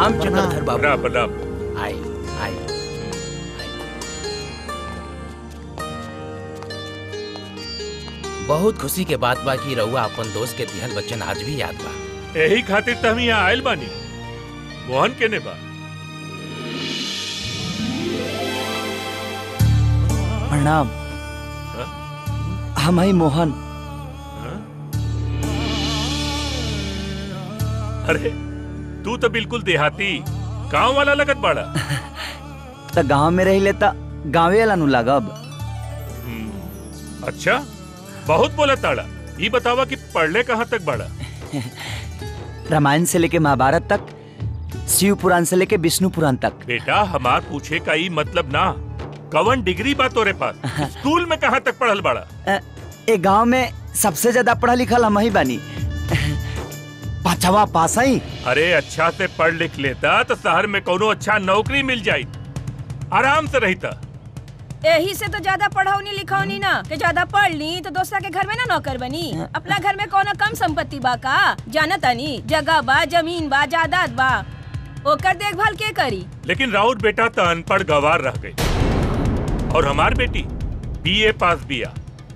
प्रणाम चक्रधर बाबू प्रणाम प्रणाम आई आई बहुत खुशी के बात बा कि रउआ अपन दोस्त के दिहल बच्चन आज भी याद बा यही खातिर तो हम यहाँ आयल बानी मोहन के ने बा प्रणाम हाँ? हम हई मोहन हाँ? अरे तू तो बिल्कुल देहाती गांव वाला लगत बाड़ा त गांव में रही लेता गाँवे वाला नु लागब हम्म, अच्छा बहुत बोला ताड़ा ये बतावा कि पढ़ले कहाँ तक बाड़ा रामायण से लेके महाभारत तक शिव पुराण से लेके विष्णु पुराण तक बेटा हमार पूछे का ई मतलब ना कवन डिग्री बा तोरे पास स्कूल में कहाँ तक पढ़ल बाड़ा अ, ए गांव में सबसे ज्यादा पढ़ा लिखल हम ही बानी पांचवा पास आई अरे अच्छा से पढ़ लिख लेता तो शहर में कोनो अच्छा नौकरी मिल जाई आराम से रहता यही से तो ज्यादा पढ़ौनी लिखौनी ना कि ज्यादा पढ़ ली तो दोसरा के घर में ना नौकर बनी अपना घर में कोनो कम संपत्ति बा का जाना तानी जगह बा जमीन बा जायदाद बा ओकर देखभाल के करी लेकिन राउत बेटा तो अनपढ़ गवार रह गई और हमार बेटी बीए पास बिया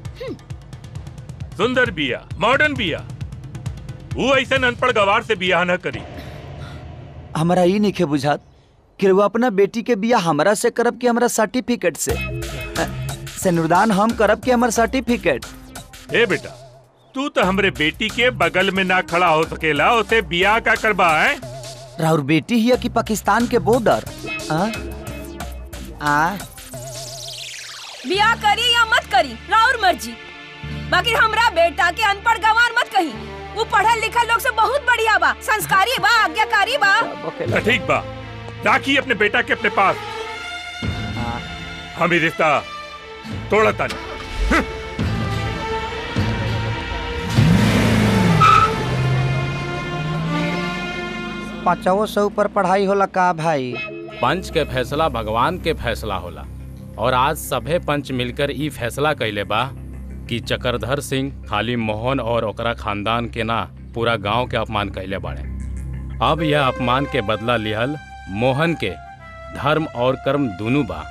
सुंदर बिया मॉडर्न बिया वो ऐसा अनपढ़ गवार से बियाह न करी हमारा ई नहीं बुझात कि वो अपना बेटी के बिया हमरा से करब कि हमरा सर्टिफिकेट से अ, सिनुरदान हम करब कि हमर सर्टिफिकेट ए बेटा तू तो हमरे बेटी के बगल में ना खड़ा हो सकेला उसे बियाह का करबा है राउर बेटी ही है कि पाकिस्तान के बॉर्डर आ? आ बियाह करी या मत करी राउर मर्जी बाकी हमरा बेटा के अनपढ़ गवार मत कही वो पढ़ल लिखल लोग से बहुत बढ़िया बा संस्कारी बा आज्ञाकारी बा तो ठीक बा राखी अपने बेटा के अपने पास हम ही रिश्ता तोड़ा तानी पांचवो सौ पर पढ़ाई होला का भाई पंच के फैसला भगवान के फैसला होला और आज सभे पंच मिलकर ई फैसला कैले बा कि चक्रधर सिंह खाली मोहन और ओकरा खानदान के ना पूरा गांव के अपमान कैले बाड़े अब यह अपमान के बदला लिहल मोहन के धर्म और कर्म दोनों बा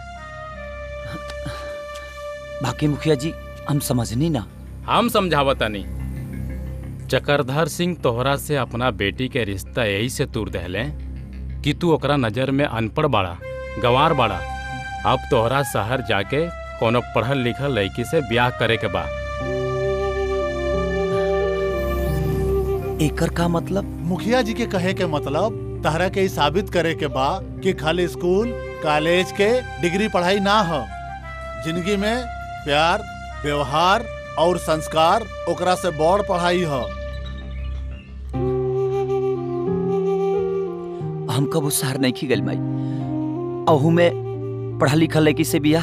बाकी मुखिया जी हम समझनी ना हम समझावतनी चक्रधर सिंह तोहरा से अपना बेटी के रिश्ता यही से तूर दहले कि तू ओकरा नजर में अनपढ़ बाड़ा गंवार बाड़ा अब तोहरा शहर जाके कोनो पढ़ल लिखल लड़की से ब्याह करे के बा एकर का मतलब मुखिया जी के कहे के मतलब तहरा के ई साबित करे के बा कि खाली स्कूल कॉलेज के डिग्री पढ़ाई ना हो जिंदगी में प्यार व्यवहार और संस्कार ओकरा से बड़ पढ़ाई हो हम कबू शहर नहीं खी गल माई अहू में पढ़ा लिखा लड़की से बिया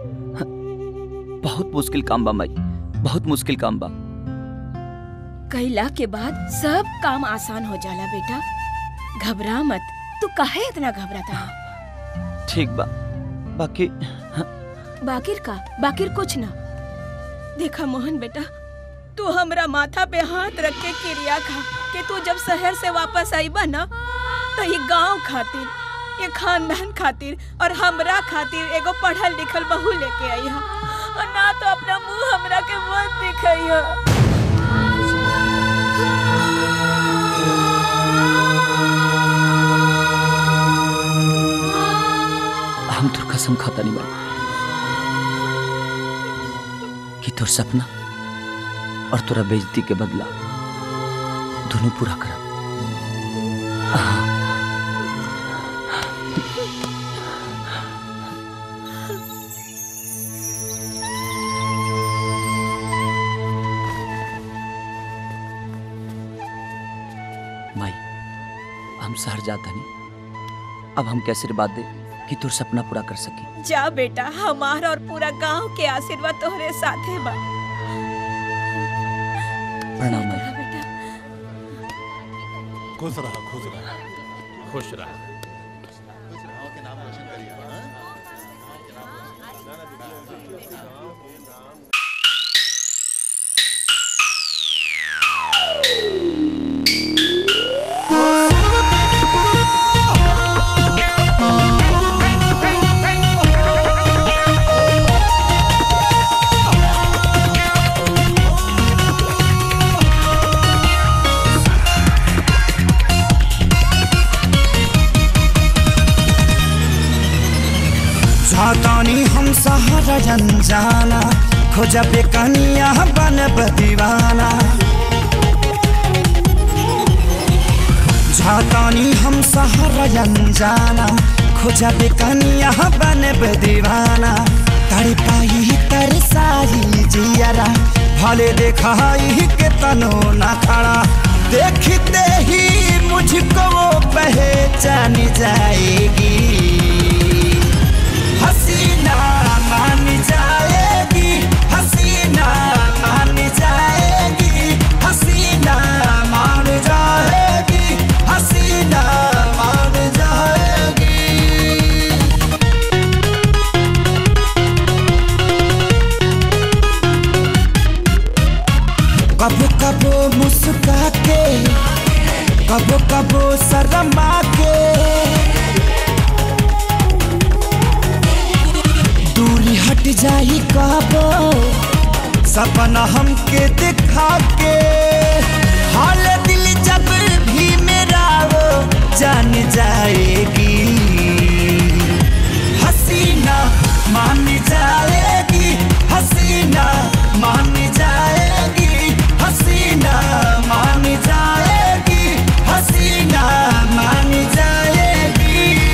बहुत मुश्किल काम बा माई बहुत मुश्किल काम बा कैला के बाद सब काम आसान हो जाला बेटा घबरा मत तू काहे इतना घबराता है ठीक बा बाकी बाकिर का बाकिर कुछ ना देखा मोहन बेटा तू हमरा माथा पे हाथ रख के क्रिया खा कि तू जब शहर से वापस आईबा ना तो ये गांव खातिर ये खानदान खातिर और हमरा खातिर एगो पढ़ल लिखल बहू लेके आई हा और ना तो अपना मुंह हमरा के मत दिखाई हा हम तोर कसम खाता नहीं माई कि तोर सपना और तोरा बेइज्जती के बदला दोनों पूरा करब माई हम शहर जाता नहीं अब हम कैसे आशीर्वाद दे कि तोर सपना पूरा कर सकी जा बेटा हमार और पूरा गांव के आशीर्वाद तोहरे साथे बा प्रणाम माई बेटा खुश रहा खुश रहा खुश रह Oh सहारा अनजाना खोजा पे कनिया बनब दीवाना झातानी हम सहारा अनजाना खोजा पे कनिया बनब दीवाना तर पाई तर सारी जियरा भले देखाई के तनो ना खड़ा देखते ही मुझको वो पहचान जाएगी हसीना मान जाएगी हसीना मान जाएगी हसीना मान जाएगी हसीना मान जाएगी कबो कबो मुस्का के कबो कबो शर्मा के दूरी हट जाई कबो सपना हमके दिखा के हाल दिल जब भी मेरा वो जान जाएगी हसीना मान जाएगी हसीना मान जाएगी हसीना मान जाएगी हसीना मान जाएगी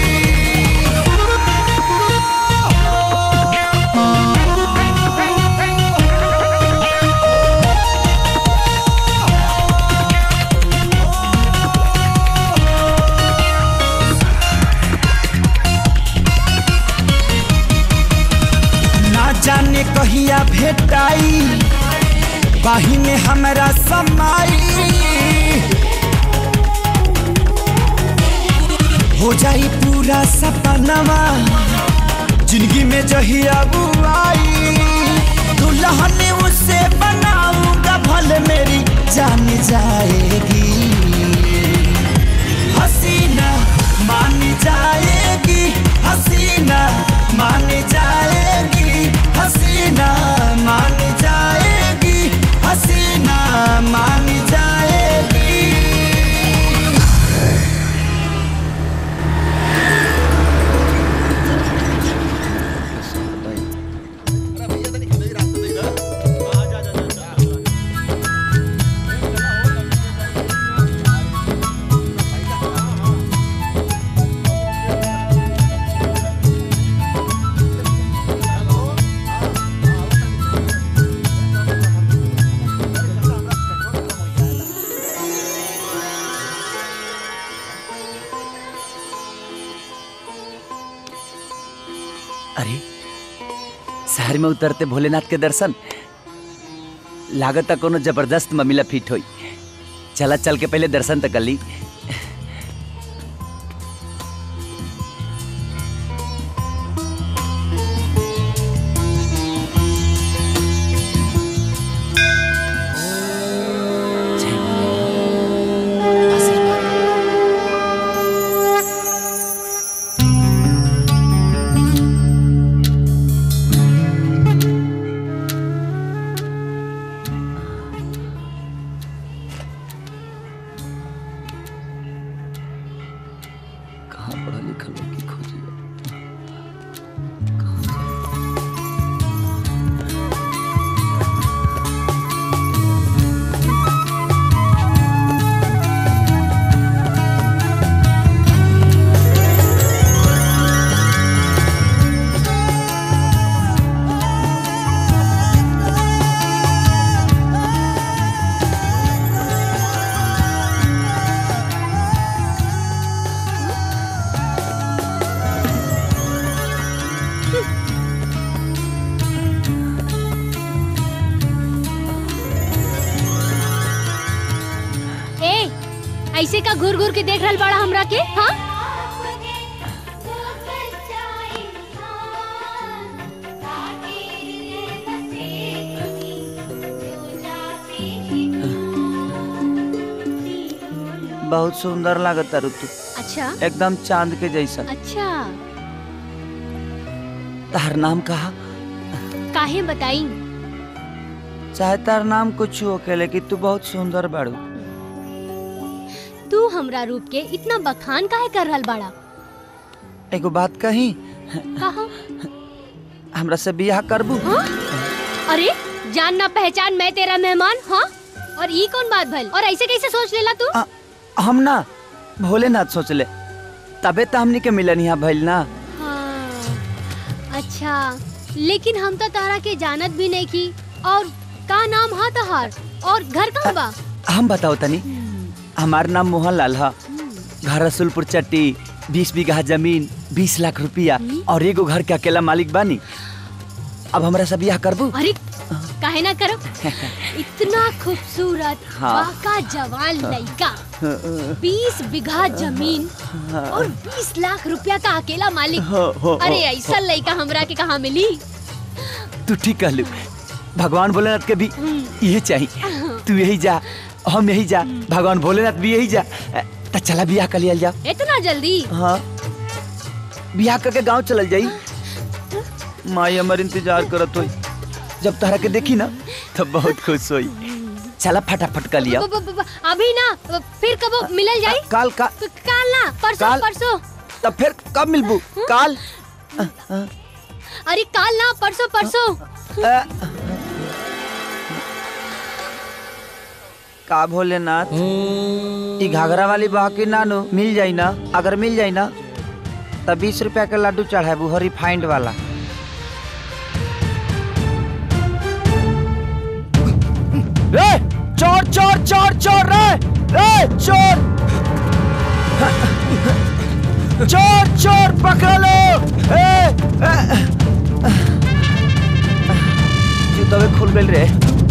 ना जाने कहिया भेटाई बाही में हमरा समाई हो जाई पूरा सपनवा जिंदगी में जहिया बुआई दुल्हन उसे बनाऊंगा भले मेरी जान जाएगी हसीना मान जाएगी हसीना मान जाएगी हसीना मान जाएगी हसीना मान जाएगी अरे शहर में उतरते भोलेनाथ के दर्शन लागत कोनो जबरदस्त ममिला फिट होई चला चल के पहले दर्शन तो कर ली जय भोलेनाथ। आशीर्वाद। कहाँ पढ़ा लिखा लोग की खोजी कहाँ जाए? ए ऐसे का घूर घूर के देख रहल बड़ा हमरा के हाँ बहुत सुंदर लागत तारू तू अच्छा एकदम चांद के जैसा अच्छा तार नाम कहा काहे बताई चाहे तार नाम कुछ हो के लेकिन तू बहुत सुंदर बाड़ू तू हमरा रूप के इतना बखान काहे कर रहल बाड़ा एगो बात कही कहा हमरा से बियाह करबू अरे जान ना पहचान मैं तेरा मेहमान हाँ और ये कौन बात भल और ऐसे कैसे सोच लेला तू आ, हम ना भोलेनाथ सोच ले तबे तो हमनी के मिलन यहाँ भइल ना हाँ अच्छा लेकिन हम तो तारा के जानत भी नहीं की और का नाम हा तहार और घर कहाँ बा हम बताओ तनी हमार नाम मोहन लाल है घर रसुलपुर चट्टी बीस बीघा जमीन बीस लाख रुपया और एगो घर के अकेला मालिक बानी अब हमरा से बियाह करबू अरे काहे ना करो इतना खूबसूरत हाँ। बाका जवान लड़का बीस बीघा जमीन और बीस लाख रुपया का अकेला मालिक हो, हो, अरे हो, ऐसा लड़का हमरा के कहाँ मिली तू ठीक कहलू भगवान भोलेनाथ के भी यही चाहिए तू यही जा हम यही जा भगवान भोलेनाथ भी यही जा तो चला बियाह कर लिया जा इतना जल्दी हाँ बियाह करके गांव चलल जाई माई हमर इंतजार करत होई जब तहरा के देखी ना तब बहुत खुश होई चला फटाफट कर लिया ब- ब- ब- अभी ना फिर कब मिलल जाई काल का क- काल ना परसों काल? परसों तब फिर कब मिलबू काल अरे काल ना परसों परसों अ, का भोलेनाथ ई घाघरा वाली बाकी नानू मिल जाई ना अगर मिल जाई ना तब बीस रुपया के लड्डू चढ़ाबू हरी फाइंड वाला रे चोर चोर चोर चोर रे रे चोर चोर चोर पकड़ लो ए, ए, जूतवे खुल गइल रे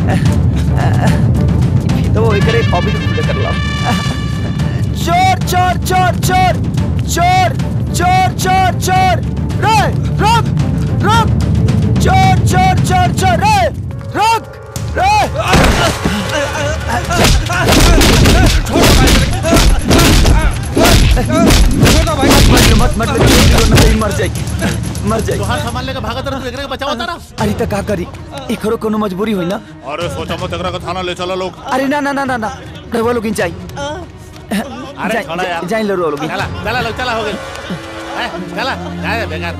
तो वो एकरे कॉपी खुले कर लो चोर चोर चोर चोर चोर चोर चोर चोर रे रुक रुक चोर चोर चोर चोर रे रुक रे मत मत मत नहीं मर जाई मर जाई तोहार सामान लेके भागत रह तू एकरे के बचावा तारा अरे त का करी एकरो कोनो मजबूरी होई ना अरे सोचा मत एकरा के थाना ले चलो लोग अरे ना ना ना ना ना रवा लोग जाई अरे छोड़ा यार जाई लो लोग चला चला लोग चला हो गई हैं, चला जा रे बेकार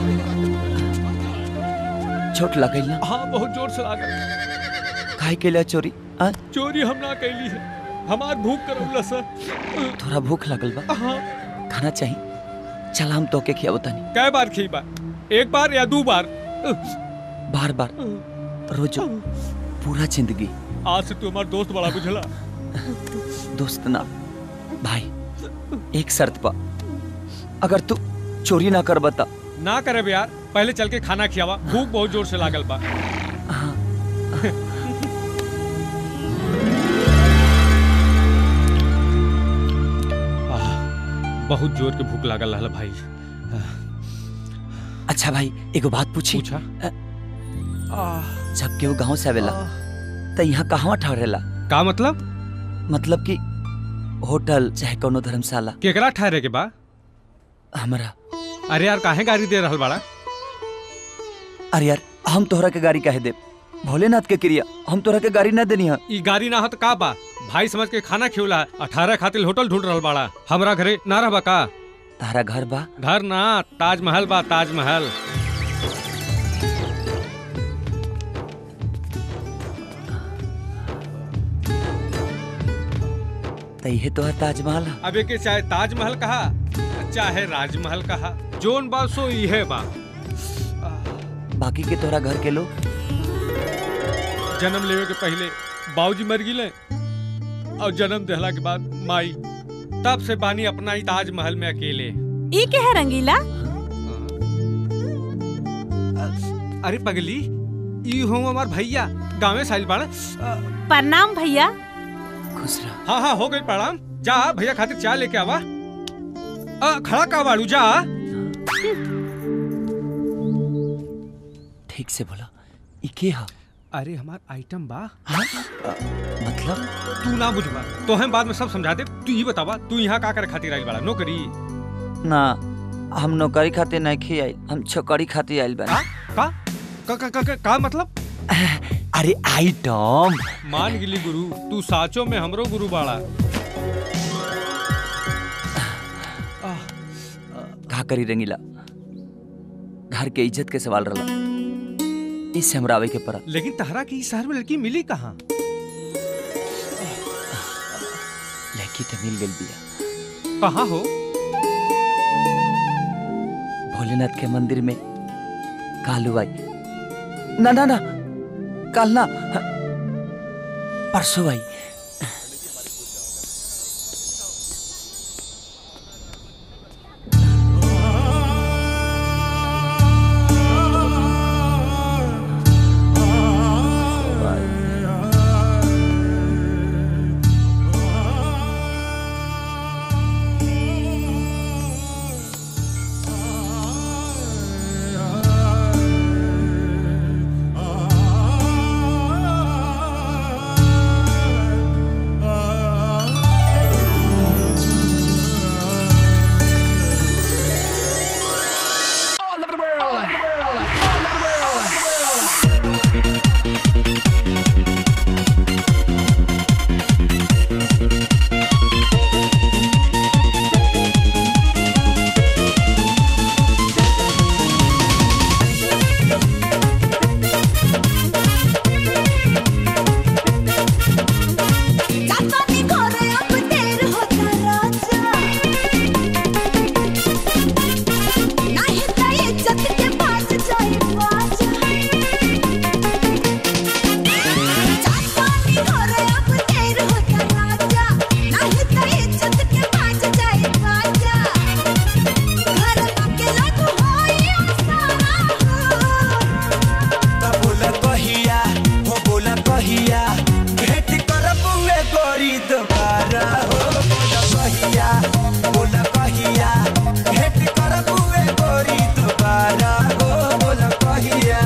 छोट लगल ना हाँ बहुत जोर से लागल खाई के लिए चोरी आ चोरी हम ना कैली है हमार भूख करौला सर थोड़ा भूख लगल बा हाँ खाना चाहिए चल हम तो के खियाबो तनी कै बार खी बार एक बार या दो बार बार बार रोजो पूरा जिंदगी आज से तू हमार दोस्त बड़ा बुझला दोस्त ना भाई एक शर्त पा अगर तू चोरी ना कर बता ना करे बे यार पहले चल के खाना खियावा भूख बहुत जोर से लागल बा आह, बहुत जोर के भूख लागल रहल भाई अच्छा भाई एगो बात पूछी पूछा जब के वो गांव से आवेला त यहाँ कहवा ठहरेला का मतलब मतलब कि होटल चाहे कोनो धर्मशाला केकरा ठहरे के बा हमरा अरे यार काहे गाड़ी दे रहल बाड़ा अरे यार हम तोहरा के गाड़ी काहे देब भोलेनाथ के क्रिया हम तोहरा के गाड़ी ना देनी है ई गाड़ी ना हो तो का बा भाई समझ के खाना खियोला अठारह खातिर होटल ढूंढ रहल बाड़ा हमरा घरे ना रहबा का तारा घर बा घर ना ताजमहल बा ताजमहल त इहे तोहर ताजमहल है अब के चाहे ताजमहल कहा चाहे राजमहल कहा जोन बा सो इहे बा बाकी के तोहरा घर के लोग जन्म लेवे के पहले बाबूजी मर गिले और जन्म देहला के बाद माई तब से बानी अपना ही ताजमहल में अकेले ई के है रंगीला अरे पगली ई हूँ हमार भैया गाँव साइल बाड़ा प्रणाम भैया खुश रह हाँ हाँ हो गई प्रणाम जा भैया खातिर चाय लेके आवा आ, खड़ा का बाड़ू जा ठीक से बोला ई के हा अरे हमार आइटम बा मतलब तू ना बुझबा तो हम बाद में सब समझा दे तू ये बतावा तू यहाँ का करे खातिर आइल बाड़ा नौकरी ना हम नौकरी खातिर नहीं खी आइल हम छोकरी खातिर आइल का बानी का का का, का, का, का मतलब अरे आइटम मान गिली गुरु तू साचो में हमरो गुरु बाड़ा का करी रंगीला घर के इज्जत के सवाल रहा इससे हमरा आवे के पड़ा लेकिन तहरा की इस शहर में लड़की मिली कहाँ लड़की तो मिल गई बिया कहाँ हो भोलेनाथ के मंदिर में कालू आई ना ना ना काल ना परसों आई बोला कहिया हो बोला कहिया भेट करबुए गोरी दोबारा हो बोला कहिया बोला कहिया भेट करबुए गोरी दोबारा हो बोला कहिया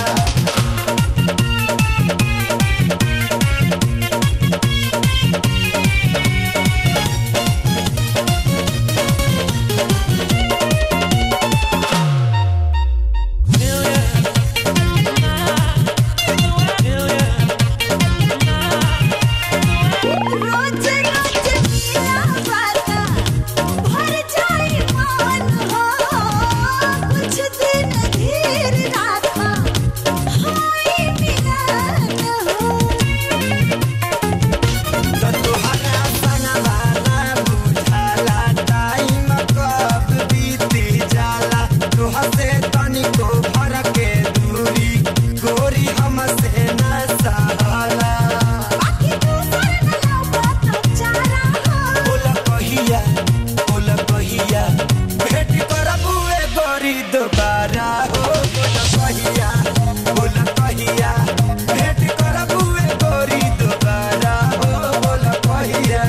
तोहरा संगवाला बुझाला टाइम कब बीती जाला तोहर से तनिको भर के दूरी गोरी हमसे न सहाला बोला कहिया बोला कहिया भेट करबुए गोरी दोबारा हो बोला कहिया बोला कहिया भेट करबुए गोरी दोबारा हो बोला कहिया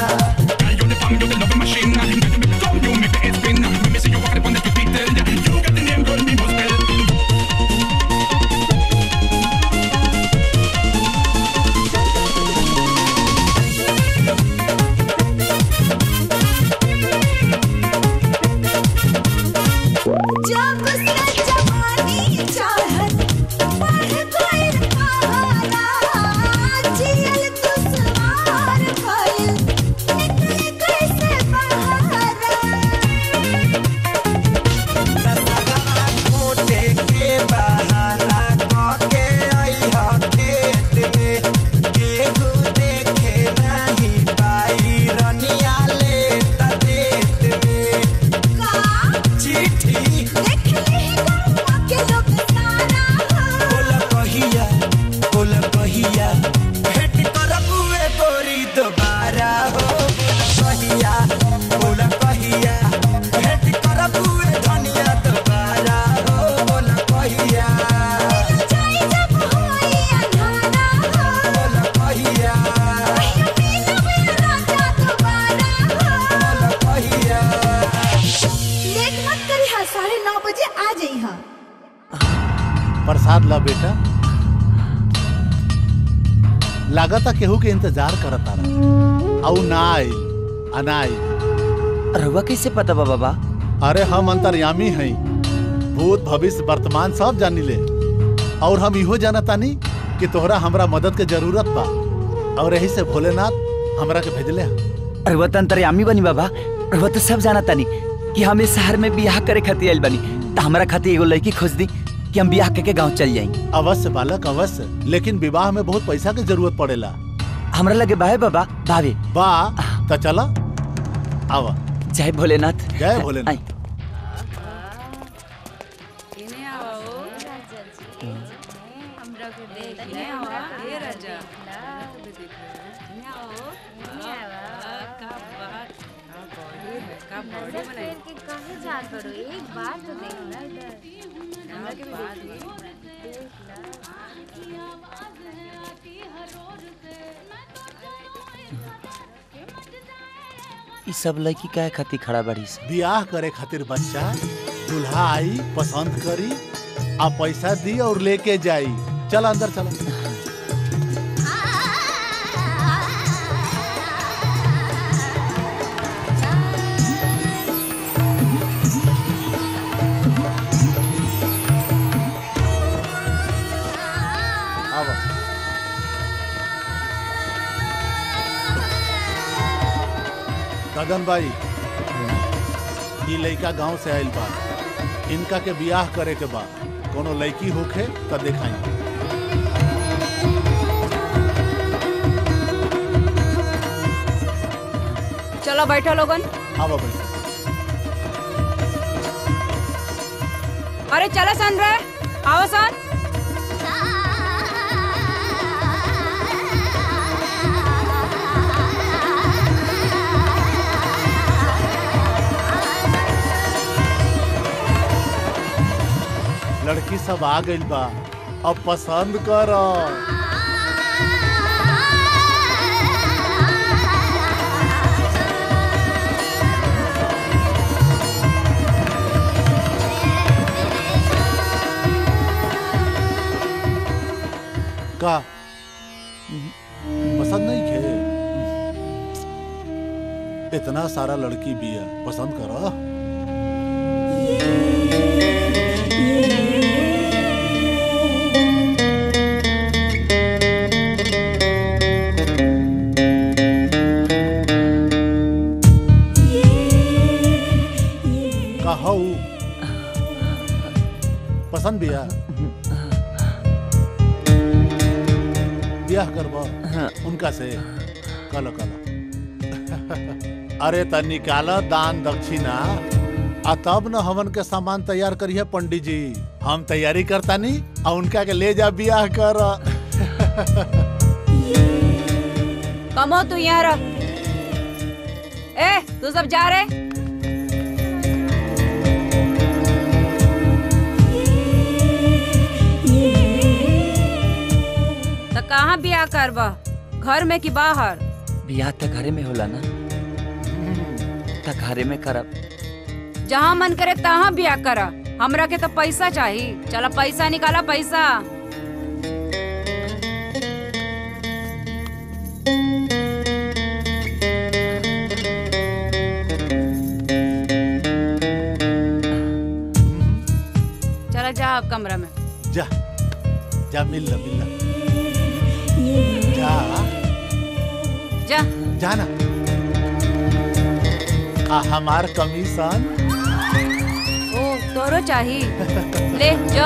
जब से जवानी चाहत बढ़ गइल पहाड़ा जियल दुश्वार भइल निकले कैसे बहारा मोटे के बहाना कके अइहा खेत में केहू देखे नहीं पाई रनिया ले त देत में चिट्ठी बोला कहिया बोला कहिया भेट करबुए गोरी दोबारा हो बोला कहिया बोला कहिया भेट करबुए धनिया दोबारा हो बोला कहिया बोला कहिया बोला कहिया लेट मत करी हा साढ़े नौ बजे आ जाई हा प्रसाद ला बेटा लागता केहू के इंतजार करत तारा औ ना आइल अना आइल रहुआ कैसे पता बा बाबा अरे हम अंतर्यामी हई भूत भविष्य वर्तमान सब जानी ले और हम इहो जानतानी कि तोहरा हमरा मदद के जरूरत बा और यही से भोलेनाथ हमरा के भेजले हैं। रहुआ तो अंतर्यामी बनी बाबा रहुआ तो सब जाना तानी कि हम इस शहर में बियाह करे खातिर आइल बनी तो हमरा खातिर एगो लड़की खोज दी कि हम ब्याह के गांव चल जाएंगे अवश्य बालक अवश्य लेकिन विवाह में बहुत पैसा की जरूरत पड़ेला हमरा लगे बाहे बाबा भाभी बा तो चला आवा जय भोलेनाथ जय भोलेनाथ एक बार तो देखना इधर ई सब लड़की काहे खातिर खड़ा बड़ी से ब्याह करे खातिर बच्चा दूल्हा आई पसंद करी आ पैसा दी और लेके जाई चल अंदर चला आवा गगन भाई ई लड़का गांव से आइल बा इनका के बियाह करे के बा कोनो लड़की होखे त देखाई चलो बैठो लोगन आवा भाई अरे चलो सन रे आओ सन लड़की सब आ गइल बा अब पसंद कर का पसंद नहीं खे इतना सारा लड़की भी है पसंद करो कहू पसंद बिया ब्याह करबा उनका से कलो कलो अरे त निकाल दान दक्षिणा आ तब न हवन के सामान तैयार करिए पंडित जी हम तैयारी करता नी आ उनका के ले जा ब्याह कर कमो तू यहाँ रह ए तू सब जा रहे तो कहाँ बियाह करबा घर में कि बाहर बियाह त घरे में होला ना त घरे में करब जहाँ मन करे तहाँ बियाह करा हमरा के तो पैसा चाहिए चला पैसा निकाला पैसा चला जा अब कमरा में जा जा मिल ला मिल ला जा जा जाना आ हमार कमीशन ओ तोरो चाहिए ले जाओ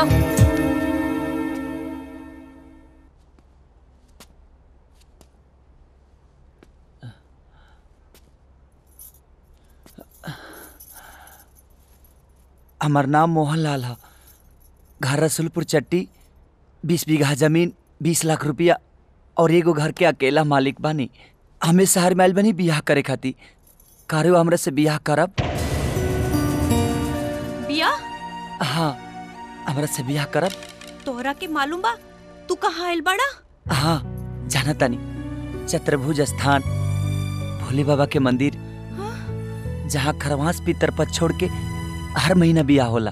हमार नाम मोहन लाल है घर रसुलपुर चट्टी बीस बीघा जमीन बीस लाख रुपया और एगो घर के अकेला मालिक बानी हमें शहर में आइल बनी बियाह करे खातिर कारो हमरा से बियाह करब बिया हाँ हमरा से बियाह करब तोहरा के मालूम बा तू कहाँ आइल बड़ा हाँ जाना तानी चतुर्भुज स्थान भोले बाबा के मंदिर जहाँ खरवास पितर पर छोड़ के हर महीना बियाह होला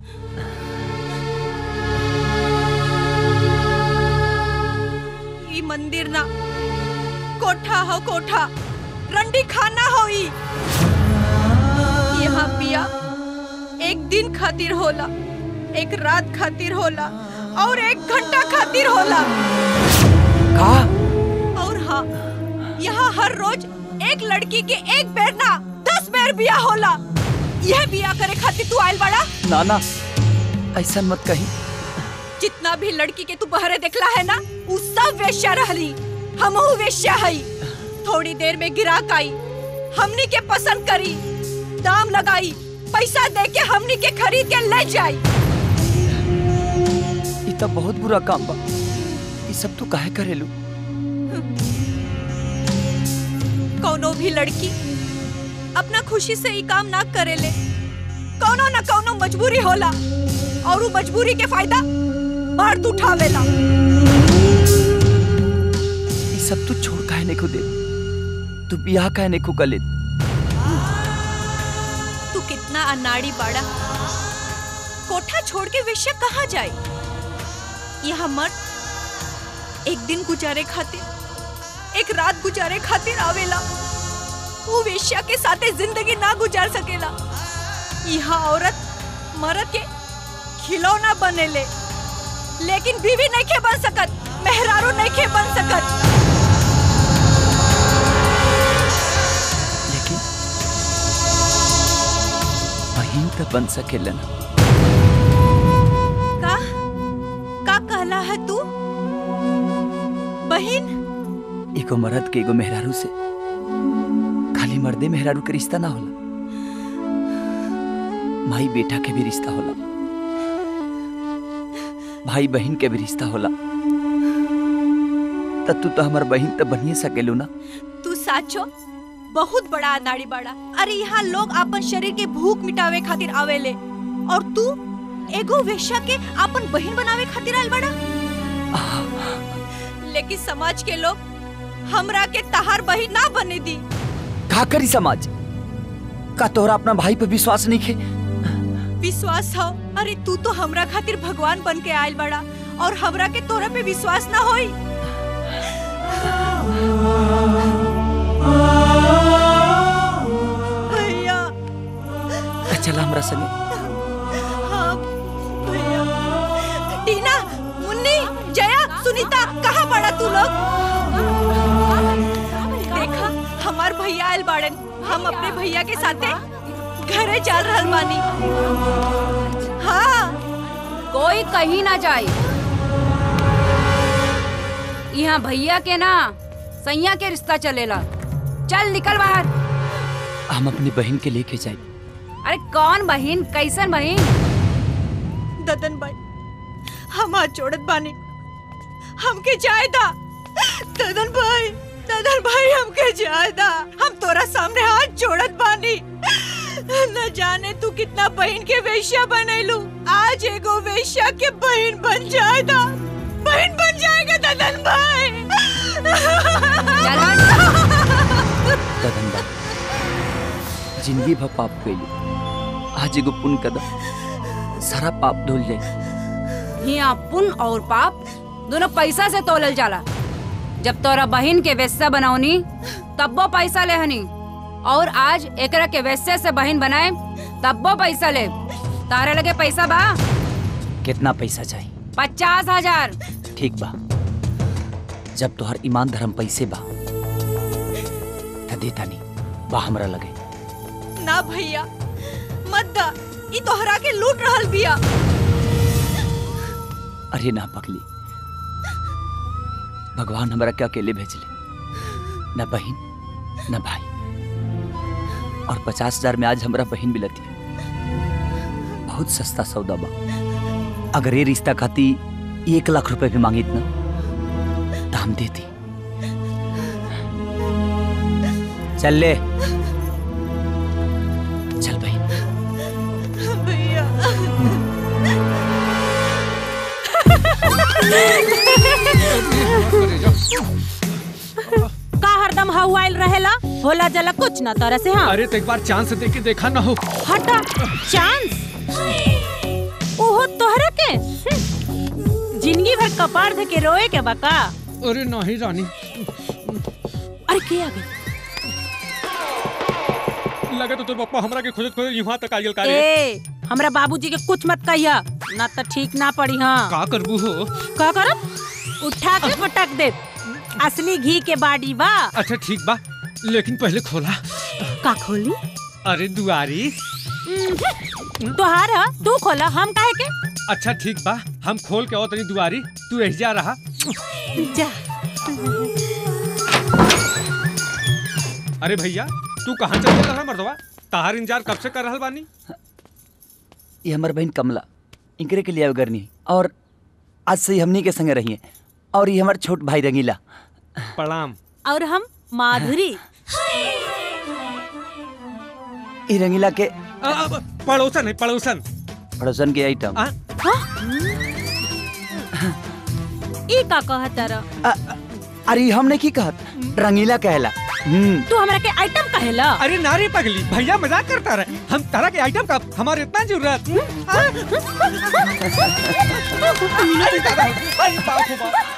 ई मंदिर ना कोठा हो कोठा रंडी खाना हो ई यहाँ पिया एक दिन खातिर होला एक रात खातिर होला और एक घंटा खातिर होला का और हाँ यहाँ हर रोज एक लड़की के एक बेर ना दस बेर बिया होला यह बिया करे खातिर तू आइल बड़ा ना ना ऐसा मत कही जितना भी लड़की के तू बहरे देखला है ना उ सब वेश्या रहली हमहू वेश्या हई थोड़ी देर में गिराक आई हमनी के पसंद करी दाम लगाई पैसा दे के हमनी के खरीद के ले जाई ई तो बहुत बुरा काम बा ई सब तू काहे करेलू कौनो भी लड़की अपना खुशी से ई काम ना करेले कौनो ना कौनो मजबूरी होला और उ मजबूरी के फायदा मर्द उठावेला ई सब तू छोड़ काहे नहीं को दे तू बियाह काहे नहीं को गले तू कितना अनाड़ी बाड़ा कोठा छोड़ के वेश्या कहाँ जाए यहाँ मर्द एक दिन गुजारे खातिर एक रात गुजारे खातिर आवेला वो वेश्या के साथे जिंदगी ना गुजार सकेला यहाँ औरत मर्द के खिलौना बनेले लेकिन बीवी नहीं के बन सकत मेहरारू नहीं के बन सकत लेकिन बहन तो बन सकेलन का का कहला है तू बहन एगो मर्द के एगो मेहरारू से खाली मर्दे मेहरारू के रिश्ता ना होला माई बेटा के भी रिश्ता होला भाई बहन के भी रिश्ता होला त तू तो हमार बहन तो बनिए सकेलू ना तू साचो बहुत बड़ा अनाड़ी बाड़ा अरे यहाँ लोग अपन शरीर के भूख मिटावे खातिर आवेले और तू एगो वेश्या के अपन बहन बनावे खातिर आयल बड़ा लेकिन समाज के लोग हमरा के तहार बहन ना बने दी का करी समाज का तोहरा अपना भाई पे विश्वास नहीं खे विश्वास हो अरे तू तो हमरा खातिर भगवान बन के आयल बड़ा और हमरा के तोरा पे विश्वास ना होई भैया त चला हमरा संगे हाँ भैया टीना मुन्नी जया सुनीता कहाँ पड़ा तू लोग देखा हमार भैया आयल बाड़न हम अपने भैया के साथे घरे जा रहल बानी हाँ कोई कहीं ना जाए यहाँ भैया के ना सैया के रिश्ता चलेला चल निकल बाहर हम अपनी बहन के लेके जाए अरे कौन बहन कैसन बहन ददन भाई हम हाथ जोड़त बानी हमके जायदा ददन भाई ददन भाई हमके जायदा हम तोरा सामने हाथ जोड़त बानी न जाने तू कितना बहन के वेश्या बनैलू आज एगो वेश्या के बहन बन जाएगा बहन बन जाएगा ददन भाई गगन बा जिंदगी भर पाप कैली आज एगो पुण्य कदम सारा पाप धुल जाए यहाँ पुण्य और पाप दोनों पैसा से तोलल जाला जब तोरा बहन के वेश्या बनौनी तब्बो पैसा लेहनी और आज एकरा के वेश्या से बहन बनाए तब्बो पैसा ले तारे लगे पैसा बा कितना पैसा चाहिए पचास हजार ठीक बा जब तोहर ईमान धर्म पैसे बा त देता नहीं बा हमरा लगे ना भैया मत दा ई तोहरा के लूट रहल बिया अरे ना पगली भगवान हमरा के अकेले भेजले न बहन न भाई और पचास हजार में आज हमरा बहन मिलती है बहुत सस्ता सौदा बा अगर ये रिश्ता खाती एक लाख रुपए भी मांगी इतना तो हम देती चल ले चल बहन भैया का हरदम हवाइल रहेला होला जला कुछ ना तरह से हाँ अरे तो एक बार चांस दे के देखा ना हो हटा चांस ओहो तोहरा के हम्म। जिंदगी भर कपार धे के रोए के बका अरे नहीं रानी अरे के आ गई लगा तो तोर पप्पा हमरा के खोजत खोजत यहाँ तक आयल का रे ए हमरा बाबूजी के कुछ मत कहिया ना तो ठीक ना पड़ी हाँ का करबू हो का करब उठा के पटक दे असली घी के बाड़ी बा अच्छा ठीक बा लेकिन पहले खोला का खोली अरे दुआरी तोहार ह, तू खोला हम काहे के अच्छा ठीक बा हम खोल के आओ तनी दुआरी तू एहिजा रहा जा अरे भैया तू कहाँ चल रहा मर्दवा ताहार इंतजार कब से कर रहल बानी ये हमार बहन कमला इनकरे के लिए अवगरनी और आज से ही हमनी के संगे रहिए और ये हमार छोट भाई रंगीला प्रणाम और हम माधुरी ये रंगीला के आ, आ, पड़ोसन है पड़ोसन पड़ोसन के आइटम आ? ई का कहत रह अरे ये हम नहीं की कहत रंगीला कहला हम्म तू हमरा के आइटम कहेला अरे नारी पगली भैया मजाक करता रहे हम तरह के आइटम का हमारे इतना जरूरत आ? अरे दादा, अरे बाप रे बाप।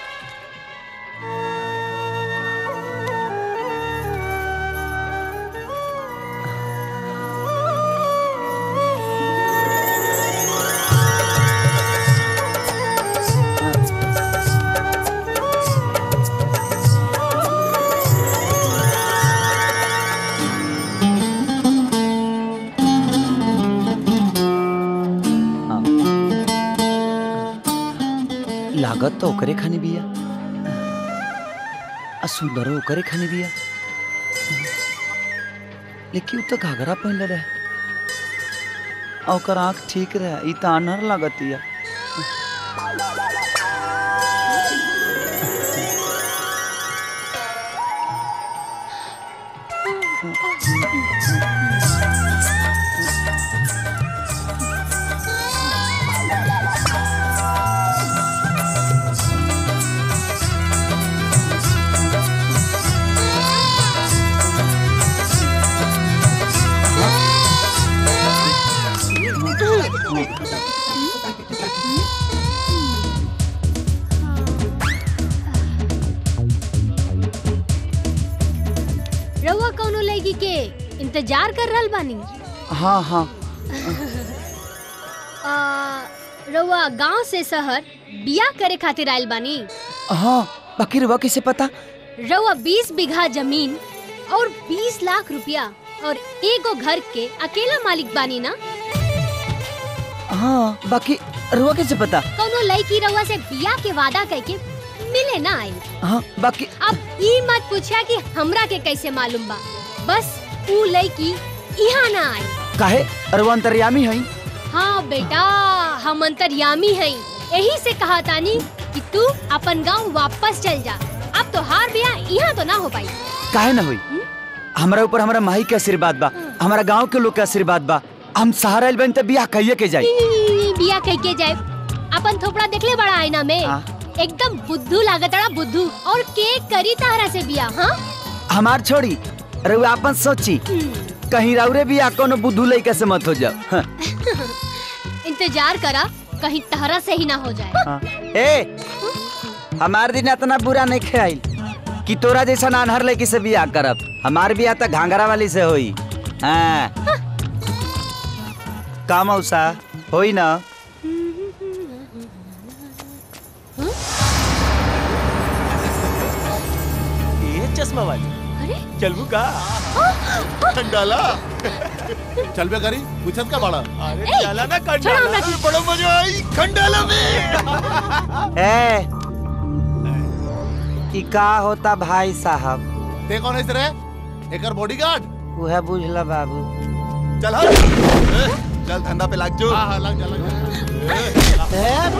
लागत तो ओकरे खानी बिया आ सुंदरो ओकरे खानी बिया लेकिन उ तो घाघरा पहनले रहे आ ओकर आँख ठीक रहे ई तो अनहर लागतिया रउआ कौनो लड़की के इंतजार कर रहल बानी हाँ हाँ आ, रउआ गांव से शहर बियाह करे खातिर आइल बानी हाँ बाकी रुआ कैसे पता रउआ 20 बीघा जमीन और 20 लाख रुपया और एगो घर के अकेला मालिक बानी ना हाँ बाकी रुआ कैसे पता कौनो लड़की रउआ से बियाह के वादा करके मिले ना आई हाँ बाकी अब ई मत पूछा कि हमरा के कैसे मालूम बा बस ऊ लड़की यहाँ ना आई काहे रुआ अंतर्यामी है हाँ बेटा हम अंतर्यामी हैं यही से कहा तानी कि तू अपन गांव वापस चल जा अब तो हार बिया यहाँ तो ना हो पाई काहे ना हुई हमारा ऊपर हमारा माई के आशीर्वाद बा हमारा गांव के लोग के आशीर्वाद बा हम सहारा आइल बन त बियाह कहिए के जाई ई, बिया कह के जाए अपन थोपड़ा देखले बड़ा आईना में हाँ। एकदम बुद्धू लागत बड़ा बुद्धू और के करी तारा से बिया हाँ हमार छोड़ी रुआ अपन सोची कहीं राउरे बियाह कोनो बुद्धू लइका से मत हो जाओ हाँ। इंतजार करा कहीं तहरा से ही ना हो जाए हाँ। ए हमार दिन इतना बुरा नहीं खेल कि तोरा जैसा नानहर लड़की से बियाह करब हमार बियाह तो घाघरा वाली से होई हाँ का मौसा होई ना ये चश्मा वाली अरे चलबू का खंडाला चल बे करी पूछत का बड़ा अरे ए, चला ना छोड़ो खंडाला हमरा की। बड़ा मजा आई खंडाला में ए ई का होता भाई साहब ते कौन है रे एकर बॉडीगार्ड वह बुझला बाबू चल हट चल धंधा पे लाग जो हां हां लग जा लग जा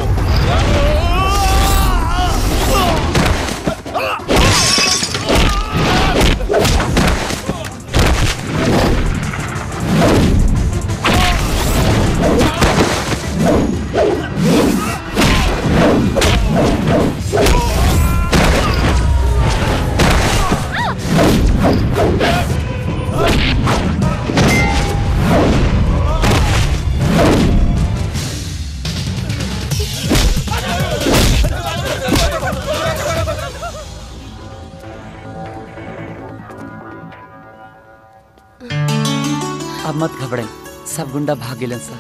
अब मत घबराई सब गुंडा भाग गेलन सा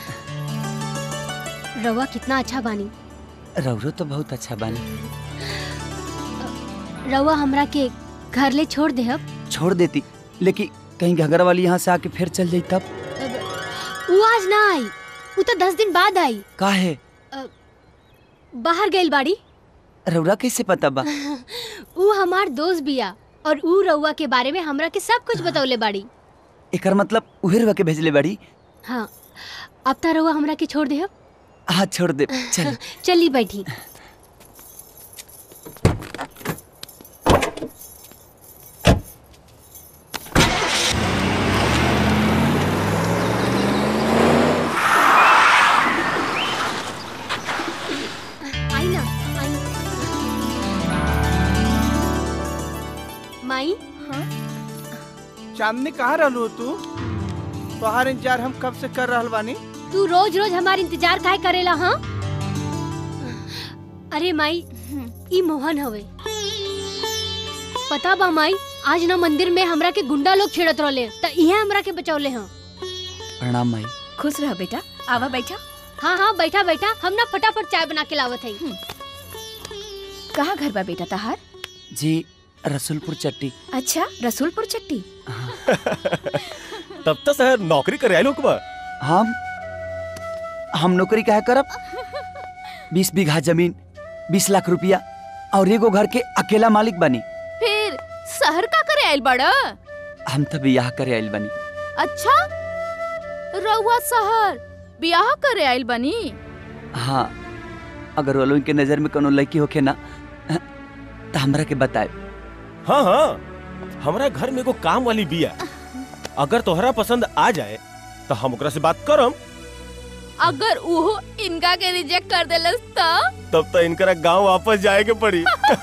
रवा कितना अच्छा बानी रौरो तो बहुत अच्छा बानी रवा हमरा के घर ले छोड़ दे अब छोड़ देती लेकिन कहीं घगरा वाली यहाँ से आके फिर चल जाई तब वो आज ना आई वो तो दस दिन बाद आई काहे अ, बाहर गइल बाड़ी रउरा कैसे पता बा ऊ हमार दोस्त बिया और ऊ रउआ के बारे में हमरा के सब कुछ बतौले बाड़ी एकर मतलब उहे रउआ के भेजले बाड़ी हाँ अब त रउआ हमरा के छोड़ देहब हाँ छोड़ दे चल चली बैठी आई ना आई माई हाँ चांदनी कहाँ रहलू तू तोहार इंतजार हम कब से कर रहल बानी तू रोज रोज हमार इंतजार काहे करेला हाँ अरे माई ई मोहन हवे पता बा माई आज ना मंदिर में हमरा के गुंडा लोग छेड़त रहले त इहे हमरा के बचौले हैं प्रणाम माई खुश रह बेटा आवा बैठा हाँ हाँ बैठा बैठा हम ना फटाफट चाय बना के लावत है कहाँ घर बा बेटा तहार जी रसुलपुर चट्टी अच्छा रसूलपुर चट्टी तब तक शहर नौकरी करे आए लोग बा हम हम नौकरी काहे करब बीस बीघा जमीन बीस लाख रुपया और एगो घर के अकेला मालिक बनी फिर शहर का करे आइल बड़ा हम तो बियाह करे आइल बनी अच्छा रउआ शहर बियाह करे आइल बनी हाँ अगर वो लोग के नजर में कोनो लड़की होखे ना तो हमरा के बताए हाँ हाँ हमारा घर में एगो काम वाली बिया अगर तोहरा पसंद आ जाए तो हम ओकरा से बात करम अगर उहो इनका के रिजेक्ट कर देलस त तब तो इनकरा गांव वापस जाए के पड़ी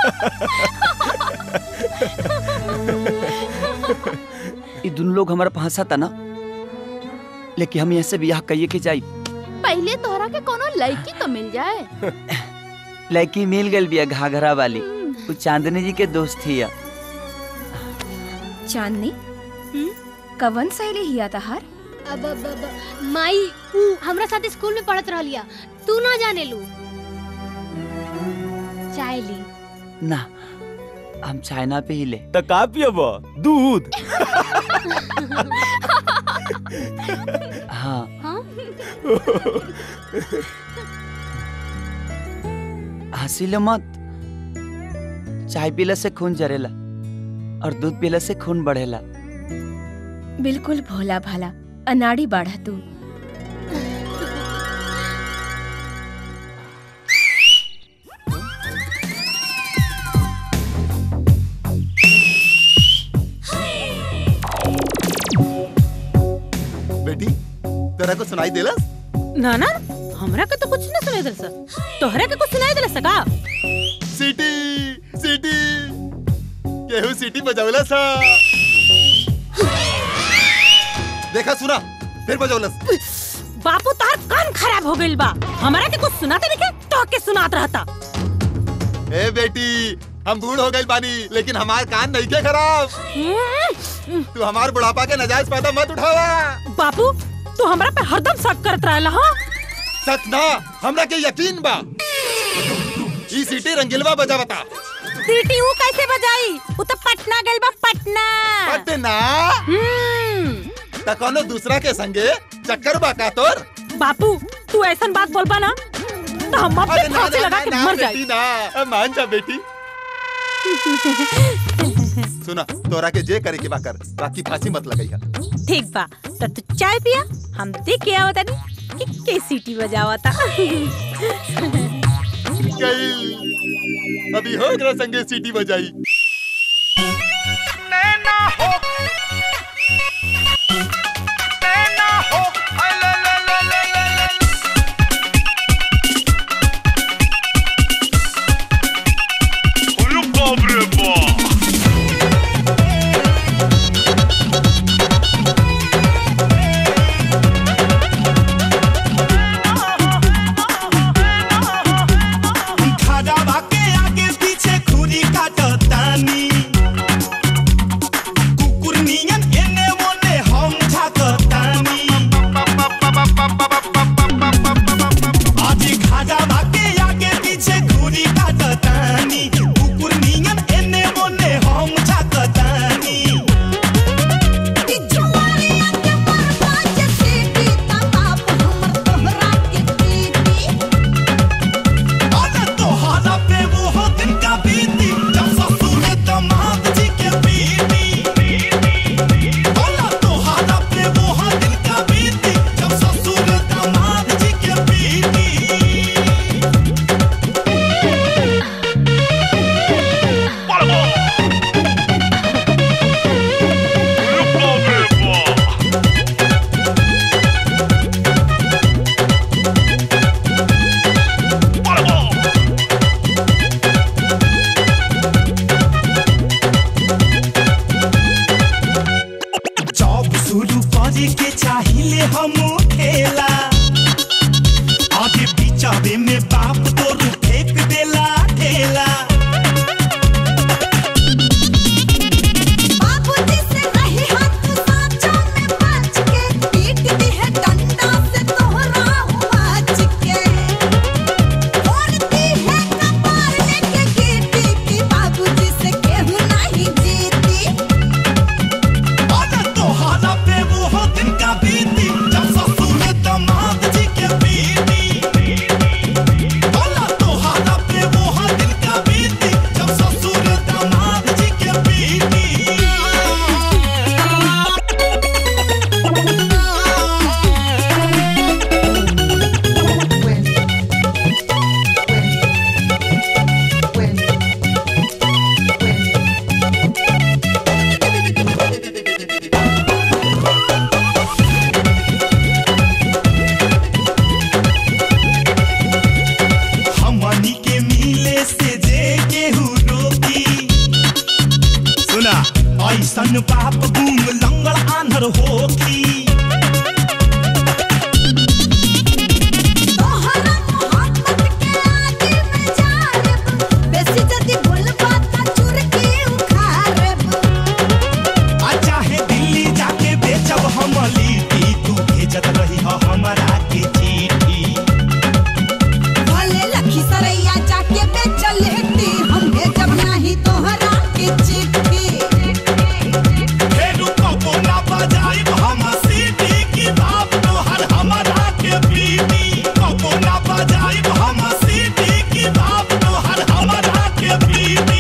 ये दोनों लोग हमारा फंसा था ना लेकिन हम यहाँ से बियाह कहिए के जाई पहले तोहरा के कोनो लड़की तो मिल जाए लड़की मिल गई बिया घाघरा वाली वो चांदनी जी के दोस्त थी या चांदनी कवन सहेली हिया तहार अब अब अब माई ऊ हमरा साथ स्कूल में पढ़त रहलिया तू ना जाने लू चाय ली ना हम चाइना पे ही ले तो का पियब दूध हाँ हंसीले मत चाय पीला से खून जरेला और दूध पीला से खून बढ़ेला बिल्कुल भोला भाला अनाड़ी बाढ़ा तू बेटी तेरा को सुनाई देलस ना ना हमरा के तो कुछ ना सुनाई दल तोहरा के कुछ सुनाई दल सका सीटी सीटी केहू सीटी बजावलस हा। देखा सुना फिर बजावलस बापू तार कान खराब हो गइल बा हमरा के कुछ सुनाते नहीं तो के सुनात रहता ए बेटी हम बूढ़ हो गए बानी लेकिन हमार कान नहीं के खराब तू हमार बुढ़ापा के नजायज फायदा मत उठावा बापू तू हमरा पे हरदम शक करत रहला हां सच ना हमरा के यकीन बा ई सीटी रंगीलवा बजा बता सीटी ऊ कैसे बजाई ऊ तो पटना गइल बा पटना पटना त कोनो दूसरा के संगे चक्कर बा का तोर बापू तू ऐसन बात बोलबा ना तो हम अपने अरे ना फांसी ना लगा ना के ना मर बेटी जाए ना मान जा बेटी सुना तोरा के जे करे के बा कर बाकी फांसी मत लगाई ठीक बा तो तू चाय पिया हम देख के आवत नहीं कि के सीटी बजावता गई अभी हो एकरा संगे सीटी बजाई खड़ावा के आगे पीछे खुरी काटतानी कुकुर बाबूजी के चाहिए हम खेला आगे पीछावे में बाप तो फेंक देला ठेला बाबूजी से नहीं हाथ साँचों में बच के पीट दी है डंडा से तोहरा हुआच के फोड़ती है कपार लेके गीटी की बाबूजी से केहू नहीं जीती और तोहरा पे वो हो दिन का बीती जब ससुर दामाद जी के बीती बोला तोहरा पे वो हो दिन का बीती जब ससुर दामाद जी के बीती हमनी के मिले से जे केहू रोकी सुना ऐसन बाप गुम लंगड़ आंधर होकी तोहरा मोहब्बत के आगे में जारब बेसी जदी बोलबा त चुरकी उखाड़ब आ चाहे दिल्ली जाके बेचब हम लिट्टी तू भेजत रही हो हमरा के चिट्ठी भले लखी सरैया जाके बेचल हेटी हम भेजब नाही तोहरा के चिट्ठी फेरू कबो ना बजाइब हम सीटी की बाप तोहर हमरा के पीटी कबो ना बजाइब हम सीटी की बाप तोहर हमरा के पीटी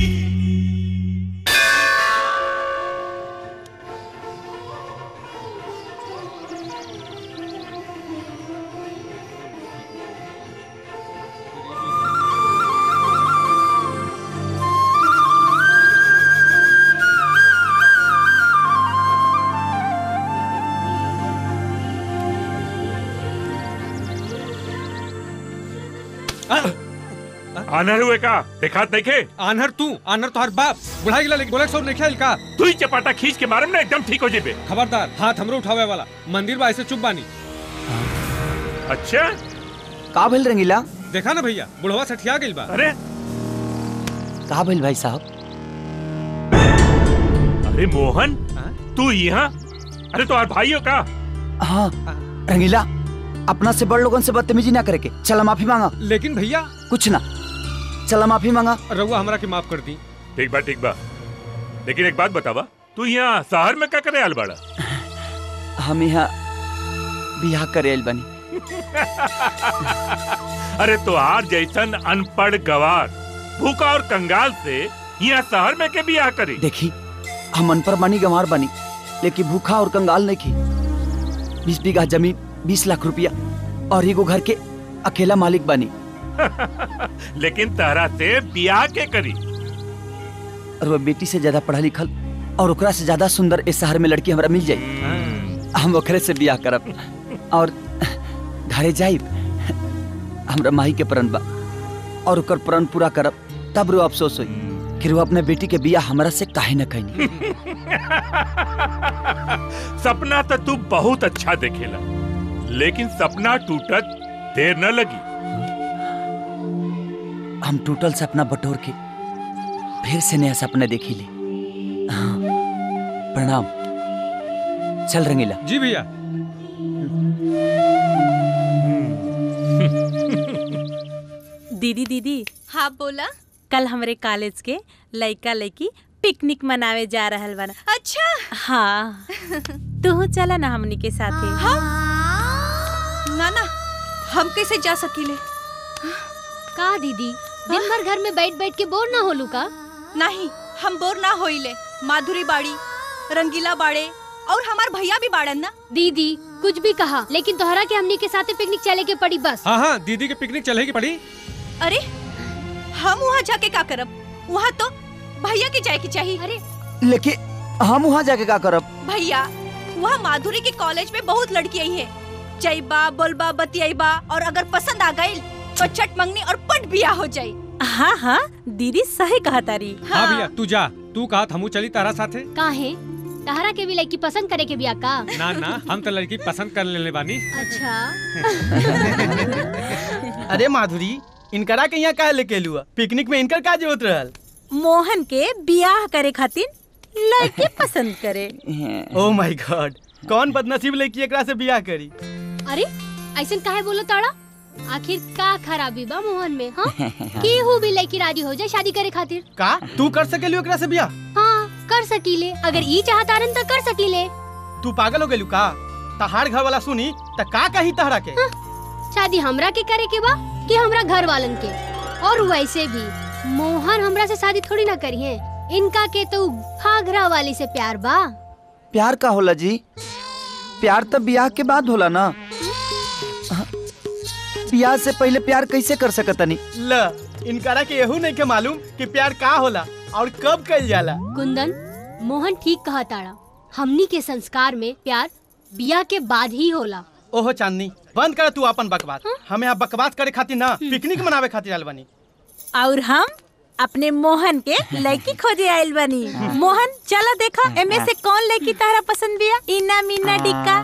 आनर हुए का देखा देखे आनहर तू आनहर तो हर बाप बुढ़ा गिला लेकिन बोले सौ नहीं खेल का तू ही चपाटा खींच के मारम ना एकदम ठीक हो जेबे खबरदार हाथ हमरो उठावे वाला मंदिर बा ऐसे चुप बानी अच्छा का भइल रंगीला देखा ना भैया बुढ़वा सठिया गइल बा अरे का भइल भाई साहब अरे मोहन तू यहाँ अरे तो भाई हो का हाँ रंगीला अपना से बड़ लोगन से बदतमीजी ना करे के चला माफी मांगा लेकिन भैया कुछ ना चला माफी मांगा रउआ हमरा के माफ कर दी ठीक बा ठीक बा लेकिन एक बात बतावा तू यहाँ शहर में क्या करे आल बाड़ा हम यहाँ बियाह करे आइल बनी अरे तोहार जैसन अनपढ़ गवार भूखा और कंगाल से यहाँ शहर में के बियाह करी देखी हम अनपढ़ बनी गंवार बनी लेकिन भूखा और कंगाल नहीं की बीस बीघा जमीन बीस लाख रुपया और एगो घर के अकेला मालिक बनी लेकिन तहरा से बियाह के करी और वो बेटी से ज्यादा पढ़ा लिखल और ओकरा से ज्यादा सुंदर इस शहर में लड़की हमरा मिल जाई हम ओकरे से बियाह करब और घरे जाइब हमरा माही के प्रण बा और ओकर प्रण पूरा करब तब रो अफसोस होई कि वो अपने बेटी के बियाह हमरा से काहे न कहनी सपना तो तू बहुत अच्छा देखेला लेकिन सपना टूटत देर न लगी हम टूटल सपना बटोर के फिर से नया सपना देखी ली हाँ, प्रणाम चल रंगीला जी भैया दीदी दीदी हाँ बोला कल हमरे कॉलेज के लइका लइकी पिकनिक मनावे जा रहल बना अच्छा हाँ तू चला ना हमनी के साथे ना ना हम कैसे जा सकीले का दीदी दिन भर घर में बैठ बैठ के बोर ना होलू का नहीं हम बोर ना होइले माधुरी बाड़ी रंगीला बाड़े और हमार भैया भी बाड़न ना दीदी कुछ भी कहा लेकिन तोहरा के हमनी के साथे पिकनिक चले के पड़ी बस हाँ हाँ दीदी के पिकनिक चलेगी पड़ी अरे हम वहाँ जाके का करब वहाँ तो भैया के जाए की चाहिए अरे लेकिन हम वहाँ जाके का करब भैया वहाँ माधुरी के कॉलेज में बहुत लड़की आई है जईबा बोलबा बतियाईबा और अगर पसंद आ गई तो चट मंगनी और पट बिया हो जाई हाँ हाँ दीदी सही कहा तारी हाँ भैया तू जा तू कहा हमू चली तारा साथे काहे तहरा के भी लड़की पसंद करे के बिया का ना ना हम तो लड़की पसंद कर लेले बानी अच्छा अरे माधुरी इनकरा के यहाँ काहे लेके लुआ पिकनिक में इनकर का जरूरत रहल मोहन के बियाह करे खातिर लड़की पसंद करे ओ माय गॉड कौन बदनसीब लड़की एकरा से बियाह करी अरे ऐसे काहे बोलो ताड़ा आखिर का खराबी बा मोहन में हाँ केहू भी लड़की राजी हो जाए शादी करे खातिर का तू कर सकेलू एकरा से बियाह हाँ कर सकीले अगर ई चाहतारन तो कर सकीले तू पागल हो गेलू का तहार घर वाला सुनी त का कही तहरा के शादी हमरा के करे के बा कि हमरा घर वालन के और वैसे भी मोहन हमरा से शादी थोड़ी ना करी है इनका के तो घाघरा वाली से प्यार बा प्यार का होला जी प्यार तो ब्याह के बाद होला ना ब्याह से पहले प्यार कैसे कर सकतनी ल इनकरा के यहू नहीं के मालूम कि प्यार का होला और कब कइल जाला कुंदन मोहन ठीक कहा ताड़ा हमनी के संस्कार में प्यार बिया के बाद ही होला ओहो चांदनी बंद कर तू अपन बकवास हमें यहाँ बकवास करे खातिर ना पिकनिक मनावे खातिर आयल बनी और हम अपने मोहन के लड़की खोजे आयल बनी मोहन चला देखा एमे से कौन लड़की तारा पसंद बिया इना मीना डिक्का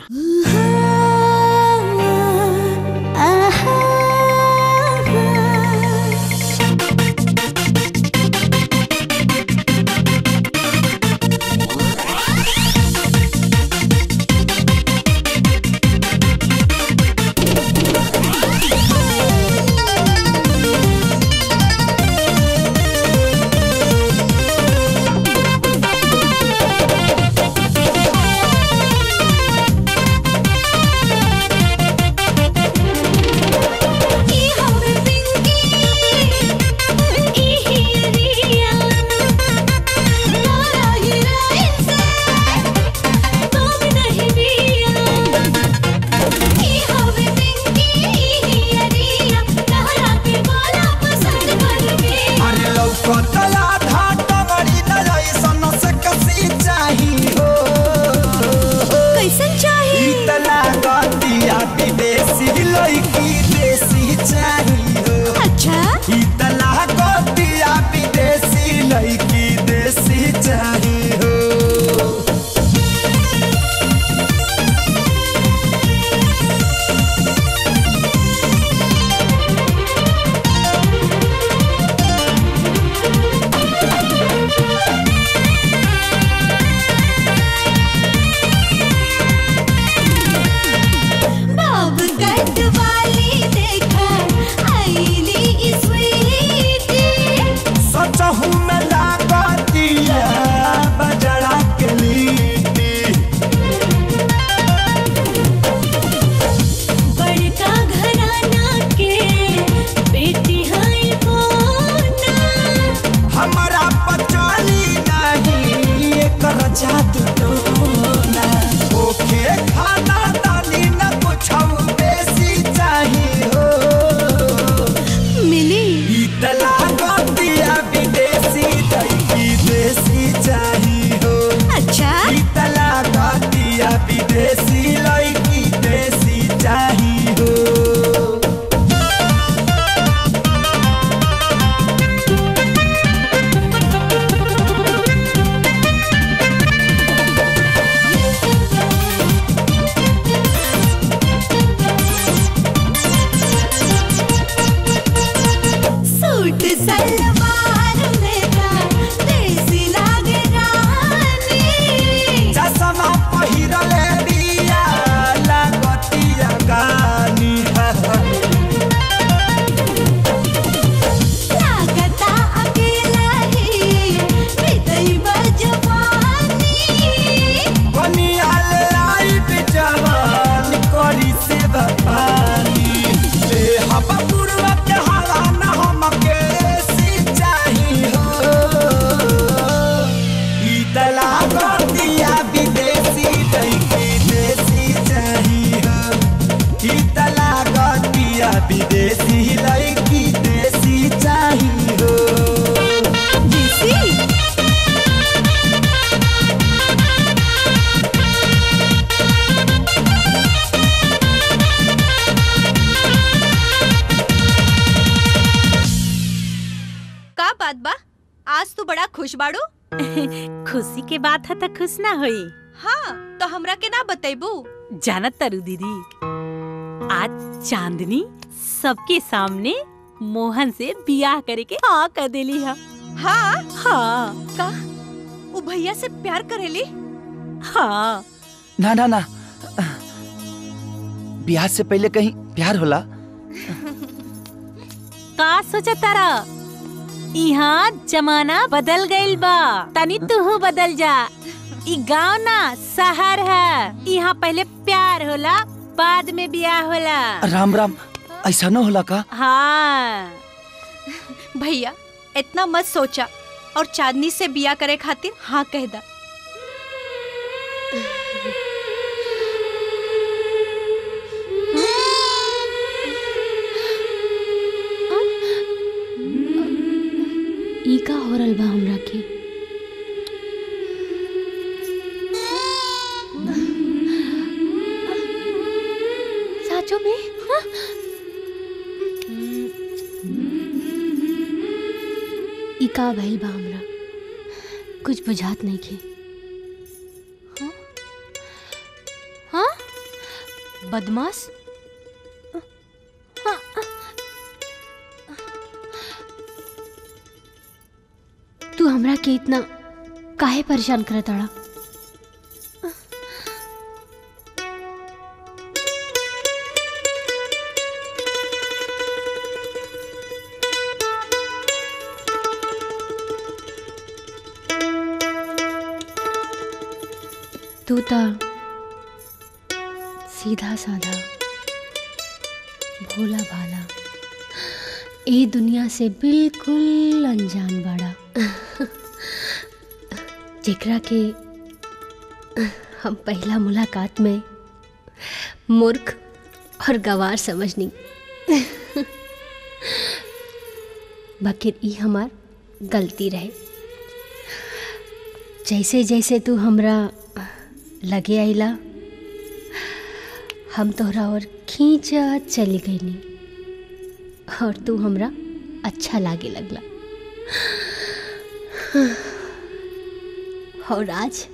अरे लौकतला घाटा बड़ी न जैसन से कसी चाही हो कैसन चाही इतना गतिया विदेशी लड़की देसी चाही हो अच्छा इतना गतिया विदेशी लड़की देसी चाही हो बाब कट वाली देखा आईली स्वीटी सचहू में लागतिया बजड़ा के लीटी बड़का घराना के बेटी है मोना हमारा पचाली नहीं एकर जादू टोना ओके खाना दानी न कुछ बेसी चाहिए हो मिली इतला गतिया विदेशी लड़की देसी चाहिए हो अच्छा इतला गतिया विदेशी लड़की देसी चाहिए हो सूट सलवार में का देसी लागे रानी चश्मा पहिरले बिया लागतिया गानी लागता अकेला ही हृदय बजवानी बनियाल लाइफ जवान करी से पानी ले हम पूर्व के हवा न हमके सिंचाई हो इतला गतिया विदेशी लड़की देसी चाहिए हो इतला गतिया विदेशी लड़की देसी चाहिए हो देसी का बात बा आज तू बड़ा खुश बाड़ू खुशी के बात है तो खुश ना होई हाँ तो हमरा के ना बतेबू जानत तरु दीदी आज चांदनी सबके सामने मोहन से बियाह करे के हाँ कर देली है हाँ हाँ का वो भैया से प्यार करेली हाँ ना ना ना ब्याह से पहले कहीं प्यार होला का सोचा तारा यहाँ जमाना बदल गइल बा तनी तू बदल जा ई गांव ना शहर है यहाँ पहले प्यार होला बाद में बियाह होला राम राम ऐसा न होला का हाँ भैया इतना मत सोचा और चांदनी से बिया करे खातिर हाँ कह दा ई का हो रहल बा हमरा के साचो में हाँ? ई का भइल बा हमरा कुछ बुझात नहीं के हाँ? हाँ बदमाश हाँ, तू हमरा के इतना काहे परेशान करत अड़ा तू तो सीधा साधा भोला भाला ए दुनिया से बिल्कुल अनजान बाड़ा जेकरा के हम पहला मुलाकात में मूर्ख और गवार समझनी बकिर ई हमार गलती रहे जैसे जैसे तू हमरा लगे आइला हम तोहरा और खींचत चली गईनी और तू हमरा अच्छा लागे लगला और आज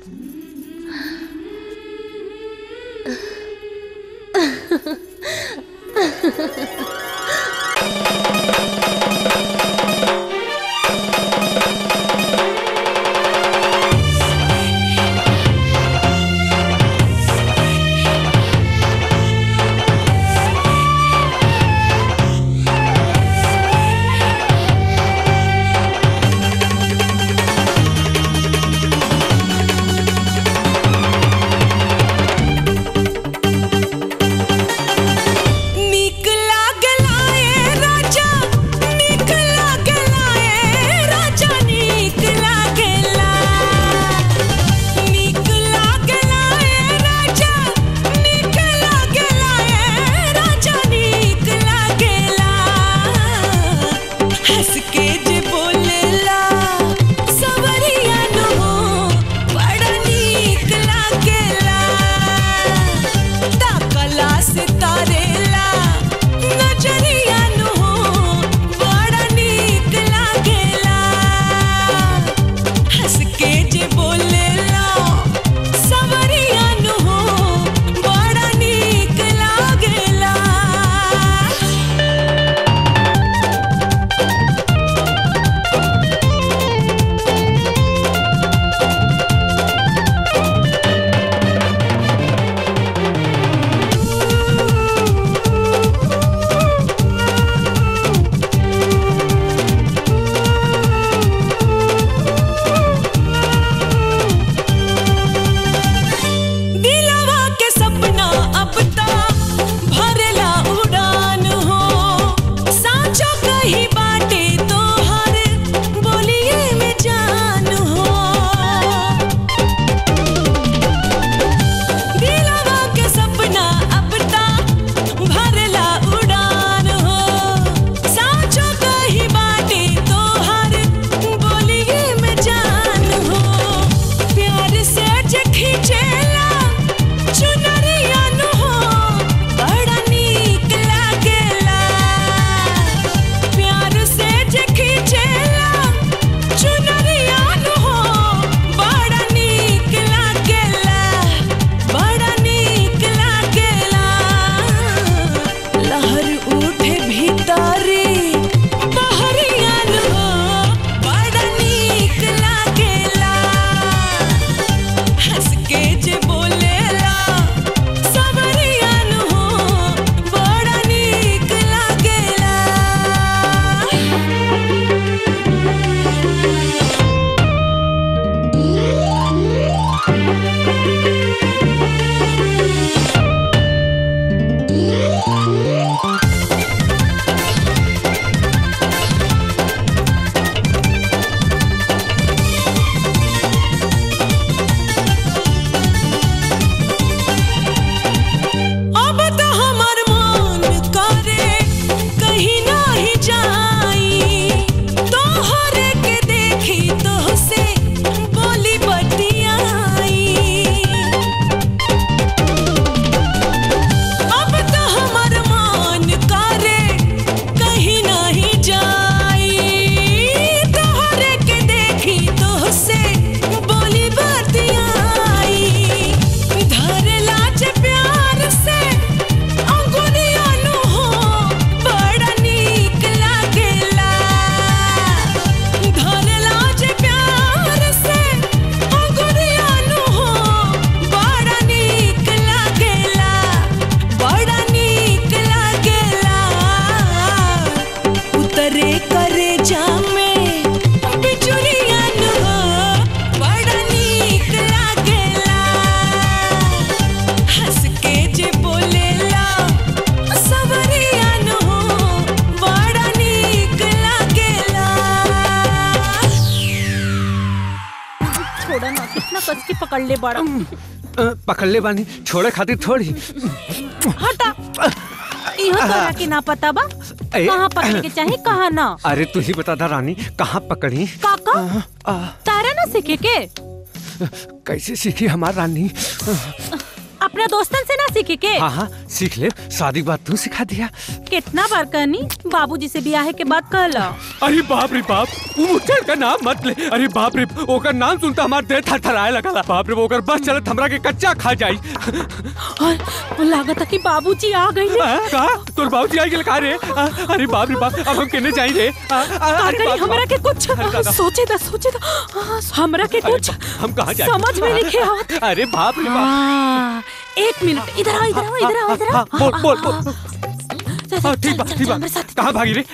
पकड़ ले बड़ा अ, पकड़ ले बानी छोड़े खातिर थोड़ी हटा इहो तोरा के ना पता बा ए। कहाँ पकड़े के चाहे कहाँ ना अरे तू ही बता दा रानी कहाँ पकड़ी काका तारा ना सीखे के कैसे सीखी हमार रानी अपने दोस्तन से ना सीखे के हाँ हाँ सीख ले शादी के बाद तू सिखा दिया कितना बार कहनी बाबूजी से ब्याह के बाद कहला अरे बाप रे बाप वो मुचड़ का नाम मत ले अरे बाप रे ओकर नाम सुनता हमार देह थरथराए लगला बाप रे ओकर बस चलत हमरा के कच्चा खा जाई और लागत कि बाबूजी आ गई का तोर बाबूजी आई गेल का रे आ, अरे बाप रे बाप अब हम केने जाई रे आ, आ, का अरे करी बाप रे हमरा बाप। के कुछ दादा। सोचे दा सोचे दा हमरा के अरे कुछ बा- हम कहाँ जाए समझ में नहीं आवत अरे बाप रे बाप हाँ, एक मिनट इधर आओ इधर आओ इधर आओ इधर आओ हाँ, बोल बोल हाँ, बोल हाँ, हाँ, ठीक बा ठीक बा कहाँ भागी रे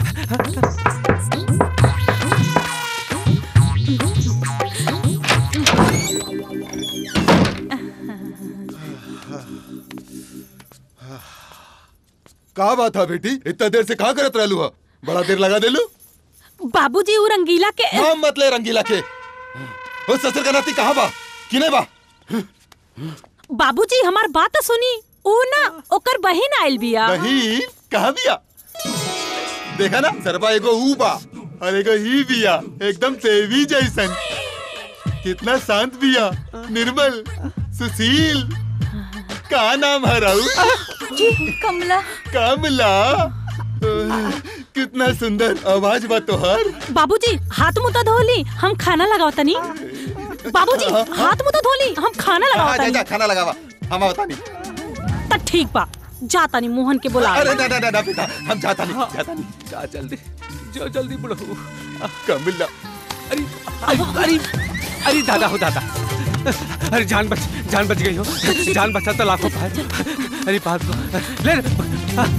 का बात है बेटी इतना देर से कहाँ करत रहलू है बड़ा देर लगा देलू बाबूजी वो रंगीला के नाम मत ले रंगीला के ओ ससुर का नाती कहाँ बा किने बा बाबूजी हमार बात तो सुनी ऊ ना ओकर बहिन आइल बिया बहिन कहाँ बिया देखा ना सरबा एगो ऊ बा और एगो ही बिया एकदम देवी जैसन कितना शांत बिया निर्मल सुशील का नाम है राहुल कमला कमला अह, कितना सुंदर आवाज बा तोहर बाबूजी हाथ मुंह तो धोली हम खाना लगाओ तनी बाबूजी हाथ मुंह तो धोली हम खाना लगाओ हाँ, जा, तनी जा, खाना लगावा हम बता नहीं त ठीक बा जा तनी मोहन के बुला अरे ना ना ना, ना बेटा हम जाता नहीं जाता नहीं जा जल्दी जो जल्दी बुढ़ो कमला अरे अरे अरे अरे दादा हो दादा अरे जान बच जान बच गई हो जान बचा तो लाखों पाए अरे बात को ले हाँ।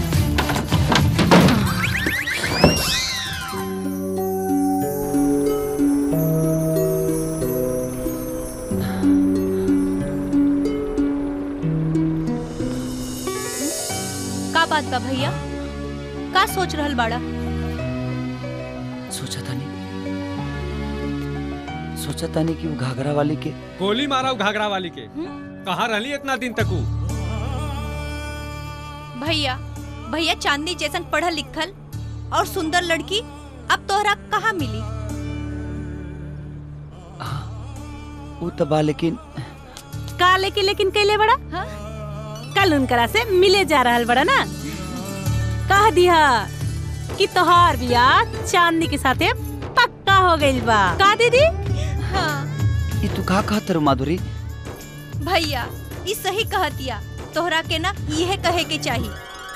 का बात बा भैया का सोच रहल बाड़ा सोचा था नहीं सोचा था नहीं कि वो घाघरा वाली के गोली मारा वो घाघरा वाली के कहाँ रहली इतना दिन तक वो भैया भैया चांदनी जैसन पढ़ल लिखल और सुंदर लड़की अब तोहरा कहाँ मिली वो तो बा लेकिन का लेके लेकिन कैले बड़ा कल उनकरा से मिले जा रहल बड़ा ना कह दिया कि तोहार बियाह चांदनी के साथे पक्का हो गइल बा का दीदी हाँ ये तू का कहत रू माधुरी भैया ई सही कहतिया तोहरा के ना यह कहे के चाहिए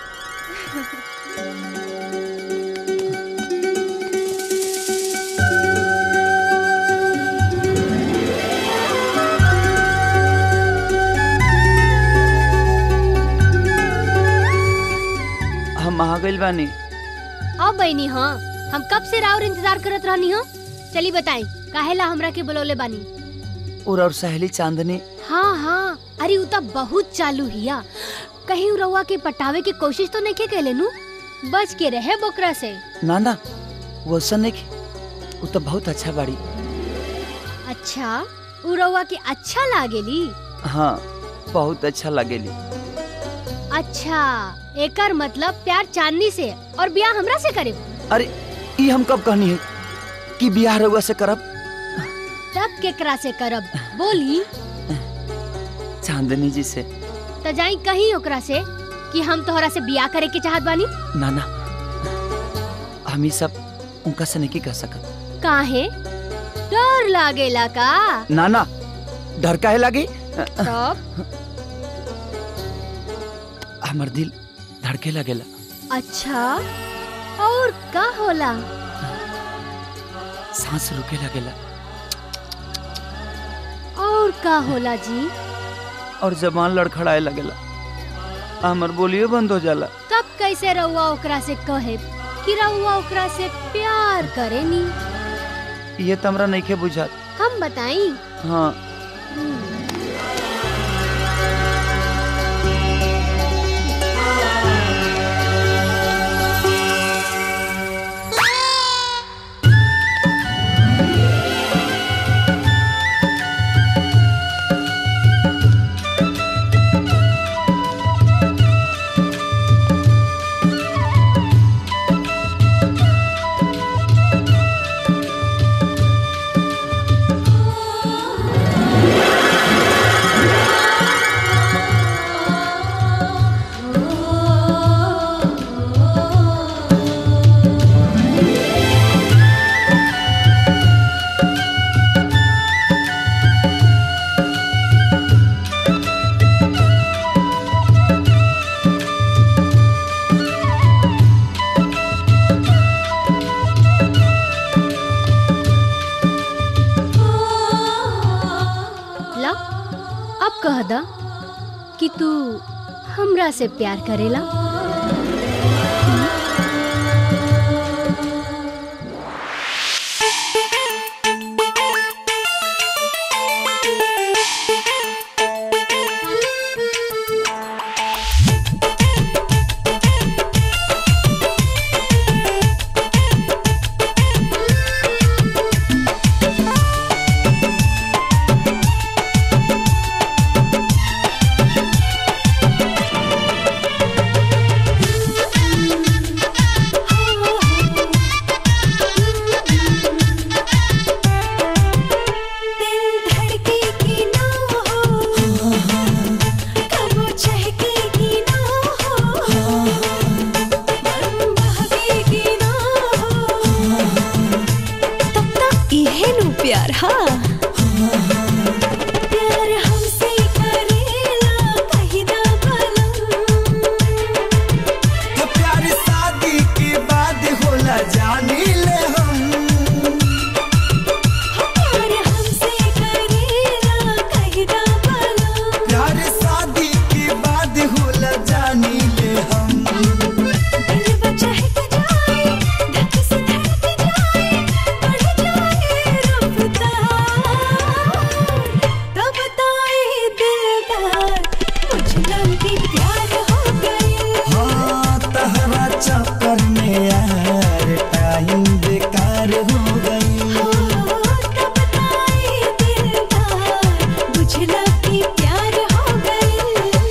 हम आ गइल बानी अब बहनी हाँ हम कब से राउर इंतजार करत रहनी हो चली बताई काहेला हमरा के बुलौले बानी और और सहेली चांदनी हाँ हाँ अरे उ त बहुत चालू हिया कहीं उ रउआ के पटावे की कोशिश तो नहीं के कैले नु बच के रहे बोकरा से ना ना वो ऐसा नहीं की वो तो बहुत अच्छा बाड़ी अच्छा उ रउआ के अच्छा लागेली हाँ बहुत अच्छा लगेली अच्छा एकर मतलब प्यार चांदनी से और ब्याह हमरा से करे अरे ये हम कब कहनी है कि बियाह रउआ से करब तब केकरा से करब बोली चांदनी जी से त जाई कहीं ओकरा से कि हम तोहरा से बियाह करे के चाहत बानी ना ना हम ये सब उनका से नहीं कह सकत काहे डर लागेला का ना ना डर काहे लगी तब हमर दिल धड़के लगेला अच्छा और का होला सांस रुके लगेला और का होला जी और जबान लड़खड़ाए लगेला हमर बोलियो बंद हो जाला तब कैसे रउआ ओकरा से कहे कि रउआ ओकरा से प्यार करेनी ये तो हमरा नहीं के बुझात हम बताई हाँ हमरा से प्यार करेला इहेनु प्यार हाँ प्यार हमसे करेला कहीं ना तो प्यार शादी के बाद होला जानी ले हम प्यार हमसे करेला कहीं ना प्यार शादी के बाद होला जानी ले हम दिल बचा है कि जाए धक से धड़क जाए बढ़ जाए रफ्तार तब ताए दिलदार मुझ लगी प्यार हो गए हाँ तहरा चक्कर में यार टाइम बेकार हो गई बुझला कि प्यार हो गए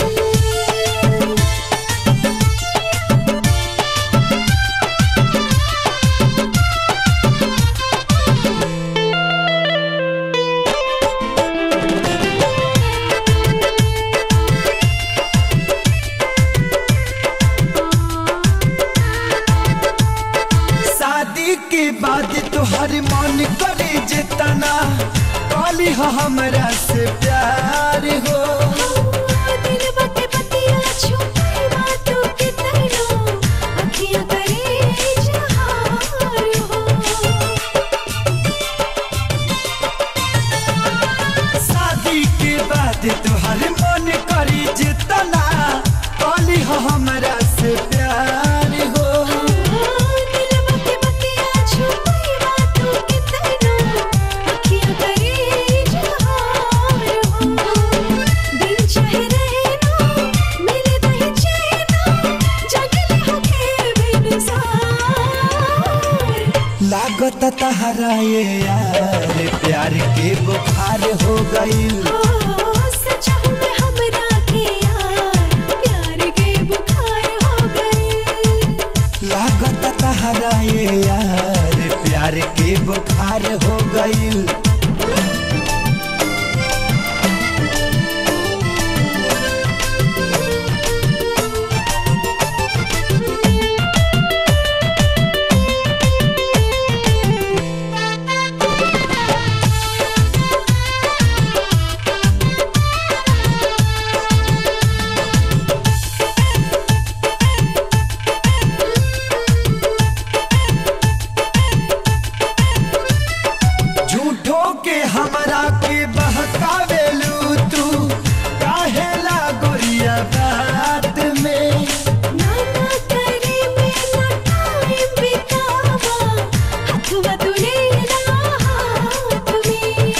शादी के बाद तोहर मन करे जितना काली हो हमरा से प्यार हो दिल बके पतिया छुपी बातों के तैनो अखियां करे इजहार हो शादी के बाद तोहर मन करे जितना काली हो हमरा से प्यार हो दिल बके पतिया छुपी बातों के तैनो अखियां करे इजहार हो दिन चाहे रहना मिले दही चैना जगले होके बेनसार लागत तहरा ये यार प्यार के बुखार हो गई सचा हूँ मैं हमरा के यार प्यार के बुखार हो गए लागत तहरा ये यार प्यार के बुखार हो गई झूठो के हमरा के बहकावेलू तू काहेला गोरिया बात में नाना करे मेरा टाइम बितावा हथवा तुलेला हाथ में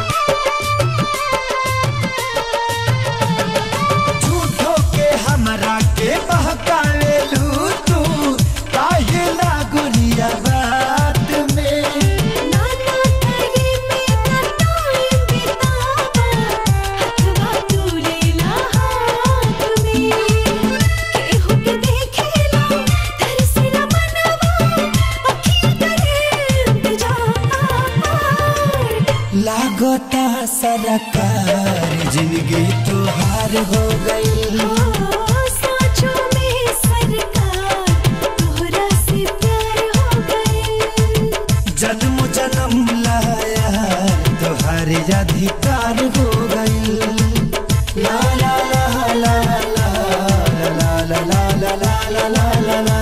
झूठो के हमरा के बहकावेलू तू काहेला गोरिया बात में नाना करे मेरा टाइम बितावा हथवा तुलेला हाथ में केहू के देखेला तरसेला मनवा अखियां करे इंतजार लागता सरकार जिंदगी तुहार हो गई साँचों में सरकार तोहरा से प्यार हो गए जन्म जन्म लाया तुहार अधिकार हो गई ला ला ला ला ला ला ला ला ला ला ला ला ला ला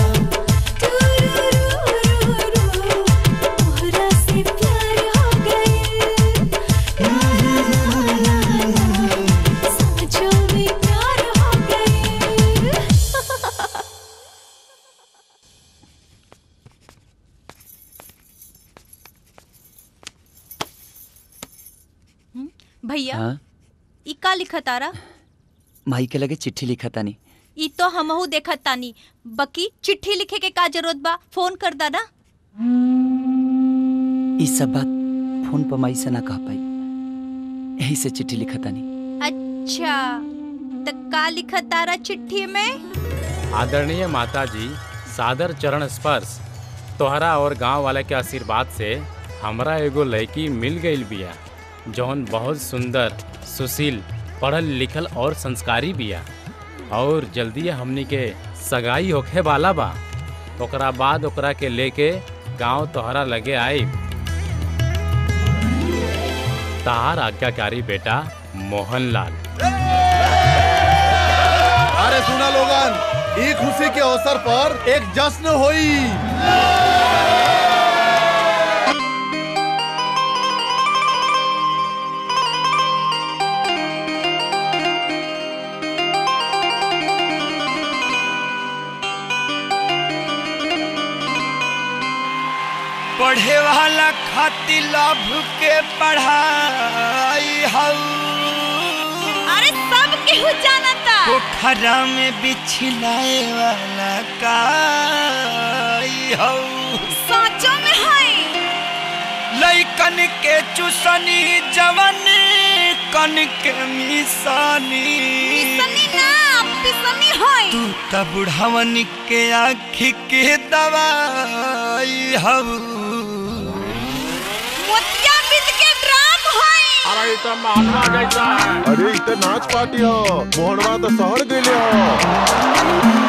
तोहरा से प्यार हो गए साँचों में प्यार हो गए भैया हाँ ई का लिखत तारा माई के लगे चिट्ठी लिखा तानी ई तो हमहू देखत तानी बकी चिट्ठी लिखे के का जरूरत बा फोन कर दा ना ई सब बात फोन पर माई से ना कह पाई यही से चिट्ठी लिखा तानी अच्छा त का लिखत तारा चिट्ठी में आदरणीय माता जी सादर चरण स्पर्श तोहरा और गांव वाले के आशीर्वाद से हमरा एगो लड़की मिल गई बिया जौन बहुत सुंदर सुशील पढ़ल लिखल और संस्कारी बिया और जल्दी हमनी के सगाई होखे वाला बा ओकरा बाद ओकरा के लेके गांव तोहरा लगे आई तार आज्ञाकारी बेटा मोहनलाल अरे सुना लोगन ई खुशी के अवसर पर एक जश्न होई पढ़े वाला खातिर लाभ के पढ़ाई हऊ अरे सब केहू जानता पोखरा में बिछलाए वाला काई हऊ साचो में है लइकन के चुसनी जवन कन के मिसानी पिसनी ना पिसनी है तू त बुढ़ावन के आँखी के दवाई हऊ मोतिया बिद के ड्राम है अरे तो मानवा जैसा है अरे इतना नाच पार्टी हो मोहनवा तो शहर गए हो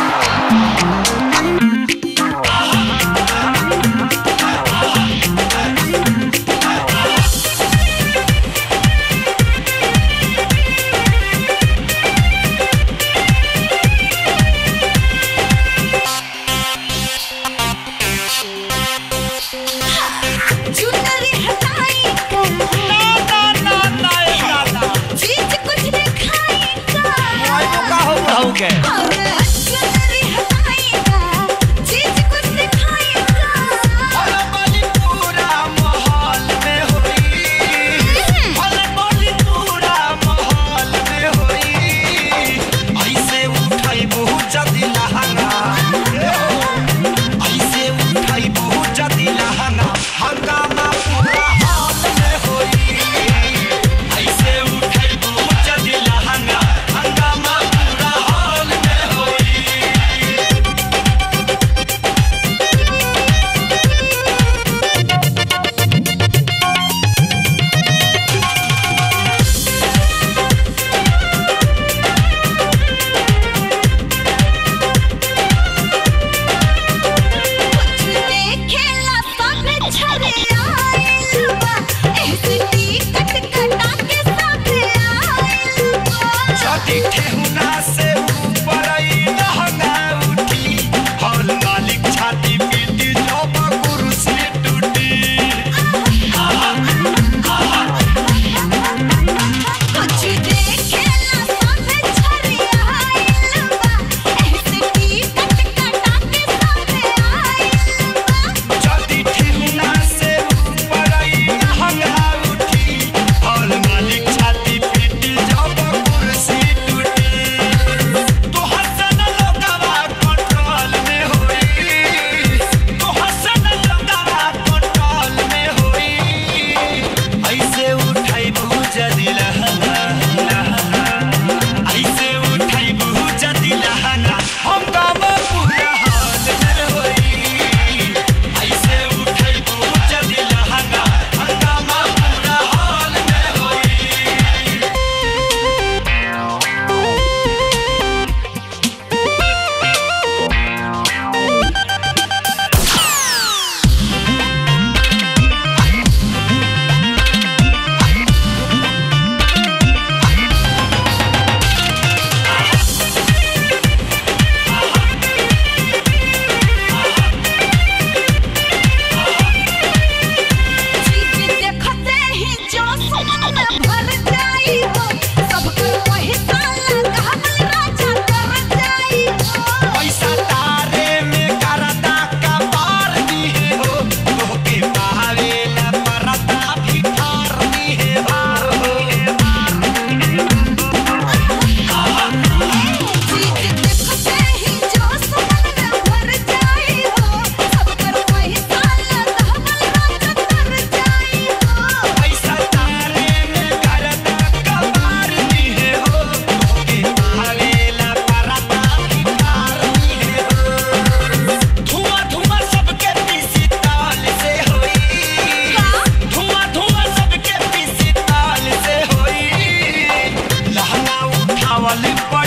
चुनरी हटाई ना ना ना ना चीज कुछ नहीं खाई का हो बुढ़ाऊ के अरे चुनरी हटाई चीज कुछ नहीं खाई भले बोली पूरा माहौल में होई भले बोली पूरा माहौल में होई ऐसे उठाई बहुत जदी लहंगा ऐसे उठाई बहुत जदी लहंगा हंगामा पूरा हाल में होई ऐसे उठाई बहुत जदी लहंगा हंगामा पूरा हाल में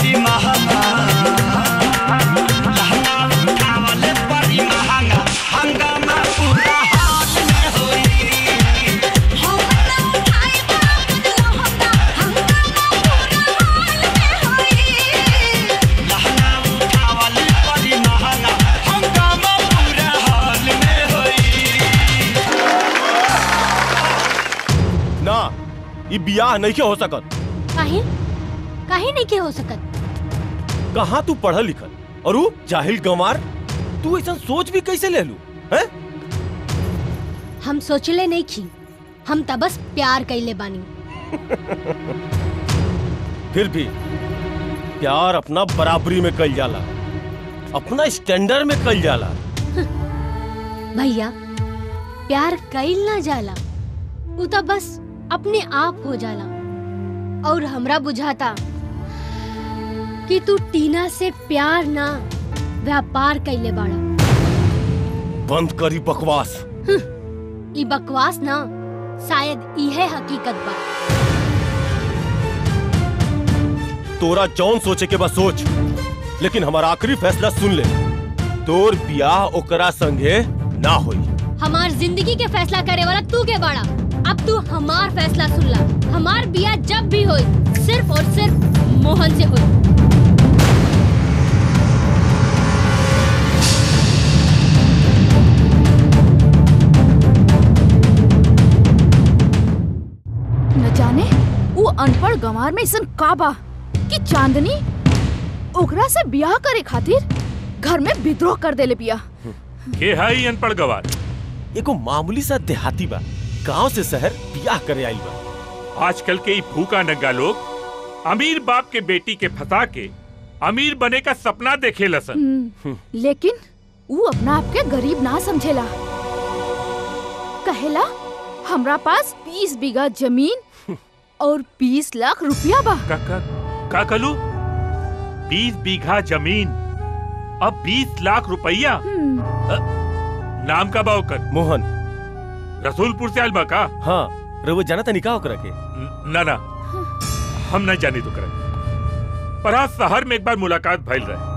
बड़ी महंगा लहंगा उठावले बड़ी महंगा हंगामा पूरा हाल में होई लहंगा उठावले बड़ी महंगा हंगामा पूरा हाल में होई ना ये बियाह नहीं के हो सकत काहे काहे नहीं के हो सकत कहाँ तू पढ़ल लिखल और ऊ जाहिल गंवार तू ऐसा सोच भी कैसे ले लू हैं हम सोचले नहीं की हम त बस प्यार कैले बानी फिर भी प्यार अपना बराबरी में कल जाला अपना स्टैंडर्ड में कल जाला भैया प्यार कैल ना जाला उ त बस अपने आप हो जाला और हमरा बुझाता कि तू टीना से प्यार ना व्यापार कैले बाड़ा बंद करी बकवास ई बकवास ना शायद इहे हकीकत बा तोरा जौन सोचे के बस सोच लेकिन हमारा आखिरी फैसला सुन ले तोर बियाह ओकरा संगे ना होई हमार जिंदगी के फैसला करे वाला तू के बाड़ा अब तू हमार फैसला सुन ला हमार बिया जब भी होई सिर्फ और सिर्फ मोहन से होई न जाने वो अनपढ़ गंवार में ऐसा का बा कि चांदनी ओकरा से ब्याह करे खातिर घर में विद्रोह कर देले बिया के है ई अनपढ़ गवार एगो मामूली सा देहाती बा गांव से शहर बियाह करे आई बा आजकल के ई भूखा नंगा लोग अमीर बाप के बेटी के फंसा के अमीर बने का सपना देखे लसन हम्म, लेकिन वो अपना आप के गरीब ना समझेला कहेला हमरा पास 20 बीघा जमीन और 20 लाख रुपया बा का का का कलू बीस बीघा जमीन अब बीस लाख रुपया अ, नाम का बा ओकर मोहन रसूलपुर से आयल बा का हाँ रवो जाना तनी का ओकरा के ना ना हम नहीं जानी तो करे पर आज शहर में एक बार मुलाकात भइल रहे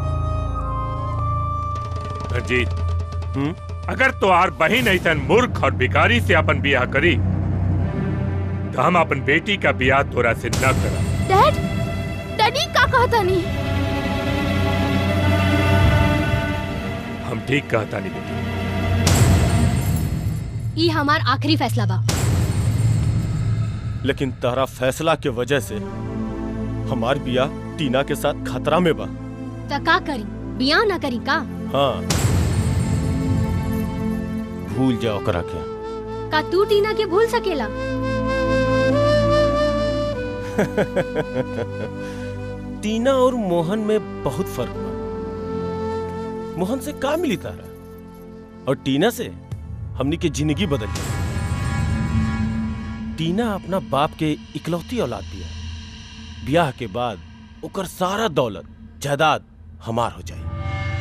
रंजीत अगर तोहार बहन ऐसन मूर्ख और भिखारी से अपन बियाह करी तो हम अपन बेटी का बियाह तोरा से न करा डैड डैडी का कहता नहीं हम ठीक कहता नहीं बेटी ई हमार आखिरी फैसला बा लेकिन तारा फैसला के वजह से हमार बियाह टीना के साथ खतरा में बा त का करी बियाह ना करी का हाँ भूल जाओ ओकरा के का तू टीना के भूल सकेला टीना और मोहन में बहुत फर्क बा मोहन से का मिली तारा और टीना से हमनी के जिंदगी बदल गई टीना अपना बाप के इकलौती औलाद दिया ब्याह के बाद ओकर सारा दौलत जायदाद हमार हो जाई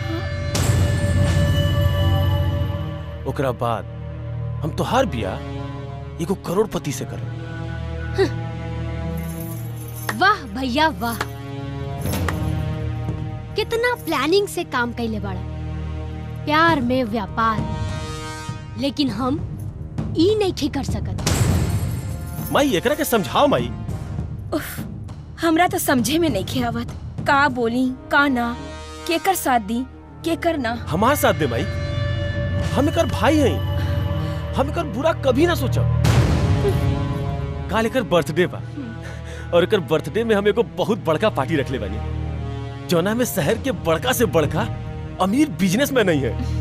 ओकरा बाद हम तो हर ब्याह एगो करोड़पति से करब वाह भैया वाह कितना प्लानिंग से काम कैले बड़ा प्यार में व्यापार लेकिन हम ई नहीं कर सकत माई एकरा के समझाओ माई हमरा तो समझे में नहीं आवत का बोली का ना केकर साथ दी केकर ना हमार साथ दे माई हम एकर भाई हैं हम एकर बुरा कभी ना सोचब काल एकर बर्थडे बा और एकर बर्थडे में हम एगो बहुत बड़का पार्टी रखले बानी जौना में शहर के बड़का से बड़का अमीर बिजनेसमैन नहीं है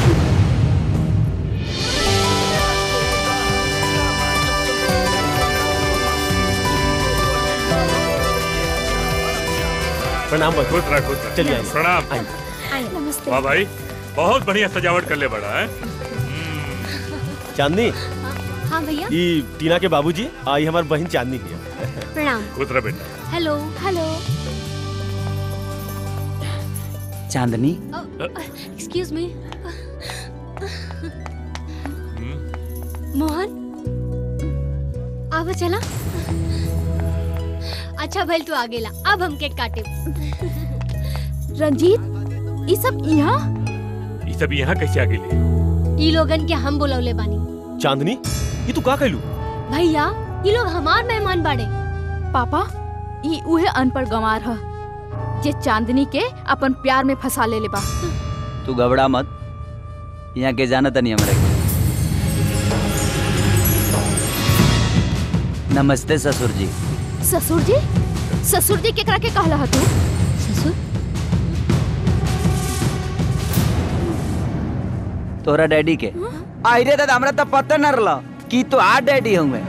प्रणाम भाई खुश रह खुश रह चलिए आइए। प्रणाम आइए। नमस्ते वाह भाई बहुत बढ़िया सजावट कर ले बड़ा है चांदनी हाँ भैया ई टीना के बाबूजी आई हमार बहन चांदनी है प्रणाम खुश रह बेटा hello hello Chandni excuse me Mohan आवा चला अच्छा भल तू आ गेला अब हम केक काटे रंजीत ये सब यहाँ ये सब यहाँ कैसे आ गेले ई लोगन के हम बुलौले बानी चांदनी ये तू का कहलू भैया ये लोग हमार मेहमान बाड़े पापा ये उहे अनपढ़ गंवार ह जे चांदनी के अपन प्यार में फंसा ले ले बा तू घबरा मत यहाँ के जाना तनी हमरा के नमस्ते ससुर जी ससुर जी ससुर जी केकरा के कहला ह तू ससुर तोरा डैडी के आई रे दादा हमरा तो पता न रहला कि तो आ डैडी हुए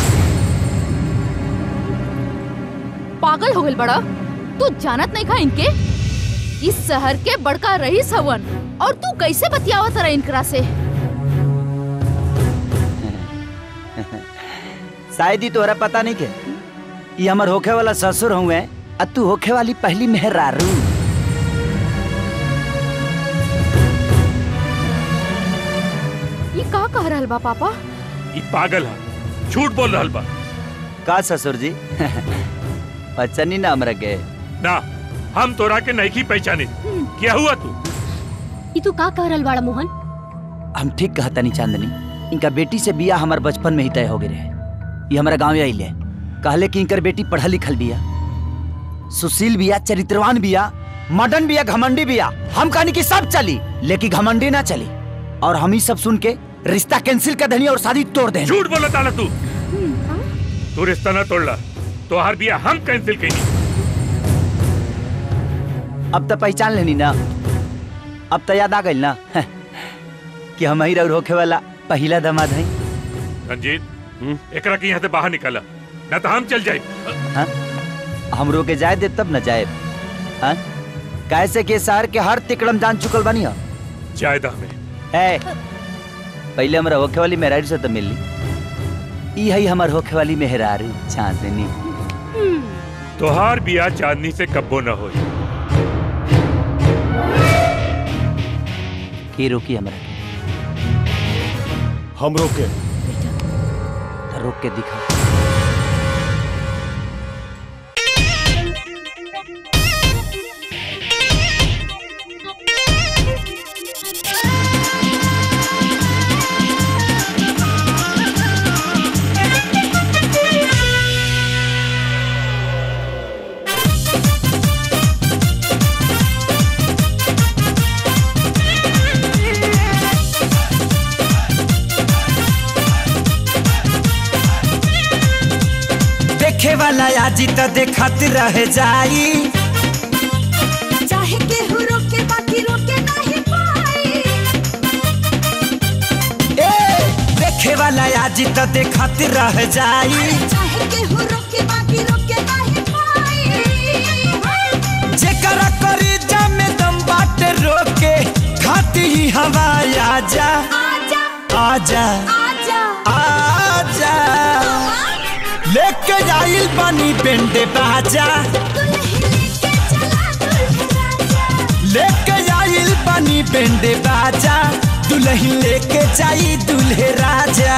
पागल हो गइल बड़ा तू जानत नहीं खा इनके इस शहर के बड़का रईस हवन और तू कैसे बतियावत रहा इनकरा से शायद ही तोरा पता नहीं के ये हमर होखे वाला ससुर हुए आ तू होखे वाली पहली मेहरारू ये का कह रहल बा पापा ये पागल है झूठ बोल रहल बा का ससुर जी पहचानी ना हमरा के ना हम तोरा के नहीं की पहचाने क्या हुआ तू ई तू का कह रहल बाड़ा मोहन हम ठीक कहता नहीं चांदनी इनका बेटी से बिया हमार बचपन में ही तय हो गए रहे ये हमारा गाँव आइले कहले कि इनकर बेटी पढ़ल लिखल बिया सुशील बिया चरित्रवान बिया मडन बिया घमंडी बिया हम कहनी कि सब चली लेकिन घमंडी ना चली और हम ही सब सुन के रिश्ता कैंसिल कर देनी और शादी तोड़ देनी झूठ बोला ताला तू तू रिश्ता ना तोड़ला तो हर बिया हम कैंसिल कईनी अब तो पहचान लेनी ना अब तो याद आ गई ना कि हम ही होखे वाला पहला दमाद है रंजीत एकरा के यहाँ से बाहर निकाला ना तो हम चल जाए हाँ? हमरो के जाए दे तब न जाए हाँ? कैसे के शहर के हर तिकड़म जान चुकल बानी हो जायदा में है पहले हमरा होखे वाली मेहरारू से तो मिली ई है हमार होखे वाली मेहरारू चांदनी तोहार बिया चांदनी से कब्बो न हो की रोकी हमरा के हम रोके तो रोक के दिखा देखे वाला आजी तो देखत रह जाई चाहे केहू रोके बाकी रोके नहीं पाई ए देखे वाला आजी तो देखत रह जाई चाहे केहू रोके बाकी रोके नहीं पाई जेकरा करी जामे दम बाटे रोके खाती ही हवा आजा आजा आजा आजा आजा लेके जाइल पानी पेंडे बाजा लेके जाइल पानी पेंडे बाजा दुल्हन लेके जाई दुल्हे राजा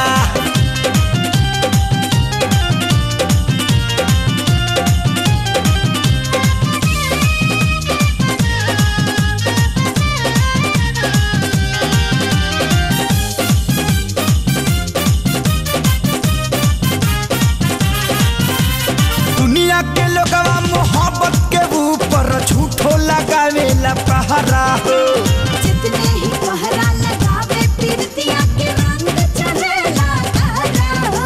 दुनिया के लोगवा मोहब्बत के ऊपर झूठो लगावेला पहरा हो जितने ही पहरा लगावे पीरतिया के रंग चढ़ेला तारा हो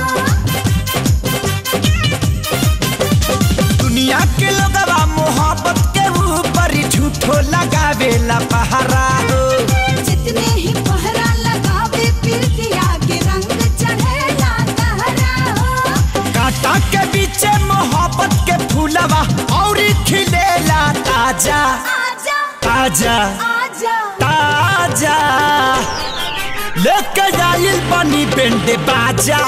दुनिया के लोगवा मोहब्बत के ऊपर झूठो लगावेला पहरा हो जितने ही पहरा लगावे पीरतिया के रंग चढ़ेला तारा हो कांटा के बीचे मोहब्बत के फूलवा और खिलेला ताजा आजा ताजा आजा ताजा लेके जाइल बनी बेंडे बाजा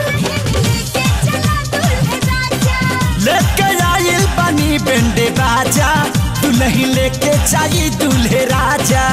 लेके जाइल बनी बेंडे बाजा दुल्हन लेके जाई दूल्हे राजा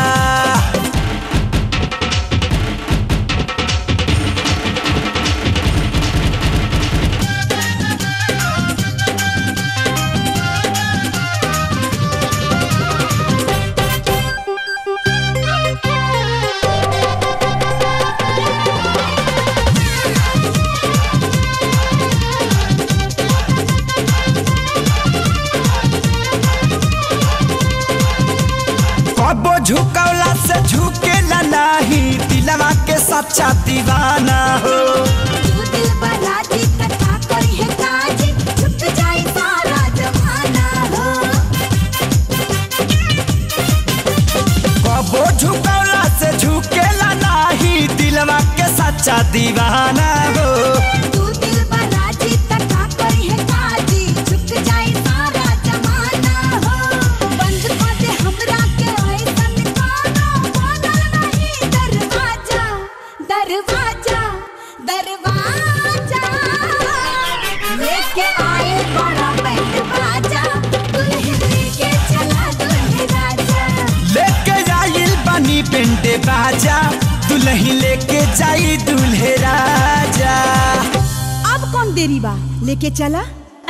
कबो झुकौला से झुकेला नाही दिलवा के सच्चा दीवाना हो तू दिल बराजी कथा करी है काजी झुक जाए सारा जमाना हो कबो झुकौला से झुकेला नाही दिलवा के सच्चा दीवाना हो तू दिल बराजी कथा करी है काजी झुक जाए सारा जमाना हो बंद कर दे हमरा के ऐसन कानो बनल नहीं दरवाजा दरवाजा दरवाजा लेके आए बड़ा बैंड बाजा दुल्हन लेके चला दुल्हे राजा लेके जाइल बनी पेंटे बाजा दुल्ही लेके जाई दुल्हे राजा अब कौन देरी बा लेके चला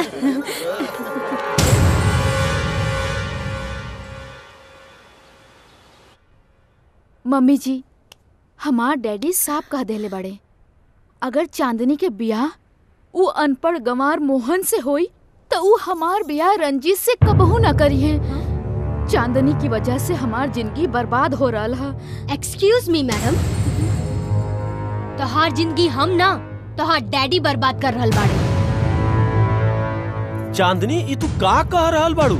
मम्मी जी हमार डैडी साफ कह देले बड़े अगर चांदनी के बियाह ऊ अनपढ़ गंवार मोहन से होई तो ऊ हमार बियाह रंजीत से कबहू ना करी है चांदनी की वजह से हमार जिंदगी बर्बाद हो रहा है एक्सक्यूज मी मैडम तोहार जिंदगी हम ना तोहार डैडी बर्बाद कर रहल बाड़े चांदनी ई तू का कह रहल बाड़ू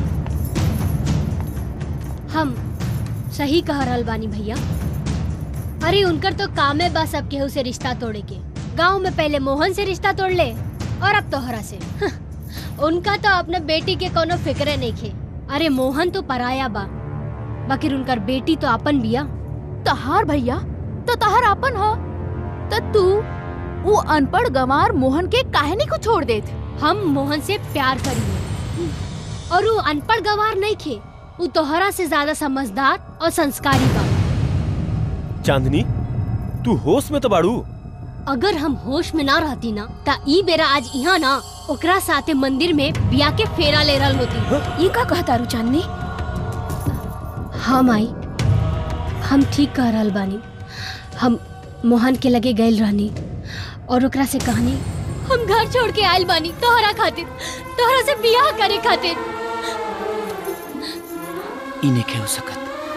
हम सही कह रहल बानी भैया अरे उनकर तो कामे बा सब केहू से रिश्ता तोड़े के गांव में पहले मोहन से रिश्ता तोड़ ले और अब तोहरा से उनका तो अपने बेटी के कोनो फिक्रे नहीं खे अरे मोहन तो पराया बा बाकी उनकर बेटी तो अपन बिया तहार भैया तो तहार अपन हो तो तू वो अनपढ़ गंवार मोहन के काहे नहीं को छोड़ देत हम मोहन से प्यार करिए और वो अनपढ़ गवार नहीं खे वो तोहरा से ज्यादा समझदार और संस्कारी बा चांदनी तू होश में तो बाड़ू अगर हम होश में ना रहती ना ता ई बेरा आज यहाँ ना ओकरा साथे मंदिर में बिया के फेरा ले रहल होती ये का कहता रू चांदनी हम आई हम ठीक कह रहल बानी हम मोहन के लगे गइल रहनी और ओकरा से कहनी हम घर छोड़ के आयल बानी तोहरा खातिर तोहरा से बियाह करे खातिर ई नइखे हो सकत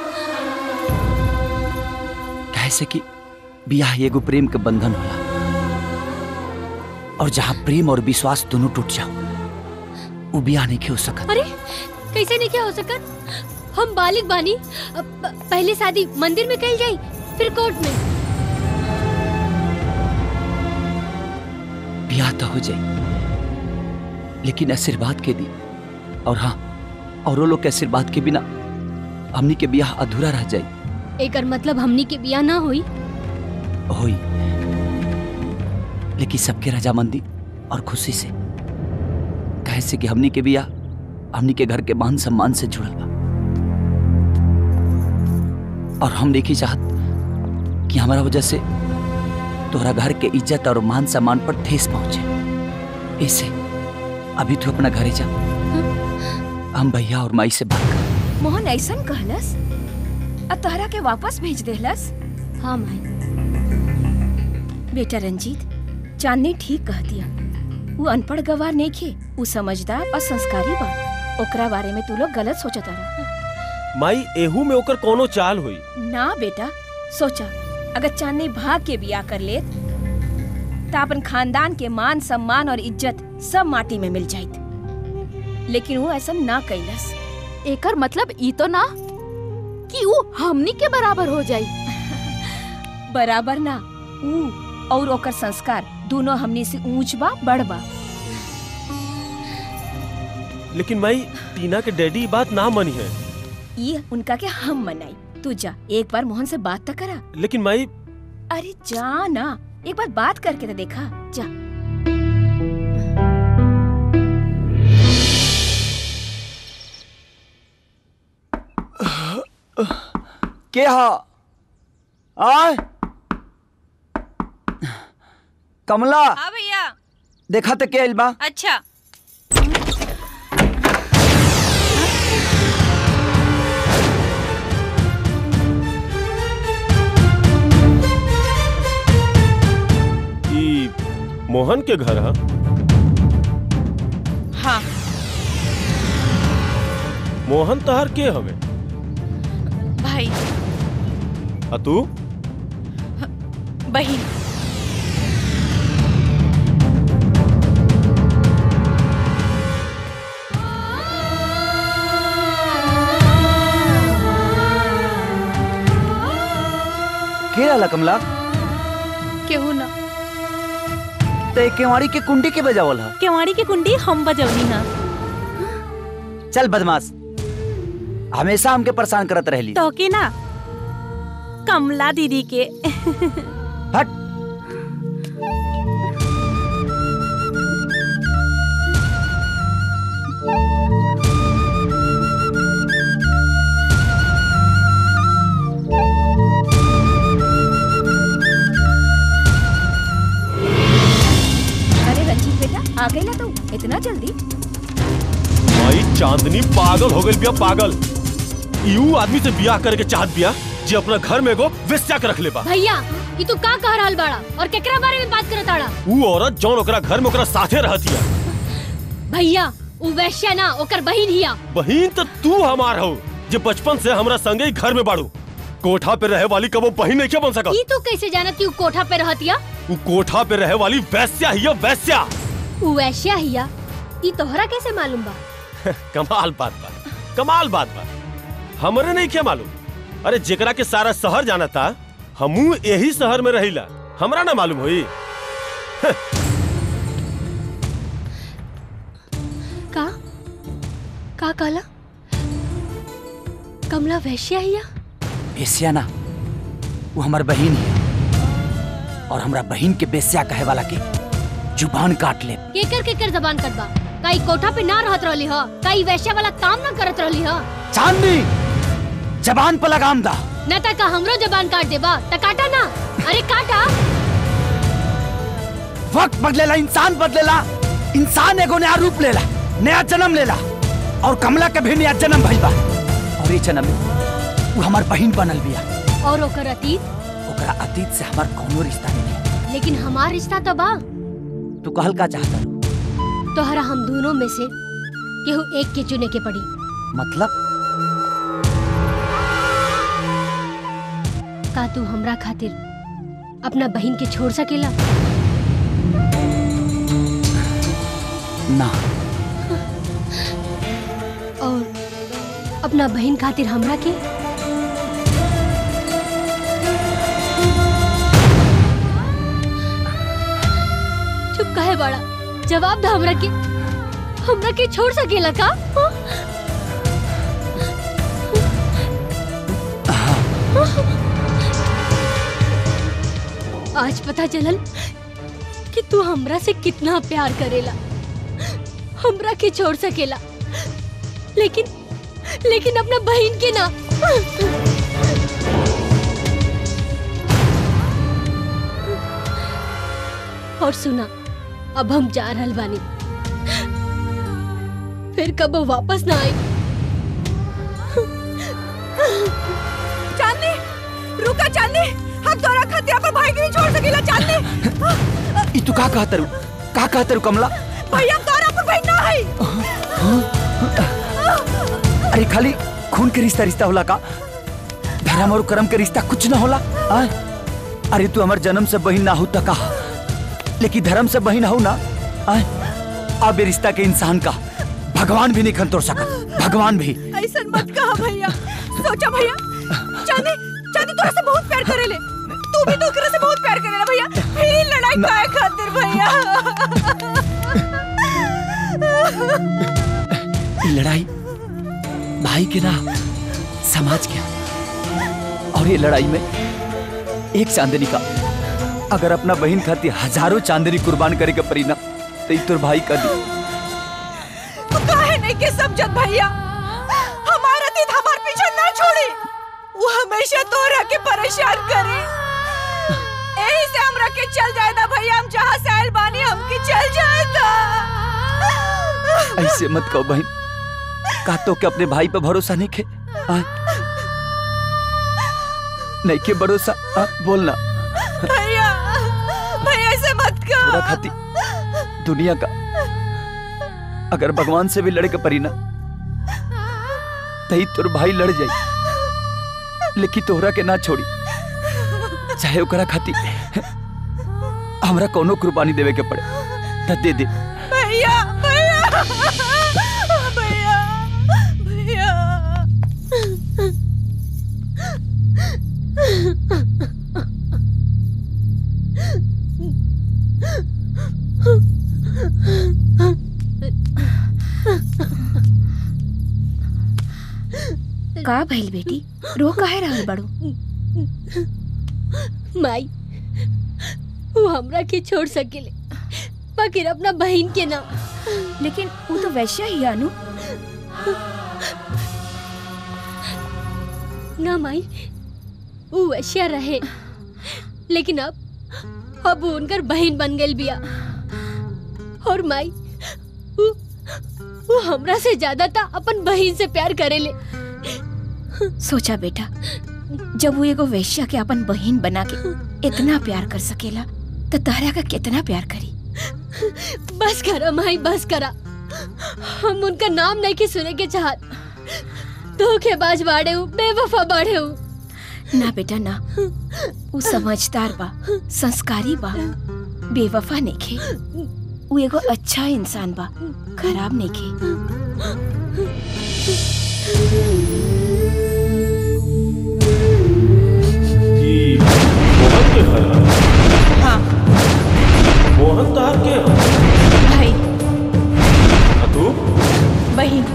काहे से कि बियाह एगो प्रेम के बंधन होला और जहाँ प्रेम और विश्वास दोनों टूट जाओ वो बियाह नहीं हो सकत अरे कैसे नहीं क्या हो सकत हम बालिग बानी अब प- पहले शादी मंदिर में कल जाई फिर कोर्ट में बियाह तो हो जाई लेकिन आशीर्वाद के दी और हाँ औरों लोग के आशीर्वाद के बिना हमनी के बियाह अधूरा रह जाई एकर मतलब हमनी के बियाह ना हुई होई लेकिन सबके रजामंदी और खुशी से कहे से कि हमनी के बियाह हमनी के घर के मान सम्मान से जुड़ल बा और हम देखी चाहत कि हमारा वजह से तोहरा घर के इज्जत और मान सम्मान पर ठेस पहुंचे इसे अभी तू अपना घरे जा हम भैया और माई से बात कर मोहन ऐसन कहलस और तोहरा के वापस भेज देहलस हाँ माई बेटा रंजीत चांदनी ठीक कह दिया वो अनपढ़ गवार नहीं खे वो समझदार और संस्कारी बा ओकरा बारे में तू लोग गलत सोचत रहा माई एहू में ओकर कोनो चाल हुई ना बेटा सोचा अगर चांदनी भाग के बिया कर ले तो अपन खानदान के मान सम्मान और इज्जत सब माटी में मिल जाइत लेकिन वो ऐसा ना कैलस एकर मतलब ई तो ना कि वो हमनी के बराबर हो जाई बराबर ना ऊ और ओकर संस्कार दोनों हमनी से ऊंच बा बड़ बा लेकिन माई टीना के डैडी ई बात ना मनी है ये उनका के हम मनाई तू जा एक बार मोहन से बात तो करा लेकिन माई अरे जा ना एक बार बात करके तो देखा जा के हा आय कमला हाँ भैया देखा तो के आइल बा अच्छा ई मोहन के घर हा हाँ मोहन तहर के हवे भाई आ तू बहन के रहला कमला केहू ना ते केवाड़ी के कुंडी के बजावल हा केवाड़ी के कुंडी हम बजौनी हा चल बदमाश हमेशा हमके परेशान करत रहली तो के ना कमला दीदी के हट अरे रंजीत बेटा आ गई ना तू इतना जल्दी भाई चांदनी पागल हो गई बिया पागल यू आदमी से बियाह करके चाहत बिया जे अपना घर में एगो वेश्या के रख ले बा भैया ये तू का कह रहल बाड़ा और केकरा बारे में बात करत आड़ा ऊ औरत जौन ओकरा घर में ओकरा साथे रहतिया भैया उ वैश्या ना ओकर बहिन हिया बहिन तो तू हमार हो जे बचपन से हमरा संगे ही घर में बाड़ू कोठा पे रहे वाली कबो बहिन नहीं क्या बन सकत ई तू कैसे जानत कि उ कोठा पे रहतिया ऊ कोठा पे रहे वाली वैश्या ही है, वैश्या उ वैश्या हिया ई तोहरा कैसे मालूम बा कमाल बात बा कमाल बात बा हमरे नहीं क्या मालूम अरे जेकरा के सारा शहर जाना था हमू यही शहर में रहिला हमरा ना मालूम होई का का कहला कमला वैश्या हिया बेस्या ना वो हमार बहिन है और हमरा बहिन के बेस्या कहे वाला के जुबान काट ले केकर केकर जबान कटबा काई कोठा पे ना रहत रहली ह काई वैश्या वाला काम ना करत रहली ह चांदनी जबान पर लगाम दा न ता का हमरो जबान काट देबा त काटा ना अरे काटा वक्त बदलेला इंसान बदलेला इंसान एगो नया रूप लेला नया जन्म लेला और कमला के भी नया जन्म भइल बा और ये जन्म में वो हमार बहिन बनल बिया और ओकर अतीत ओकरा अतीत से हमार कोनो रिश्ता नहीं लेकिन हमार रिश्ता तो बा तू कहल का चाहता तोहरा हम दोनों में से केहू एक के चुने के पड़ी मतलब का तू हमरा खातिर अपना बहन के छोड़ सकेला ना और अपना बहन खातिर हमरा के चुप काहे बड़ा जवाब दा हमरा के हमरा के छोड़ सकेला का हाँ? आज पता चलल कि तू हमरा से कितना प्यार करेला हमरा के छोड़ सकेला लेकिन लेकिन अपना बहन के ना और सुना अब हम जा रहल बानी फिर कब वापस ना आई चांदनी रुका चांदनी हम तोरा खातिर अपन भाई के नहीं छोड़ सकेला चांदनी ई तू का कहत रू का कहत रू कमला भैया तोरा अपन भाई ना है अरे खाली खून के रिश्ता रिश्ता होला का धर्म और कर्म के रिश्ता कुछ ना होला आय? अरे तू हमार जन्म से बहिन ना हो तो कहा लेकिन धर्म से बहिन हो ना आय? अब ये रिश्ता के इंसान का भगवान भी नहीं खन तोड़ सकत भगवान भी ऐसा मत कहा भैया सोचा भैया चांदी चांदी तोरा से बहुत प्यार करेले तू भी तो ओकरा से बहुत प्यार करेला भैया फिर लड़ाई काहे खातिर भैया ये लड़ाई भाई के ना समाज के और ये लड़ाई में एक चांदनी का अगर अपना बहन खातिर हजारों चांदनी कुर्बान करे के परी ना तो ई तोर भाई का दी तू काहे नहीं के समझत भैया हमारा दिन हमार पीछे ना छोड़ी वो हमेशा तोरा के परेशान करे यही से हमरा के चल जाएदा भैया हम जहाँ से आयल बानी हमके चल जाएदा ऐसे मत कहो बहन का तो के अपने भाई पे भरोसा नहीं खे आ? नहीं के भरोसा आ? बोलना भैया भैया ऐसे मत पूरा कर खाती दुनिया का अगर भगवान से भी लड़े के परी ना तही तोर भाई लड़ जाई लेकिन तोहरा के ना छोड़ी चाहे ओकरा खातिर हमरा कोनो कुर्बानी देवे के पड़े त दे दे भैया भैया भैया भैया का भइल बेटी रो काहे रहल बड़ो माई वो हमरा के छोड़ सकेले बाकी अपना बहन के ना लेकिन वो तो वैश्य ही है, अनु ना माई वो वैश्या रहे लेकिन अब अब वो उनकर बहन बन गई बिया और माई वो, वो हमरा से ज्यादा था अपन बहन से प्यार करेले सोचा बेटा जब वो एगो वैश्या के अपन बहन बना के इतना प्यार कर सकेला तो तहरा का कितना प्यार करी बस करा माई बस करा हम उनका नाम नहीं के सुने के चाहत धोखेबाज बाड़े हूँ बेवफा बाड़े हूँ ना बेटा ना वो समझदार बा संस्कारी बा बेवफा नेखे वो एगो अच्छा इंसान बा खराब नेखे ई मोहन के घर है? हाँ मोहन तहार के है? भाई आ तू बहन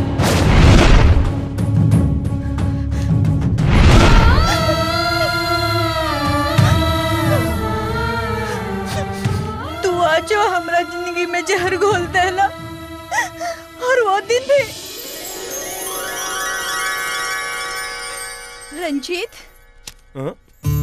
तू आज जो हमरा जिंदगी में जहर घोल देला और वो दिन भी रंजीत हाँ?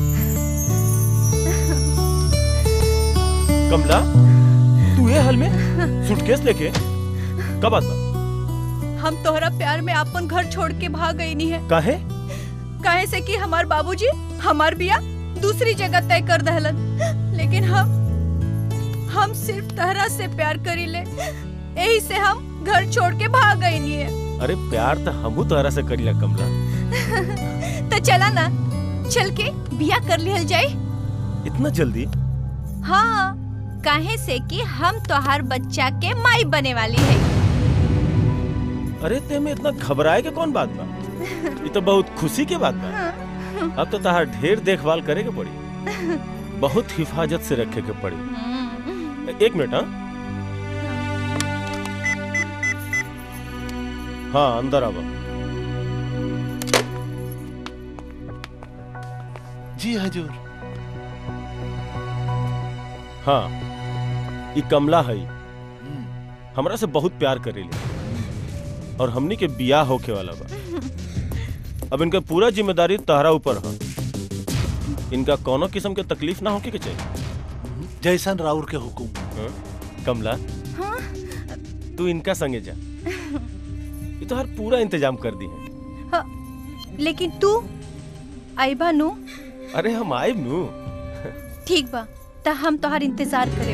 कमला तू ये हाल में सूटकेस लेके कब आता हम तोहरा प्यार में अपन घर छोड़ के भाग गई नहीं है काहे काहे से कि हमार बाबूजी हमार बिया दूसरी जगह तय कर दहलन लेकिन हम हम सिर्फ तहरा से प्यार करी ले यही से हम घर छोड़ के भाग गई नहीं है अरे प्यार तो हमू तोहरा से करीला कमला तो चला ना चल के बिया कर लिहल जाए इतना जल्दी हाँ काहे से कि हम तोहार बच्चा के माई बने वाली है अरे ते में इतना घबराए के कौन बात बा ये तो बहुत खुशी के बात बा अब तो तहार ढेर देखभाल करे के पड़ी बहुत हिफाजत से रखे के पड़ी एक मिनट हाँ हाँ अंदर आवा जी हजूर हाँ ये कमला है हमरा से बहुत प्यार करेली और हमनी के बियाह होके वाला बा अब इनका पूरा जिम्मेदारी तहरा ऊपर है इनका कोनो किस्म के तकलीफ ना होके के चाहिए जैसन राउर के हुकुम हाँ? कमला तू इनका संगे जा ये तो हर पूरा इंतजाम कर दी है हाँ, लेकिन तू आईबा नु अरे हम आए नू ठीक बा त हम तोहार इंतजार करे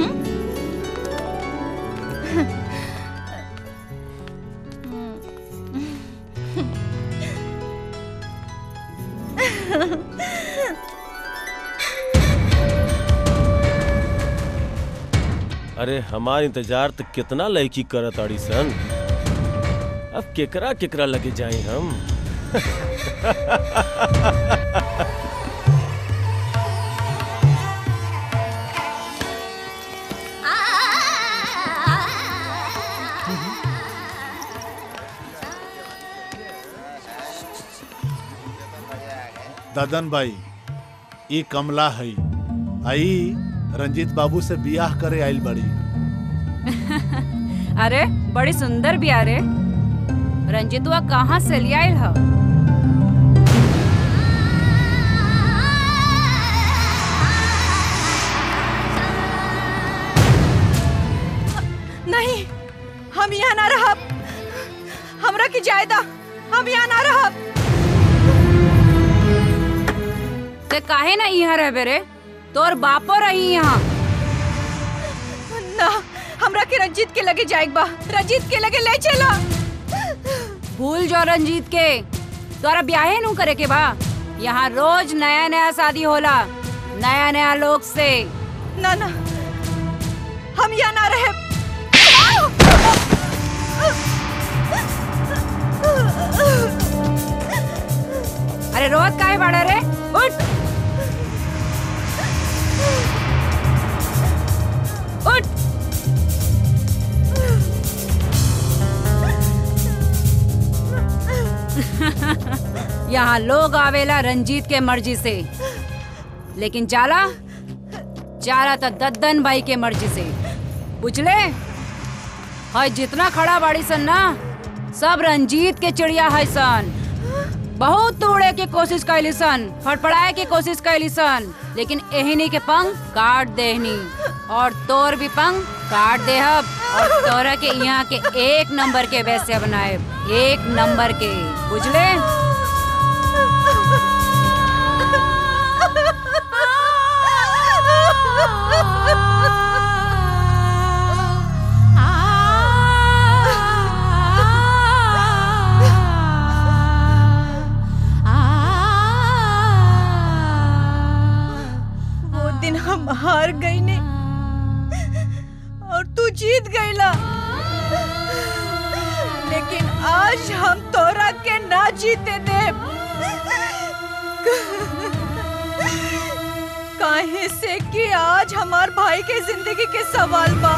अरे हमार इंतजार तो कितना लड़की करत आड़ी सन अब केकरा केकरा लगे जाए हम ददन भाई ई कमला है आई रंजीत बाबू से बियाह करे आइल बड़ी अरे बड़ी सुंदर भी अरे रंजितवा कहाँ से ले आयल ह नहीं हम यहाँ ना रहब हमरा की जायदा हम यहाँ ना रहब ते काहे ना यहाँ रहबे रे तोर बापो रही यहाँ ना हमरा के रंजीत के लगे जाएक बा रंजीत के लगे ले चला भूल जो रंजीत के तोरा ब्याहे नु करे के बा यहाँ रोज नया नया शादी होला नया नया लोग से ना ना हम यहाँ ना रहे अरे रोज काहे बाड़ा रे उठ उठ यहाँ लोग आवेला रंजीत के मर्जी से लेकिन जाला जाला तो दद्दन भाई के मर्जी से बुझले है जितना खड़ा बाड़ी सन ना सब रंजीत के चिड़िया है सन बहुत तोड़े के कोशिश कैली सन फटफड़ाए के कोशिश कैली सन लेकिन एहनी के पंख काट देहनी और तोर भी पंख काट देहब और तोरा के यहाँ के एक नंबर के वैसे बनाए एक नंबर के बुझले वो दिन हम हार गई ने और तू जीत गईला लेकिन आज हम तोरा के ना जीते दे काहे से कि आज हमार भाई के जिंदगी के सवाल बा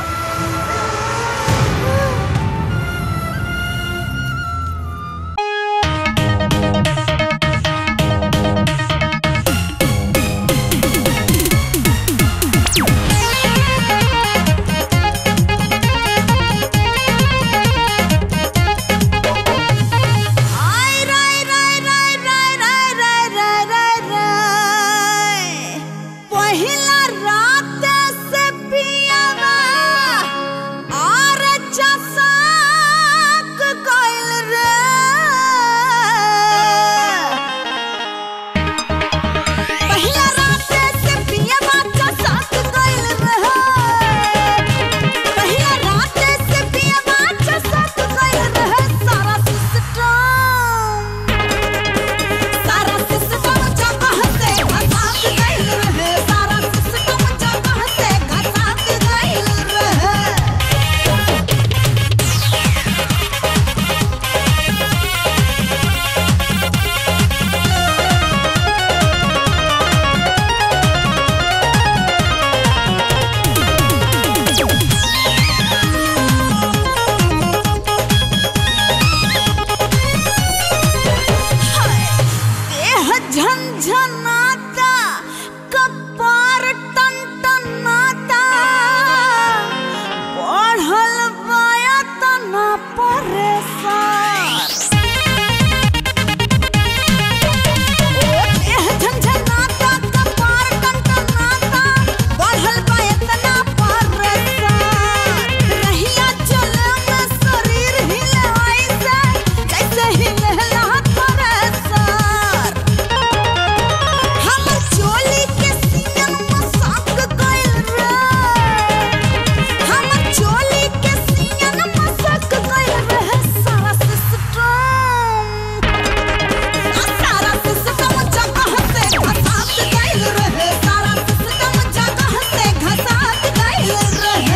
पहिला रात से पियावा और चसाक गइल रे पहिला रात से पियावा चसाक गइल रे पहिला रात से पियावा चसाक गइल रे सारा सिस्टम सारा सिस्टम जगह से घसात गइल रहे सारा सिस्टम जगह से घसात गइल रहे देह झंझनाता कपार टनटनाता बढ़ल बाया तना परेशान ओ देह झंझनाता कपार टनटनाता बढ़ल बाया तना परेशान रहिया चले में शरीर हिले ऐसे जैसे हिलेला थ्रेसर हमर चोली के सीन मसाक गइल रे हमर चोली के सीन मसाक गइल रे सारा सिस्टम सारा सिस्टम जगह से घसात गइल रे सारा सिस्टम जगह से घसात गइल रे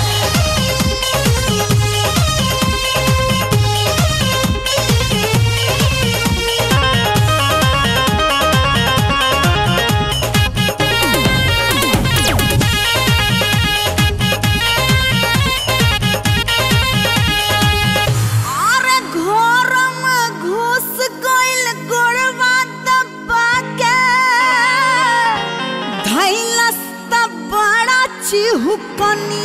अरे घर में घुस गइल गोड़वा दबा के धैलस त बड़ा चिहुकनी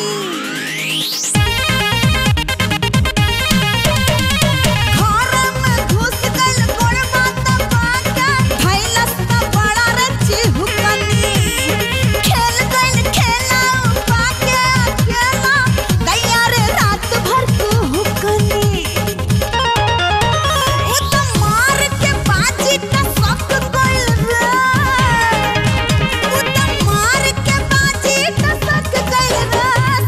घर में घुस गइल गोड़वा दबा के धैलस त बड़ा रे चिहुकनी खेल गइल खेला पाके अकेला दैया रे रात भर कुहुकनी उ त मार के बाजी त सक गइल रे उ त मार के बाजी त सक गइल रे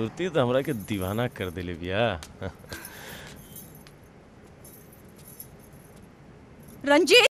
खूबसूरती तो हमरा के दीवाना कर दिले बिया रंजीत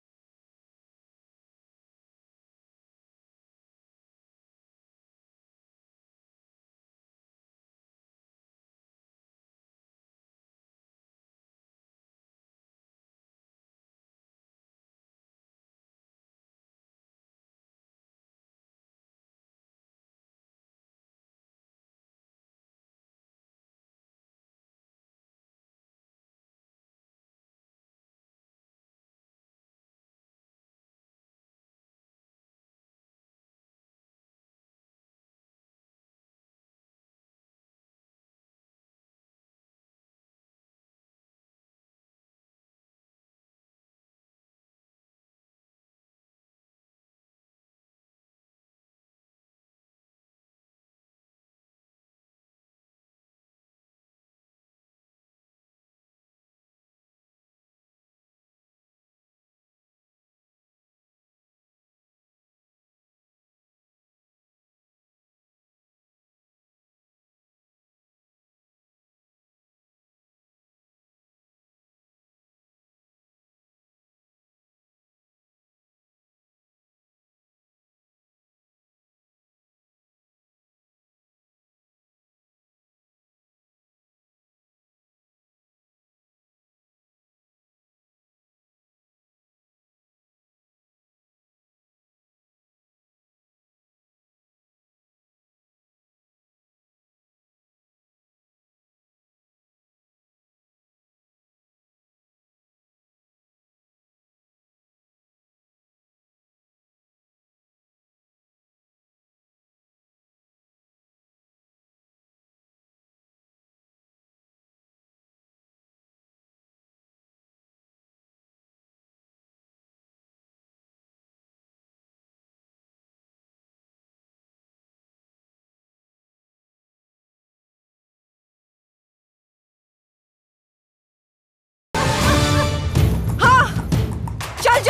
चल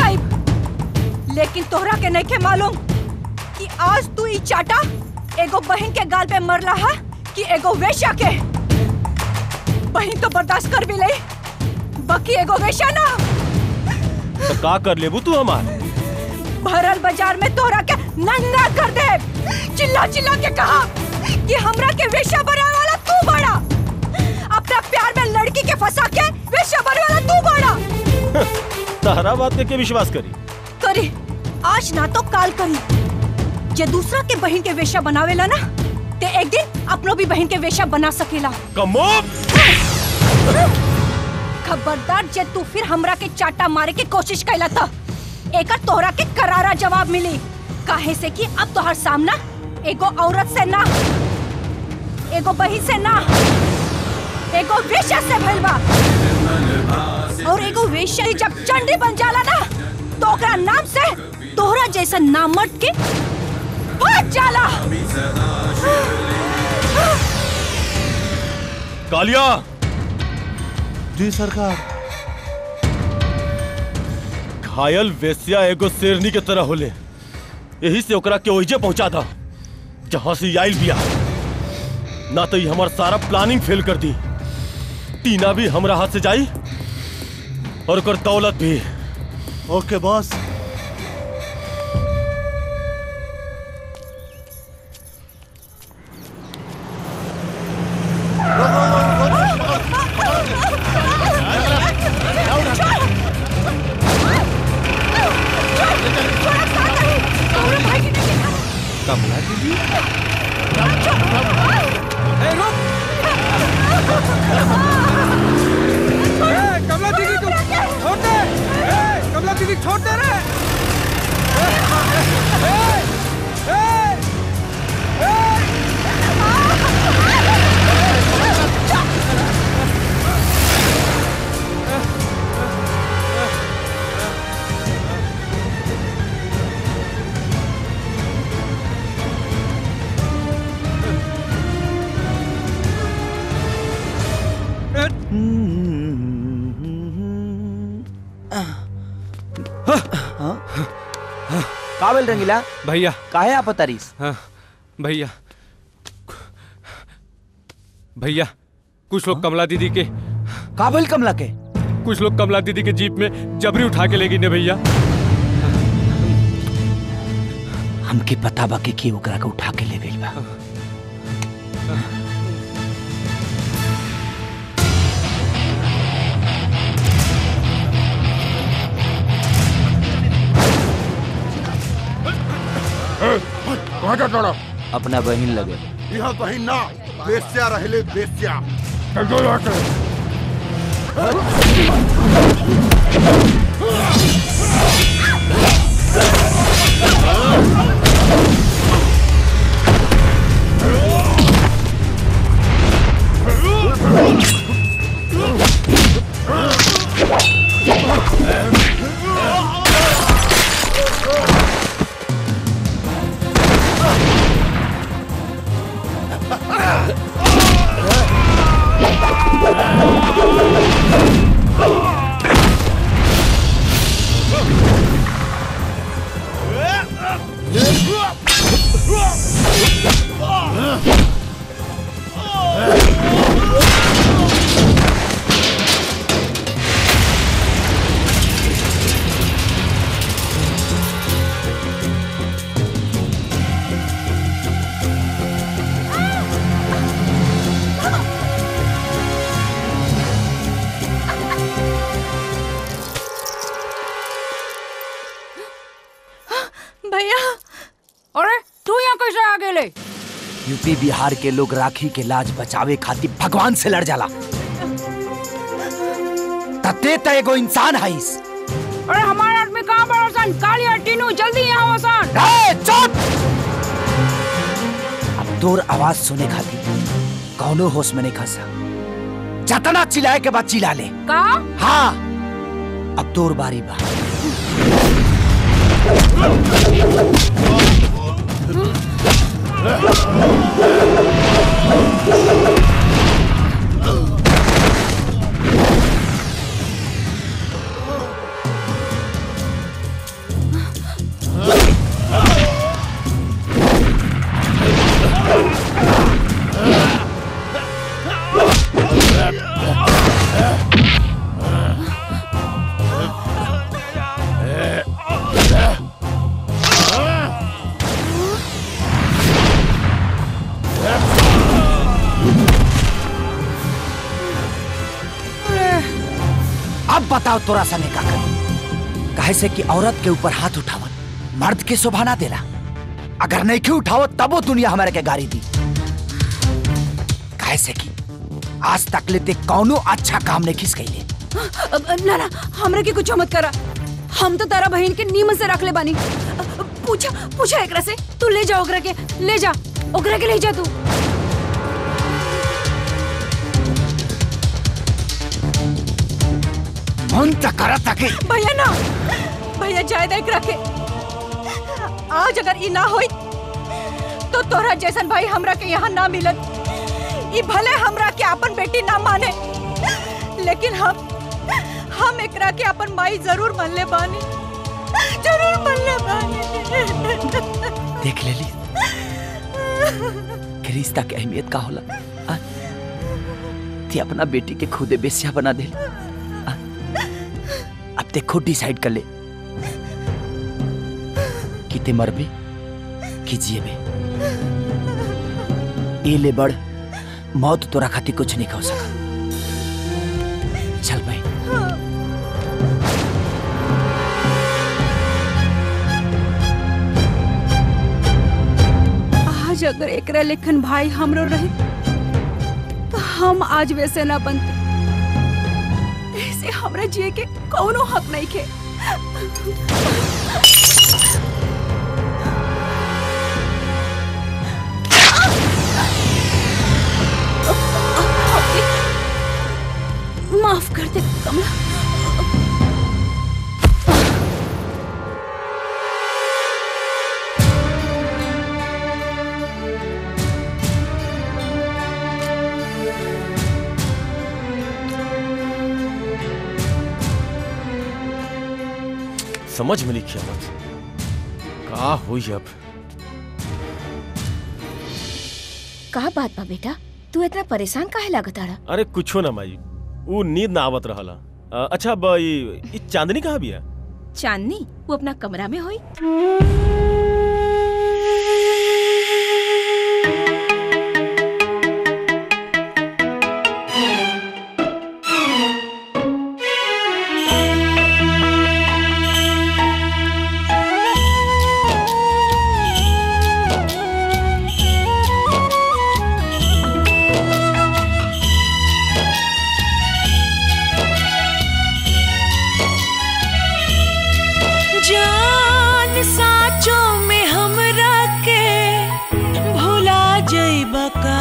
जाइब लेकिन तोहरा के नहीं के मालूम कि आज तू ई चाटा एगो बहन के गाल पे मरला है कि एगो वेश्या के बहन तो बर्दाश्त कर भी ले बाकी एगो वेश्या ना तो का कर लेबू तू हमार भरल बाजार में तोहरा के नंगा कर दे चिल्ला चिल्ला के कहा कि हमरा के वेश्या बनाने वाला तू बड़ा अपना प्यार में लड़की के फंसा के वेश्या बनाने वाला तू बड़ा तहरा बात के, के विश्वास करी करी आज ना तो काल करी जे दूसरा के बहन के वेश्या बनावेला ना ते एक दिन अपनो भी बहन के वेश्या बना सकेला कमो खबरदार जे तू फिर हमरा के चाटा मारे के कोशिश कैला था एकर तोहरा के करारा जवाब मिली काहे से कि अब तोहर सामना एगो औरत से ना एगो बहन से ना एगो वेश्या से भइल बा और एगो वेश्या ही जब चंडी बन जाला ना तो ओकरा नाम से तोहरा जैसा नामर्द के भाग जाला कालिया जी सरकार घायल वेश्या एगो शेरनी के तरह होले यही से ओकरा के ओहिजे पहुंचा था जहां से ई आइल बिया ना तो ई हमार सारा प्लानिंग फेल कर दी टीना भी हमरा हाथ से जाई और ओकर दौलत भी ओके बॉस कमला दीदी ए, रुक ए, कमला दीदी तू छोड़ दे ए, कमला दीदी छोड़ दे रे ए, ए, ए, ए, का बोल रंगीला भैया काहे आप तारीस हाँ भैया भैया कुछ लोग कमला दीदी के काबिल कमला के कुछ लोग कमला दीदी के जीप में जबरी उठा के ले गई ने भैया हमके पता बा कि के ओकरा के उठा के ले गई बा कहाँ जा तोड़ा अपना बहन लगे यहाँ कहीं ना बेस्या रहले बेस्या चल यहाँ से भैया अरे तू यहाँ कैसे आ गेले यूपी बिहार के लोग राखी के लाज बचावे खातिर भगवान से लड़ जाला तते त एगो इंसान हईस अरे हमारे आदमी कहाँ पर हसन काली और टीनू जल्दी यहाँ हसन ए, चुप अब तोर आवाज सुने खातिर कौनो होश में नहीं खसा जतना चिल्लाए के बाद चिल्ला ले का हाँ अब तोर बारी बा अब बताओ तोरा सने का करी कहे से कि औरत के ऊपर हाथ उठावत मर्द के शोभा ना देला अगर नहीं के उठावत तबो दुनिया हमारे के गाड़ी दी कहे से कि आज तक लेते कौनो अच्छा काम नहीं खिस गई अब, ना ना हमरा के कुछ मत करा हम तो तारा बहन के नीमन से रख ले बानी पूछा पूछा एकरा से तू ले जा ओकरा के ले जा ओकरा के ले जा तू मन तक करत तके भैया ना भैया जाए देख रखे आज अगर ई ना होई तो तोरा जैसन भाई हमरा के यहाँ ना मिलत ई भले हमरा के अपन बेटी ना माने लेकिन हम हम एकरा के अपन माई जरूर मान ले बानी जरूर मान ले बानी देख लेली कि रिश्ता के अहमियत का होला आ? ती अपना बेटी के खुदे बेसिया बना दे अब ते खुद डिसाइड कर ले कि ते मरबे कि जिएबे ए ले बड़ मौत तोरा खातिर कुछ नहीं कह सका चल भाई आज अगर एकरा लेखन भाई हमरो रहे तो हम आज वैसे ना बनते ऐसे हमरा जिए के कौनो हक नहीं के माफ कर दे कमला समझ में लिखी मत का हुई अब का बात बा बेटा तू इतना परेशान काहे लागताड़ा अरे कुछो ना माई वो नींद ना आवत रहला अ, अच्छा ब ई ई चांदनी कहाँ बिया चांदनी वो अपना कमरा में होई जान साचो में हमरा के भुला जइब का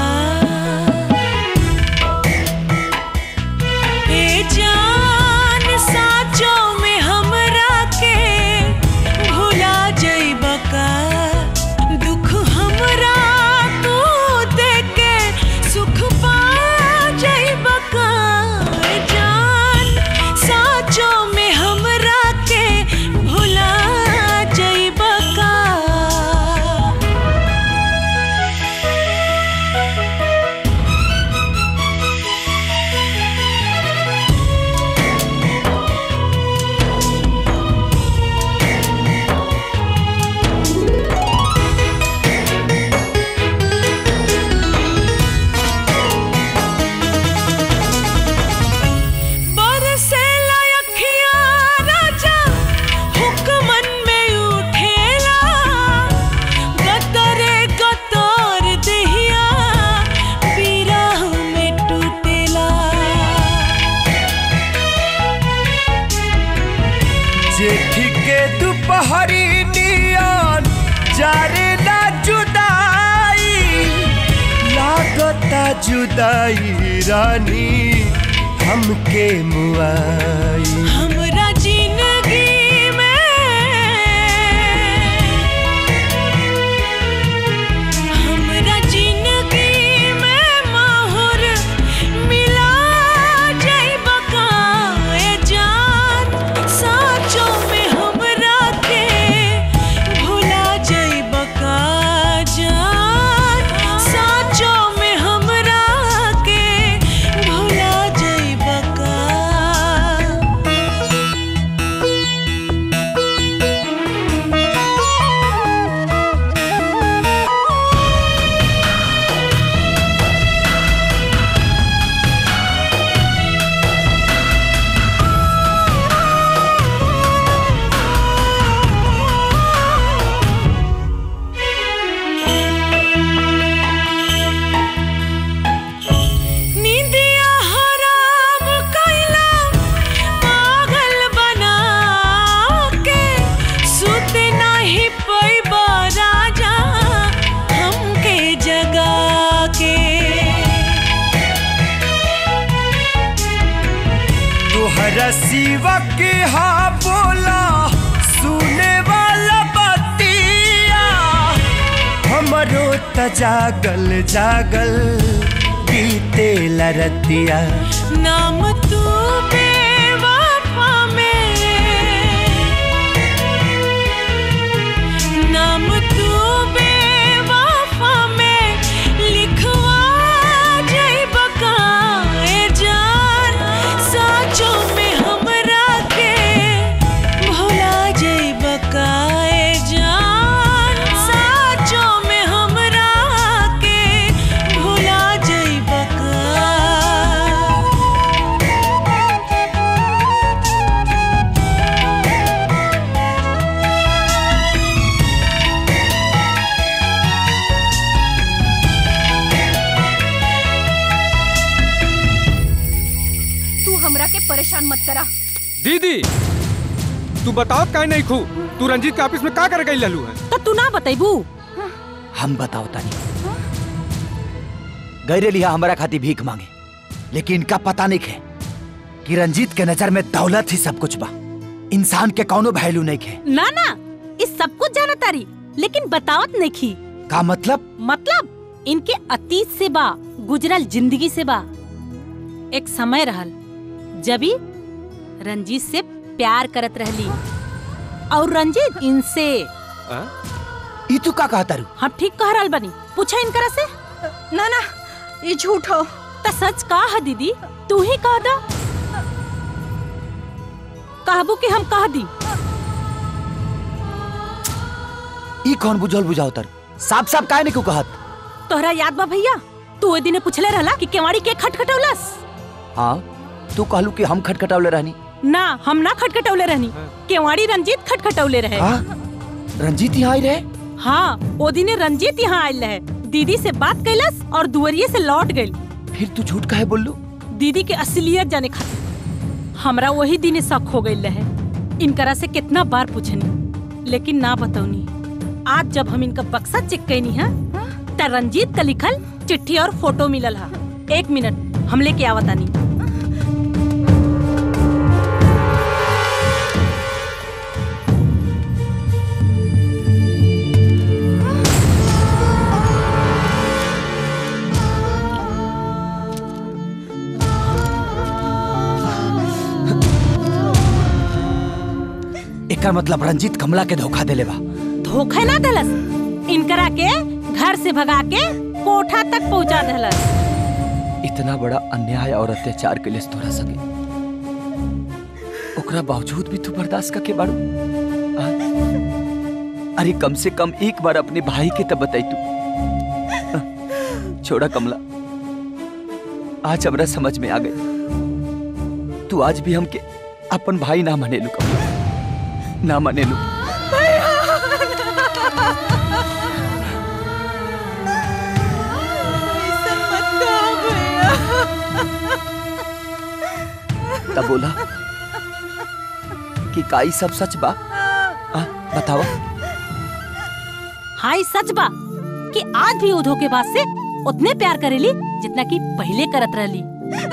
ए जान साचो में हमरा के भुला जइब का दुख हमरा तू देके सुख पा जइब का ए जान साचो में हमरा के भुला जइब का बरसेला अखिया राजा हुक्मन में उठेला गतरे गतर देहिया बिरह में टूटेला जेठ के दुपहरी नियन जारेला जुदाई लागता जुदाई रानी हमके मुआई हमरा जिंदगी में हमरा जिंदगी में माहौर मिला जइब का ए जान साचो में हमरा के भुला जइब का जान साचो में हमरा के भुला जइब का नींदिया हराम कैला पागल बना के सुत नहीं पैबा राजा हमके जगा के तुहरा सिवा के हा बोला सुने वाला बतिया हमरो त जागल जागल बीते लरतिया नाम तू बेवफा में नाम तू बेवफा में लिखवा जइब का ए जान साचो में हमरा के भुला जइब का ए जान साचो में हमरा के भुला जइब का तू हमरा के परेशान मत करा दीदी तू बताओ काहे नहीं खू तू रंजीत के ऑफिस में का कर गई ललू है तो तू ना बतेबू हम बताओ तानी गैरे लिया हमारा खाती भीख मांगे लेकिन इनका पता नहीं है कि रंजीत के नजर में दौलत ही सब कुछ बा इंसान के कौनो वैल्यू नहीं है ना ना इस सब कुछ जाना तारी लेकिन बतावत नहीं का मतलब मतलब इनके अतीत से बा गुजरल जिंदगी से बा एक समय रहल जबी रंजीत से प्यार करत रहली और रंजीत इनसे ई तू का कहता रू हम ठीक कह रहल बनी पूछा इनकरा से ना ना ये झूठ हो तो सच का है दीदी तू ही कह दा कहबू कि हम कह दी ई कौन बुझल बुझाओ तर साफ साफ काहे नहीं क्यों कहत तोहरा याद बा भैया तू ओए दिने पूछले रहला कि केवाड़ी के खटखटौलस हाँ तू कहलू कि हम खटखटावले रहनी ना हम ना खटखटौले रहनी केवाड़ी रंजीत खटखटौले रहे हाँ? रंजीत यहाँ आई रहे हाँ ओ दिने रंजीत यहाँ आयल रहे दीदी से बात कैलस और दुवरिये से लौट गइल फिर तू झूठ काहे बोललू दीदी के असलियत जाने खातिर हमरा वही दिन शक हो गइल रहे इनकरा से कितना बार पूछनी लेकिन ना बतौनी आज जब हम इनका बक्सा चेक कैनी है त रंजीत का लिखल चिट्ठी और फोटो मिलल हा एक मिनट हम लेके आवतानी एकर मतलब रंजीत कमला के धोखा देले बा धोखा ना दलस इनकरा के घर से भगा के कोठा तक पहुंचा दलस इतना बड़ा अन्याय और अत्याचार के लिए तोरा सके ओकरा बावजूद भी तू बर्दाश्त करके बाड़ू आ? अरे कम से कम एक बार अपने भाई के तब बताई तू आ, छोड़ा कमला आज हमरा समझ में आ गई तू आज भी हमके अपन भाई ना मनेलू कमला ना मनेलू तब बोला कि काई सब सच बा आ, बताओ हाय सच बा कि आज भी वो धोखेबाज से उतने प्यार करेली जितना कि पहले करत रहली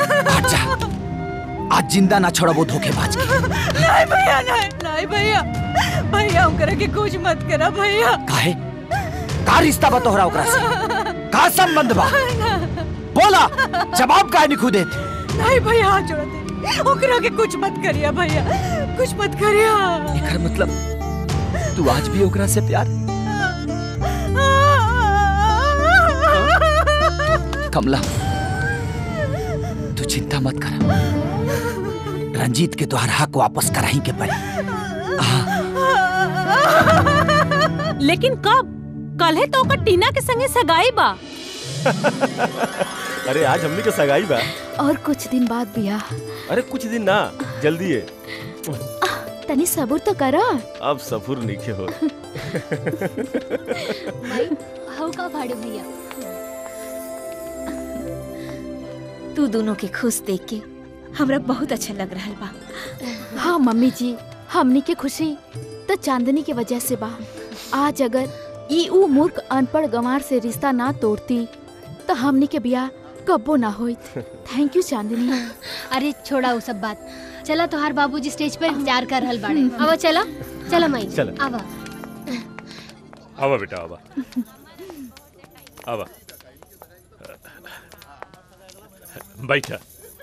आज जिंदा ना छोड़ा वो धोखेबाज के नहीं भैया नहीं नहीं भैया भैया हम करे के कुछ मत करा भैया काहे का रिश्ता बा तोहरा ओकरा से का संबंध बा बोला जवाब काहे नहीं खुदे नहीं भैया हाथ जोड़ दे ओकरा के कुछ मत करिया भैया कुछ मत करिया एकर मतलब तू आज भी ओकरा से प्यार कमला तू चिंता मत कर रंजीत के तोहर हक वापस कराही के पड़ी लेकिन कब कल है तो ओकर टीना के संगे सगाई बा अरे आज हमने के सगाई बा और कुछ दिन बाद बिया अरे कुछ दिन ना जल्दी है तनी सबूर तो करा अब सफुर नहीं हो हऊ का भाड़े भैया तू दोनों के खुश देख के हमरा बहुत अच्छा लग रहा बा हाँ मम्मी जी हमनी के खुशी तो चांदनी के वजह से बा आज अगर ई ऊ मूर्ख अनपढ़ गंवार से रिश्ता ना तोड़ती तो हमनी के बिया कब्बो ना होइत थैंक यू चांदनी अरे छोड़ा वो सब बात चला तोहार बाबूजी स्टेज पे इंतजार कर रहल बाड़े अब चला चला माई चला। आवा आवा बेटा आवा आवा बैठा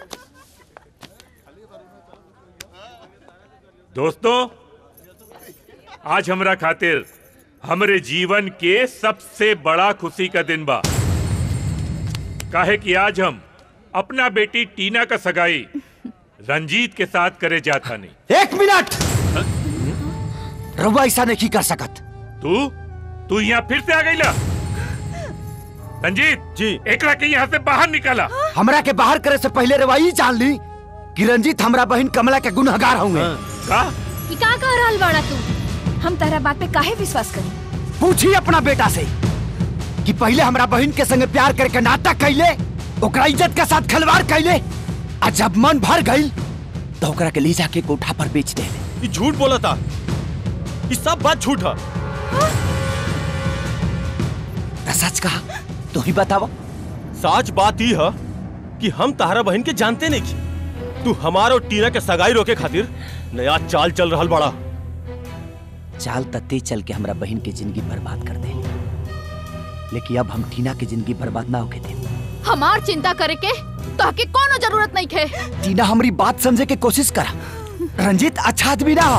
दोस्तों आज हमरा खातिर हमरे जीवन के सबसे बड़ा खुशी का दिन बा काहे कि आज हम अपना बेटी टीना का सगाई रंजीत के साथ करे जाता नहीं एक मिनट रउआ ऐसा नहीं कर सकत तू तू यहाँ फिर से आ गई ला रंजीत जी एकरा के यहाँ से बाहर निकाला हमरा के बाहर करे से पहले रउआ ई जान ली कि रंजीत हमरा बहन कमला के गुनहगार होंगे का ई का कह रहल बाड़ा तू हम तारा बात पे काहे विश्वास करी पूछी अपना बेटा से कि पहले हमरा बहन के संगे प्यार करके नाटक कैले ओकरा इज्जत के साथ खिलवाड़ कैले आ जब मन भर गई तो ओकरा के ले जाके कोठा पर बेच दे ये झूठ बोला था ये सब बात झूठ है तो सच कहा तू ही बतावा सच बात ही है कि हम तारा बहन के जानते नहीं की तू हमार और टीना के सगाई रोके खातिर नया चाल चल रहा बड़ा चाल तत्ते चल के हमरा बहन के जिंदगी बर्बाद कर दे लेकिन अब हम टीना की जिंदगी बर्बाद ना होके दे हमार चिंता करे के ताकि कोनो जरूरत नहीं खे टीना हमारी बात समझे के कोशिश करा रंजीत अच्छा आदमी ना हो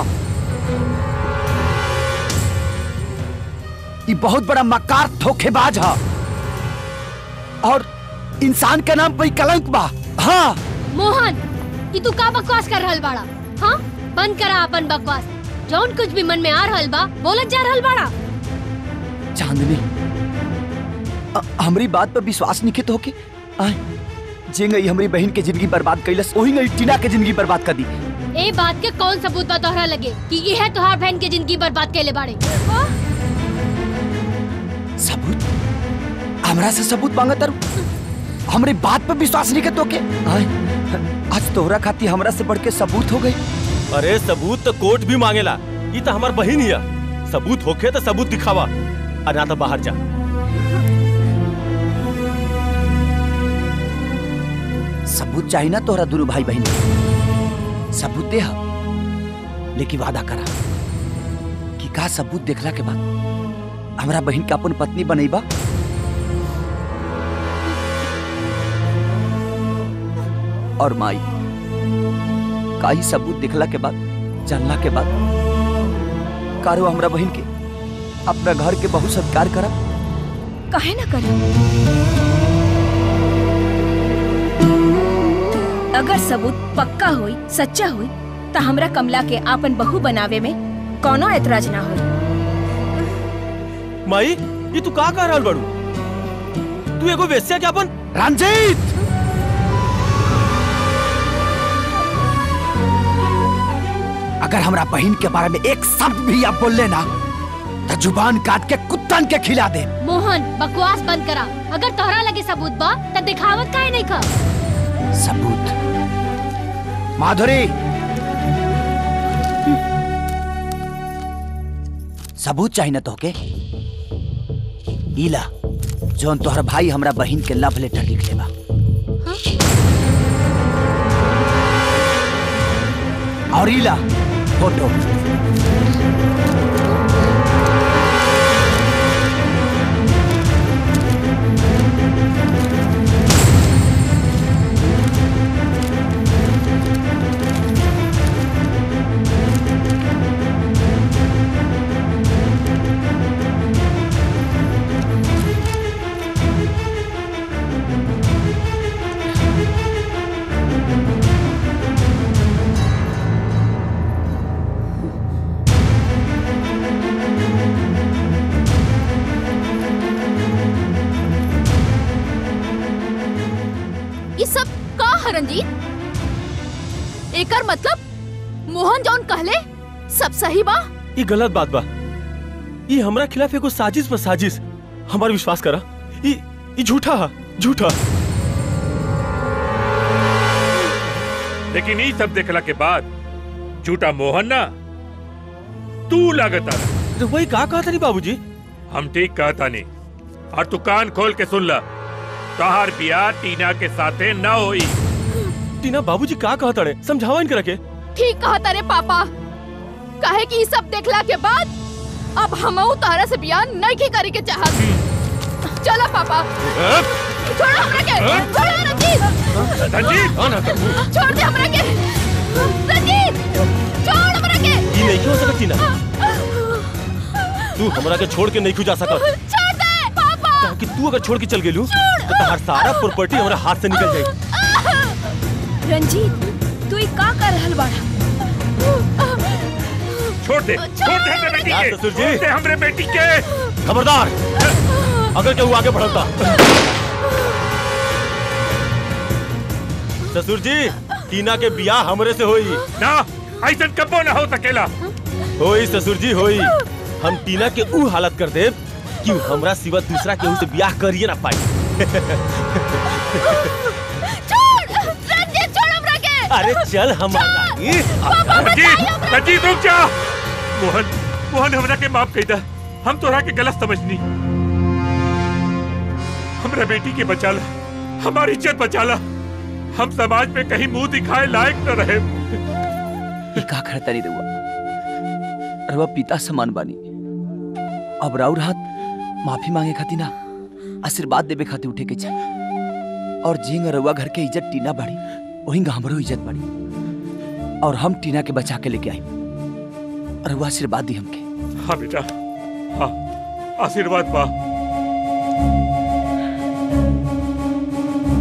ये बहुत बड़ा मकार धोखेबाज है और इंसान के नाम पे कलंक बा हाँ मोहन ई तू का बकवास कर रहल बाड़ा हाँ बंद करा अपन बकवास जौन कुछ भी मन में आ रहल बा बोलत जा रहल बाड़ा चांदनी अ- हमरी बात पर विश्वास नहीं तो के आय जे गई हमारी बहन के जिंदगी बर्बाद कैलस वही गई टीना के जिंदगी बर्बाद कर दी ए बात के कौन सबूत बा तोहरा लगे कि ये है तोहार बहन के जिंदगी बर्बाद कैले बाड़े सबूत हमरा से सबूत मांगत तारू हमरे बात पर विश्वास नहीं तो के आय आज तोहरा खाती हमरा से बढ़ के सबूत हो गई अरे सबूत तो कोर्ट भी मांगेला ये तो हमार बहन हिया सबूत होखे तो सबूत दिखावा और ना तो बाहर जा सबूत चाहिए ना तोहरा दोनों भाई बहन के। सबूत दे हा। लेकिन वादा करा कि का सबूत देखला के बाद हमरा बहन के अपन पत्नी बनैबा और माई का ही सबूत देखला के बाद जानला के बाद कारो हमरा बहन के अपना घर के बहुत सत्कार करब काहे ना करे अगर सबूत पक्का होई सच्चा होई तो हमरा कमला के आपन बहू बनावे में कोनो ऐतराज ना होई माई ये तू का कह रहल बड़ू तू एगो वेश्या के अपन रंजीत अगर हमरा बहन के बारे में एक शब्द भी आप बोल लेना तो जुबान काट के कुत्तन के खिला दे मोहन बकवास बंद करा अगर तोहरा लगे सबूत बा त दिखावत काहे नहीं खा सबूत माधुरी सबूत चाहिए ना तोहके इला जोन तोहर भाई हमरा बहन के लव लेटर लिख लेबा और इला फोटो ये सब का है रंजीत एकर मतलब मोहन जौन कहले सब सही बा ये गलत बात बा ये हमरा खिलाफ एगो साजिश पर साजिश हमार विश्वास करा ये ये झूठा है झूठा लेकिन ये सब देखला के बाद झूठा मोहन ना तू लागत आ तो वही का कहा था नहीं बाबूजी हम ठीक कहता नहीं और तू कान खोल के सुन ला तोहार बियाह टीना के साथे न होई टीना बाबूजी का कहा तड़े समझावा इनके रखे ठीक कहा तारे पापा काहे कि ई सब देखला के बाद अब हमहू तारा से बियाह नहीं की करे के चाहत चला पापा छोड़ो हमरा के छोड़ो रंजीत रंजीत छोड़ दे हमरा के रंजीत छोड़ हमरा के ये नहीं क्यों हो सकत टीना तू हमरा के छोड़ के नहीं जा सकत छोड़ दे पापा काहे कि तू अगर छोड़ के चल गेलू तो तहार सारा प्रॉपर्टी हमरा हाथ से निकल जाई रंजीत तू ई का कर रहल बाड़ा छोड़ दे छोड़ दे हमरे बेटी के ससुर जी। छोड़ दे हमरे बेटी के खबरदार अगर केहू आगे बढ़ता ससुर जी टीना के बियाह हमरे से होई ना ऐसा कबो ना हो सकेला होई ससुर जी होई हम टीना के ऊ हालत कर देब कि ऊ हमरा सिवा दूसरा केहू से बियाह करिए ना पाई छोड़ रंजीत छोड़ हमरा के अरे चल हमारा रंजीत रंजीत रुक जा मोहन मोहन हमरा के माफ कही दा हम तोरा के गलत समझनी हमरा बेटी के बचाला हमारी इज्जत बचाला हम समाज में कहीं मुंह दिखाए लायक न रहे ये का करता नहीं रहुआ रहुआ पिता समान बानी अब राउर हाथ माफी मांगे खाती ना आशीर्वाद देवे खातिर उठे के चाही और जिंग रहुआ घर के इज्जत टीना बाड़ी वही हमरो इज्जत बाड़ी और हम टीना के बचा के लेके आई रहुआ आशीर्वाद दी हमके हाँ बेटा हाँ आशीर्वाद पा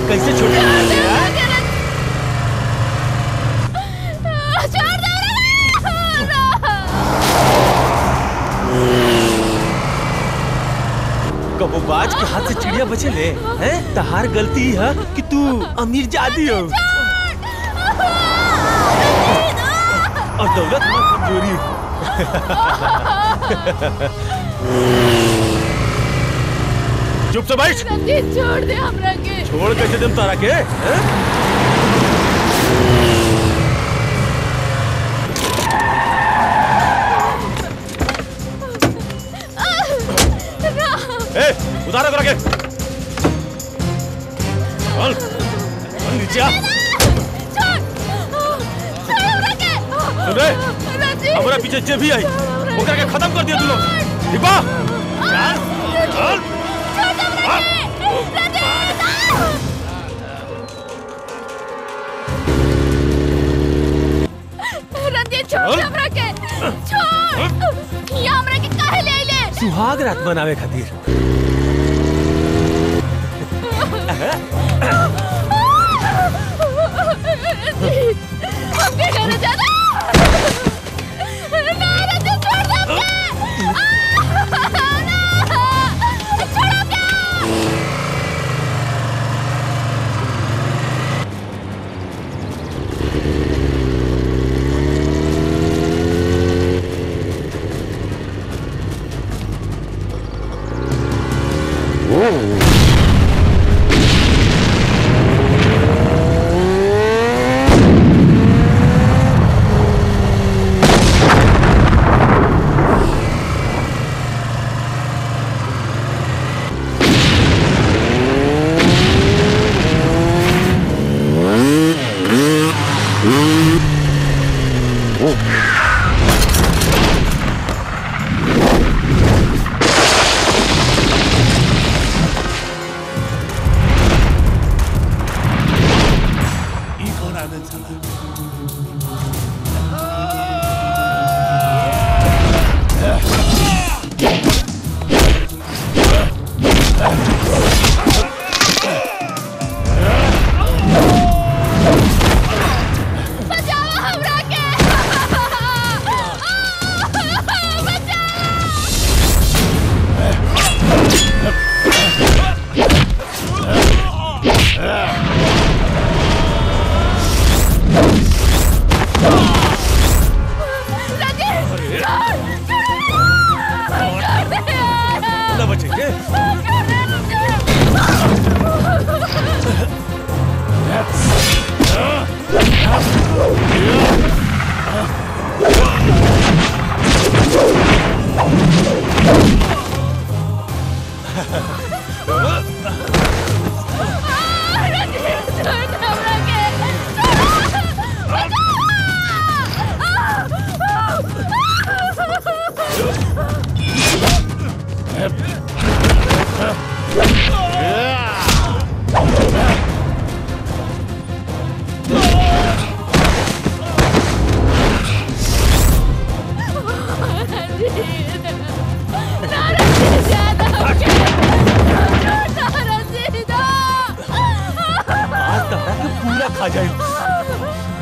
कैसे छोटे कबो बाज के हाथ से चिड़िया बचे ले हैं तहार गलती है कि तू अमीर जादी हो और दौलत में कमजोरी चुप से बैठ रंजीत छोड़ दे हमरा के छोड़ कैसे दम तारा के हैं? ए, उतारो करा के चल चल नीचे आ सुन रे हमारा पीछे जे भी आई ओकरा के खत्म कर दिया तू लोग दीपा चल चल रंजीत छोड़ दे हमरा के छोड़ ये हमरा के काहे ले ले सुहाग रात मनावे खातिर हमके घर जाना ना रंजीत छोड़ दे हमके ना छोड़ो क्या ई कौन आदमी साला बचाओ हमरा के ना बचेंगे आज तहरा के पूरा खा जाए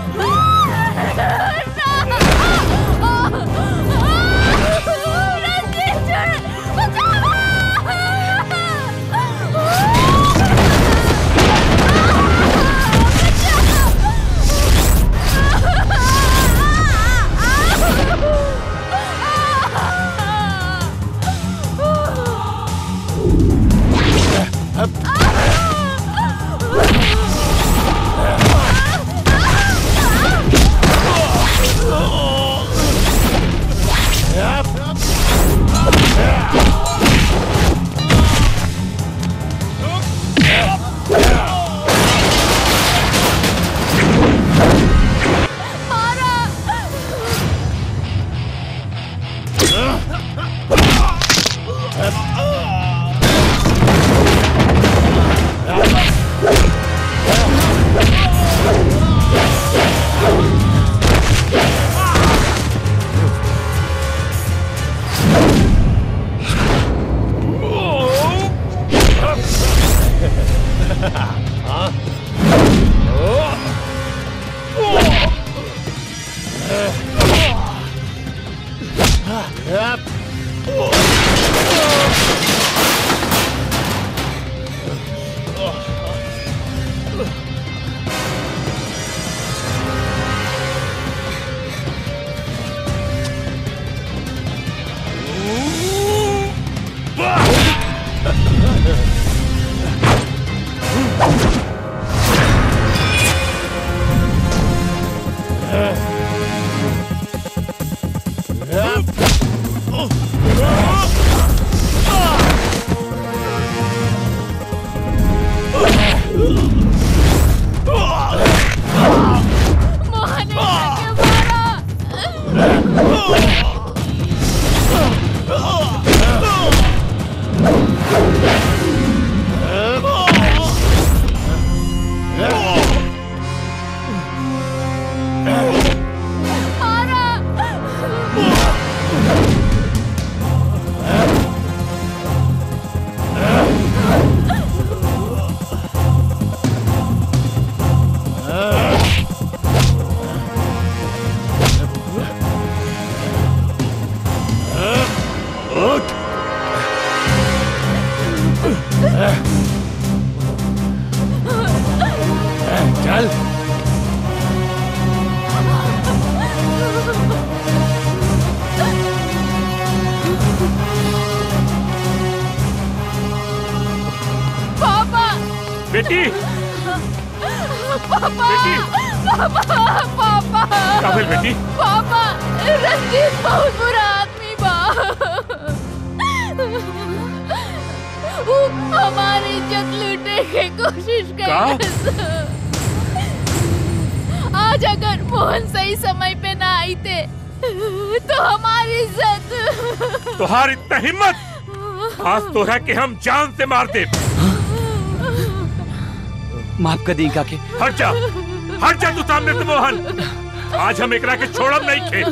हाँ चल पापा बेटी पापा बेटी पापा पापा का भेल बेटी पापा रंजीत बहुत बुरा आदमी बा वो हमारी इज्जत लूटने की कोशिश कर आज अगर मोहन सही समय पे ना आई थे तो हमारी इज्जत तुहार इतना हिम्मत आज तोरा के हम जान से मार दे माफ कर दी काके हट जा हट जा तू सामने से मोहन आज हम एकरा के छोड़ब नहीं खे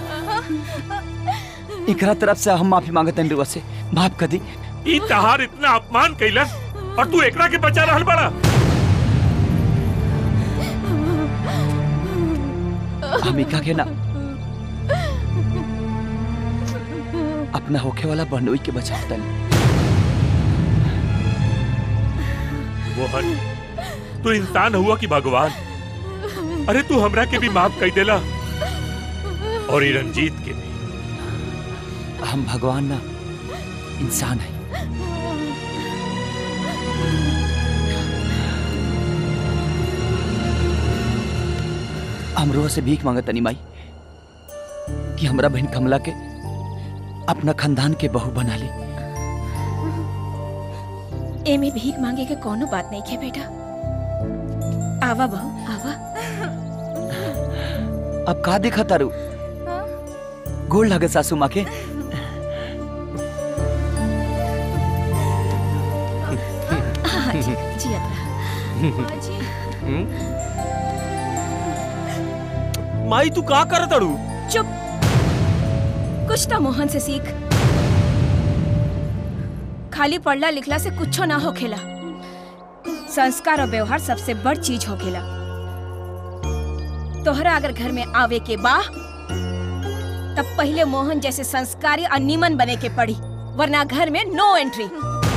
एकरा तरफ से हम माफी मांगत हैं रुआ से माफ कर दी ई तहार इतना अपमान कैलस और तू एकरा के बचा रहल बड़ा हम इका के ना अपना होखे वाला बहनोई के बचावता मोहन तू इंसान हुआ कि भगवान अरे तू हमरा के भी माफ कर देला और ये रंजीत के भी हम भगवान ना इंसान है हम रोह से भीख मांगत तनी माई कि हमरा बहन कमला के अपना खानदान के बहू बना ली एमे भीख मांगे के कोनो बात नहीं है बेटा आवा बहू आवा अब का देखा तारू गोल लगे सासू माँ के हाँ जी जी माई तू का कर तड़ू चुप कुछ तो मोहन से सीख खाली पढ़ला लिखला से कुछो ना होखेला संस्कार और व्यवहार सबसे बड़ चीज होखेला तोहरा अगर घर में आवे के बा तब पहले मोहन जैसे संस्कारी और निमन बने के पड़ी वरना घर में नो एंट्री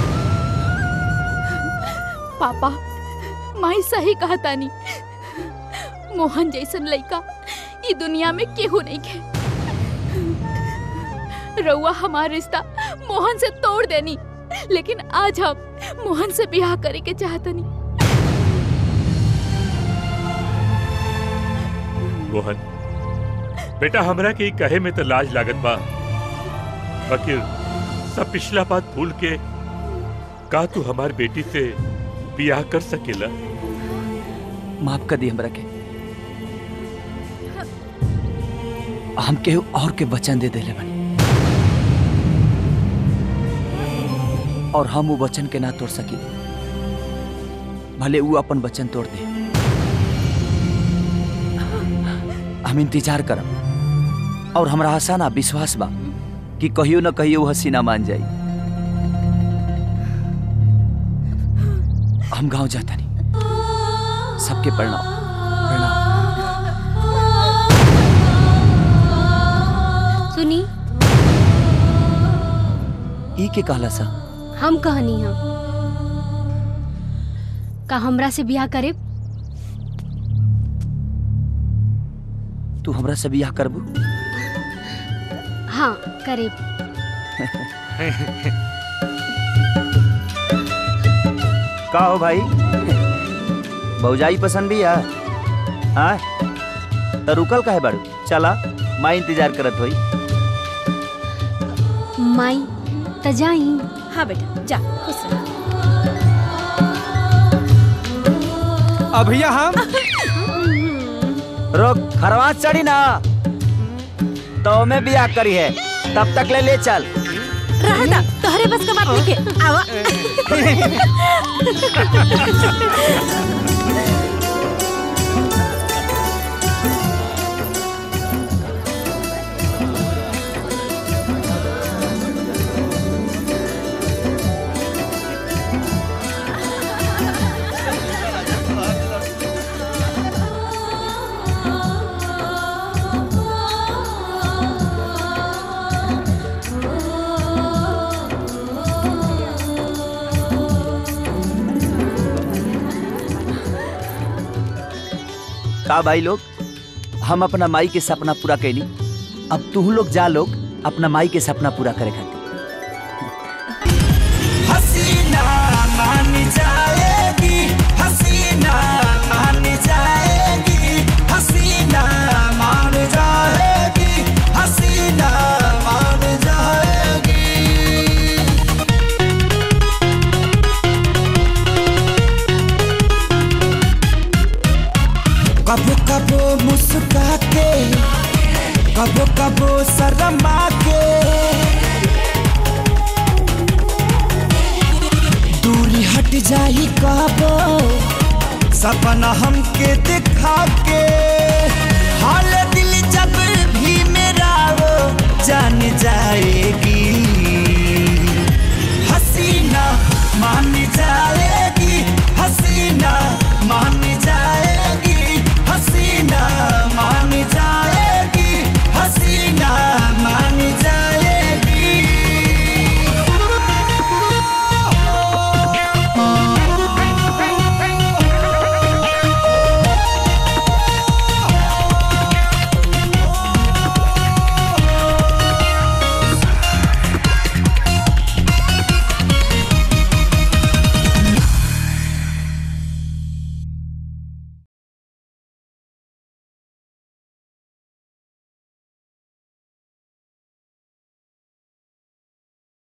पापा माई सही कहा तानी मोहन जैसन लड़का ई दुनिया में केहू नहीं के रउआ हमार रिश्ता मोहन से तोड़ देनी लेकिन आज हम मोहन से ब्याह करे के चाहतनी मोहन बेटा हमरा के ई कहे में तो लाज लागत बा बाकी सब पिछला बात भूल के का तू हमार बेटी से बियाह कर सकेला माफ कर दी हमरा के हम केहू और के वचन दे देले बनी और हम वो वचन के ना तोड़ सकी भले वो अपन वचन तोड़ दे हम इंतजार करब और हमरा आशा ना विश्वास बा कि कहियो न कहियो वो हसीना मान जाई हम गांव जाता नहीं सबके प्रणाम सुनी ई के कहला सा हम कहनी हम का हमरा से ब्याह करे तू हमरा से बियाह करबू हाँ करे का हो भाई भौजाई पसंद भी है हाँ तो रुकल का है बारू चला मैं इंतजार करत होई माई त जाई हाँ बेटा जा खुश रह अब भैया हम रोक खरवास चढ़ी ना तो मैं बियाह करी है तब तक ले ले चल रहता तोहरे बस का बात नहीं के आवा का भाई लोग हम अपना माई के सपना पूरा कैली अब तू लोग जा लोग अपना माई के सपना पूरा करे खातिर हसीना मान जाएगी हसीना मान जाएगी हसीना मान जाएगी हसीना मान जाएगी कबो कबो मुस्का के कबो कबो शर्मा के दूरी हट जाई कबो सपना हमके दिखा के हाल दिल जब भी मेरा वो जान जाएगी